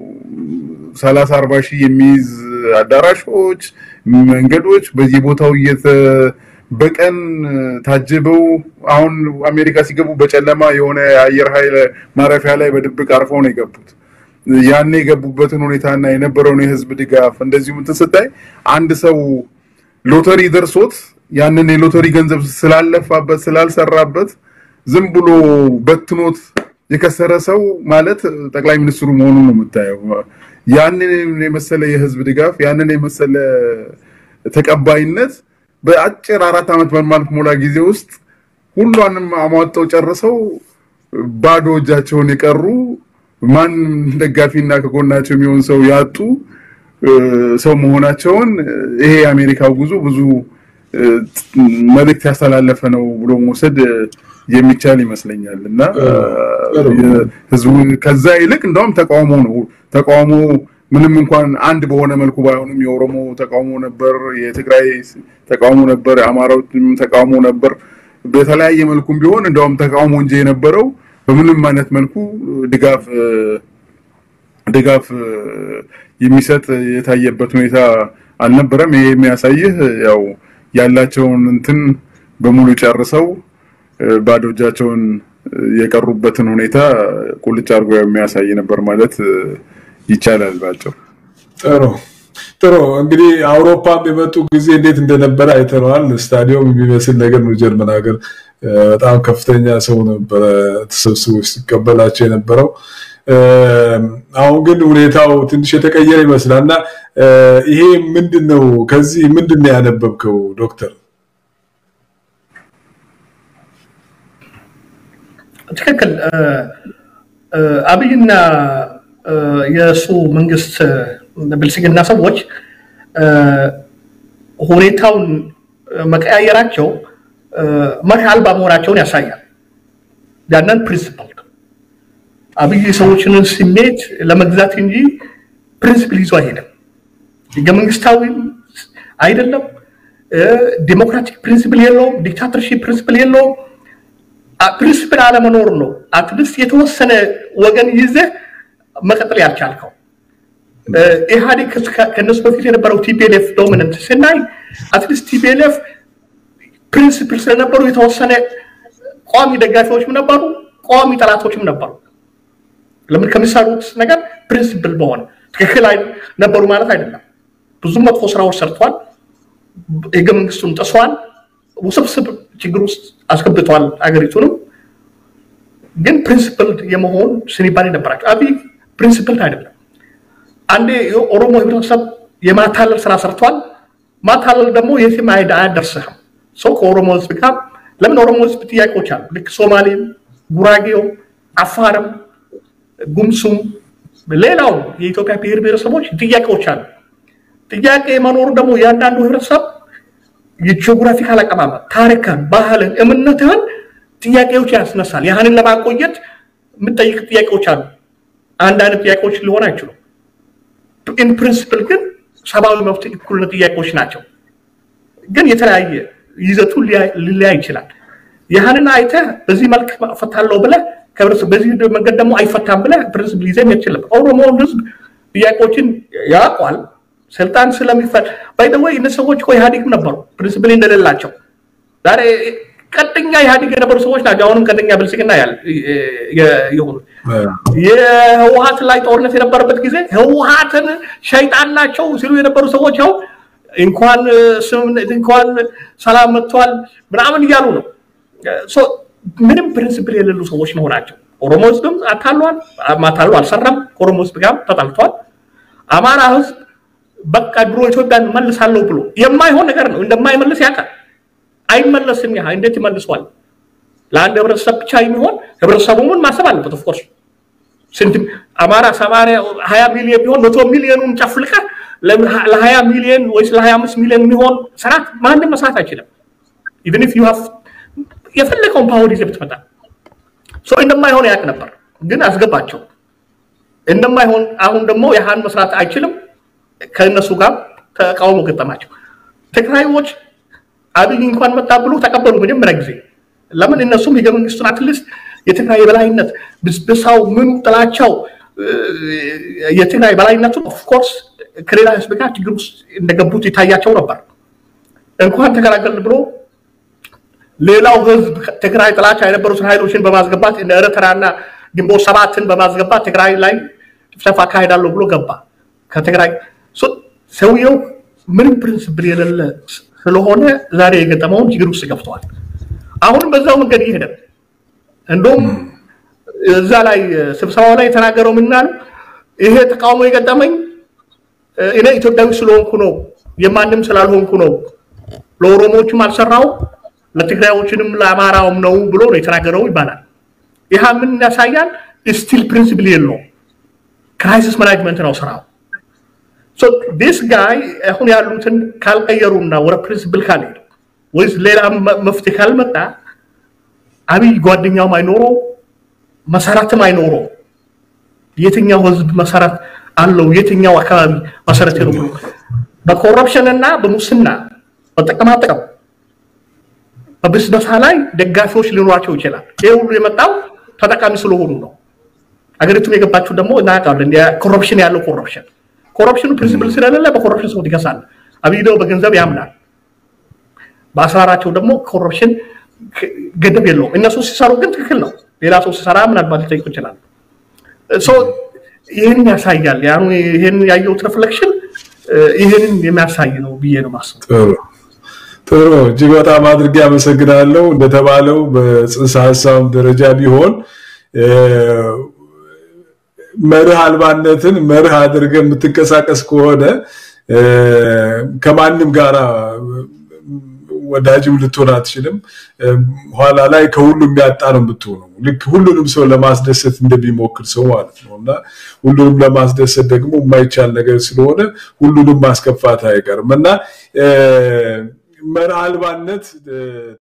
ሰላሳ አርባ ሺህ የሚይዝ አዳራሾች፣ መንገዶች በየቦታው እየተ በቀን ታጅበው አሁን አሜሪካ ሲገቡ በጨለማ የሆነ የአየር ኃይል ማረፊያ ላይ በድብቅ አርፈው ነው የገቡት። ያኔ የገቡበትን ሁኔታና የነበረውን የህዝብ ድጋፍ እንደዚሁም እንትን ስታይ አንድ ሰው ሎተሪ ደርሶት ያንን የሎተሪ ገንዘብ ስላለፋበት ስላልሰራበት ዝም ብሎ በትኖት የከሰረ ሰው ማለት ጠቅላይ ሚኒስትሩ መሆኑን ነው የምታየው። ያንን የመሰለ የህዝብ ድጋፍ ያንን የመሰለ ተቀባይነት በአጭር አራት ዓመት በማልሞላ ጊዜ ውስጥ ሁሏንም አሟጠው ጨርሰው ባዶ እጃቸውን የቀሩ ማን ደጋፊና ከጎናቸው የሚሆን ሰው ያጡ ሰው መሆናቸውን ይሄ የአሜሪካው ጉዞ ብዙ መልእክት ያስተላለፈ ነው ብሎ መውሰድ የሚቻል ይመስለኛል እና ህዝቡ ከዛ ይልቅ እንደውም ተቃውሞ ነው ተቃውሞ ምንም እንኳን አንድ በሆነ መልኩ ባይሆንም የኦሮሞ ተቃውሞ ነበር፣ የትግራይ ተቃውሞ ነበር፣ የአማራዎችም ተቃውሞ ነበር። በተለያየ መልኩም ቢሆን እንደውም ተቃውሞ እንጂ የነበረው በምንም አይነት መልኩ ድጋፍ ድጋፍ የሚሰጥ የታየበት ሁኔታ አልነበረም። ይሄ የሚያሳይህ ያው ያላቸውን እንትን በሙሉ ጨርሰው ባዶ እጃቸውን የቀሩበትን ሁኔታ ቁልጭ አድርጎ የሚያሳይ ነበር ማለት ይቻላል ባጭሩ። ጥሩ ጥሩ። እንግዲህ አውሮፓም የመጡ ጊዜ እንዴት እንደነበረ አይተነዋል። ስታዲየም የሚመስል ነገር ነው። ጀርመን ሀገር በጣም ከፍተኛ ሰው ነበረ ተሰብስቦ ሲቀበላቸው የነበረው። አሁን ግን ሁኔታው ትንሽ የተቀየረ ይመስላል እና ይሄ ምንድን ነው? ከዚህ ምንድን ነው ያነበብከው ዶክተር? ትክክል። አብይና የእሱ መንግስት ብልጽግና ሰዎች ሁኔታውን መቀያየራቸው መርህ አልባ መሆናቸውን ያሳያል። ያንን ፕሪንስፕል አብይ ሰዎችን ስሜት ለመግዛት እንጂ ፕሪንስፕል ይዞ አይሄድም። ህገ መንግስታዊም አይደለም፣ ዲሞክራቲክ ፕሪንስፕል የለውም፣ ዲክታተርሺፕ ፕሪንስፕል የለውም። ፕሪንስፕል አለመኖር ነው። አትሊስት የተወሰነ ወገን ይዘህ መቀጠል ያልቻልከው። ኢህአዴግ ከነሱ በፊት የነበረው ቲፒኤልኤፍ ዶሚነንት ስናይ አትሊስት ቲፒኤልኤፍ ፕሪንስፕል ስለነበሩ የተወሰነ ቋሚ ደጋፊዎችም ነበሩ፣ ቋሚ ጠላቶችም ነበሩ። ለምን ከሚሰሩት ነገር ፕሪንስፕል በሆነ ትክክል ነበሩ ማለት አይደለም። ብዙ መጥፎ ስራዎች ሰርተዋል። ህገ መንግስቱን ጥሷል። ውስብስብ ችግር ውስጥ አስገብተዋል አገሪቱንም። ግን ፕሪንስፕል የመሆን ስንባሌ ነበራቸው። አብይ ፕሪንስፕል አይደለም። አንዴ የኦሮሞ ህብረተሰብ የማታለል ስራ ሰርቷል። ማታለል ደግሞ የትም አያደርስህም። ሰው ከኦሮሞ ህዝብ ጋር ለምን ኦሮሞ ህዝብ ጥያቄዎች አሉ። ልክ ሶማሌም፣ ጉራጌውም፣ አፋርም፣ ጉምሱም ሌላው የኢትዮጵያ ብሔር ብሔረሰቦች ጥያቄዎች አሉ። ጥያቄ መኖሩ ደግሞ እያንዳንዱ ህብረተሰብ የጂኦግራፊካል አቀማመጥ፣ ታሪክን፣ ባህልን፣ እምነትህን ጥያቄዎች ያስነሳል። ያህንን ለማቆየት የምጠይቅ ጥያቄዎች አሉ። አንድ አይነት ጥያቄዎች ሊሆን አይችሉም። ኢን ፕሪንስፕል ግን ሰብአዊ መብት እኩልነት ጥያቄዎች ናቸው። ግን የተለያየ ይዘቱ ሊለያይ ይችላል። ያህንን አይተህ በዚህ መልክ እፈታለሁ ብለህ በዚህ መንገድ ደግሞ አይፈታም ብለህ ፕሪንስፕል ይዘህ የችልም። ኦሮሞውን ህዝብ ጥያቄዎችን ያውቋል። ስልጣን ስለሚፈል ባይደወይ እነ ሰዎች እኮ ኢህአዴግም ነበሩ ፕሪንስፕል እንደሌላቸው ዛሬ ቀጥኛ ኢህአዴግ የነበሩ ሰዎች ናቸው። አሁንም ቀጥኛ ብልጽግና ያለ የሆኑት የህወሀት ላይ ጦርነት የነበረበት ጊዜ ህወሀትን ሸይጣን ናቸው ሲሉ የነበሩ ሰዎች ያው እንኳን ስምምነት እንኳን ሰላም መጥቷል ምናምን እያሉ ነው። ምንም ፕሪንስፕል የሌሉ ሰዎች መሆናቸው ኦሮሞ ህዝብም አታሏል፣ ማታሉ አልሰራም። ከኦሮሞ ህዝብ ጋር ተጣልቷል። አማራ ህዝብ በቃ ድሮ ኢትዮጵያን መልሳለሁ ብሎ የማይሆን ነገር ነው እንደማይመልስ ያውቃል። አይመለስም። ያ እንዴት ይመልሷል? ለአንድ ህብረተሰብ ብቻ የሚሆን ህብረተሰቡ ምን ማሰብ አለበት? ኦፍኮርስ ስንት አማራ ሰማንያ ሀያ ሚሊዮን ቢሆን መቶ ሚሊዮኑን ጨፍልቀ ለሀያ ሚሊዮን ወይስ ለሀያ አምስት ሚሊዮን የሚሆን ስርዓት ማንም መስራት አይችልም። ኢቨን ኢፍ ዩ ሃቭ የፈለገውን ፓወር ይዘህ ብትመጣ ሰው እንደማይሆን ያውቅ ነበር፣ ግን አስገባቸው እንደማይሆን። አሁን ደግሞ ያህን መስራት አይችልም። ከእነሱ ጋር ተቃውሞ ገጠማቸው። ትግራይዎች አብይ እንኳን መጣ ብሎ ተቀበሉ መጀመሪያ ጊዜ። ለምን እነሱም ህገ መንግስቱን አትሊስት የትግራይ የበላይነት ብስብሳው ምኑ ጥላቻው የትግራይ በላይነቱ ኦፍኮርስ ከሌላ ህዝብ ጋር ችግር ውስጥ እንደገቡት ይታያቸው ነበር። እንኳን ተገላገልን ብሎ ሌላው ህዝብ ትግራይ ጥላቻ የነበሩትን ኃይሎችን በማስገባት ኤርትራና ግንቦት ሰባትን በማስገባት ትግራይ ላይ ጭፍጨፋ አካሄዳለሁ ብሎ ገባ። ከትግራይ ሰውየው ምንም ፕሪንስፕል የሌለ ስለሆነ ዛሬ የገጠመውን ችግር ውስጥ ገብተዋል። አሁንም በዛው መንገድ እየሄደ እንደውም እዛ ላይ ስብሰባው ላይ የተናገረው ምናል ይሄ ተቃውሞ የገጠመኝ እኔ ኢትዮጵያዊ ስለሆንኩ ነው፣ የማንም ስላልሆንኩ ነው፣ ለኦሮሞዎችም አልሰራው ለትግራዮችንም ለአማራውም ነው ብሎ ነው የተናገረው ይባላል። ይህ ምን ያሳያል? ስቲል ፕሪንሲፕል የለውም። ክራይሲስ ማናጅመንት ነው ስራው። ዲስ ጋይ አሁን ያሉትን ካልቀየሩና ወደ ፕሪንሲፕል ካልሄዱ ወይስ ሌላ መፍትሄ ካልመጣ አብይ ጓደኛውም አይኖረው መሰረትም አይኖረው። የትኛው ህዝብ መሰረት አለው? የትኛው አካባቢ መሰረት ነው? በኮረፕሽን እና በሙስና በጥቅማጥቅም በብስበሳ ላይ ደጋፊዎች ሊኖራቸው ይችላል። ይህ ሁሉ የመጣው ተጠቃሚ ስለሆኑ ነው። አገሪቱም የገባችው ደግሞ እናውቃለን። ኮረፕሽን ያለው ኮረፕሽን ኮረፕሽኑ ፕሪንሲፕል ስለሌለ በኮረፕሽን ሰው ይከሳል። አብይ ደግሞ በገንዘብ ያምናል። በአስራራቸው ደግሞ ኮረፕሽን ገደብ የለውም። እነሱ ሲሰሩ ግን ትክክል ነው። ሌላ ሰው ሲሰራ ምናልባት ሊጠይቁ ይችላል። ይህን ያሳያል። ይህን ያየሁት ሪፍሌክሽን ይህንን የሚያሳይ ነው ብዬ ነው ማስበው። ጥሩ እጅግ በጣም አድርጌ አመሰግናለሁ። እንደተባለው በጽንሰ ሀሳብ ደረጃ ቢሆን መርህ አልባነትን መርህ አድርገ የምትንቀሳቀስ ከሆነ ከማንም ጋራ ወዳጅም ልትሆን አትችልም። ኋላ ላይ ከሁሉም ያጣ ነው የምትሆነው። ልክ ሁሉንም ሰው ለማስደሰት እንደሚሞክር ሰው ማለት ነው እና ሁሉንም ለማስደሰት ደግሞ የማይቻል ነገር ስለሆነ ሁሉንም ማስከፋት አይቀርም እና መርህ አልባነት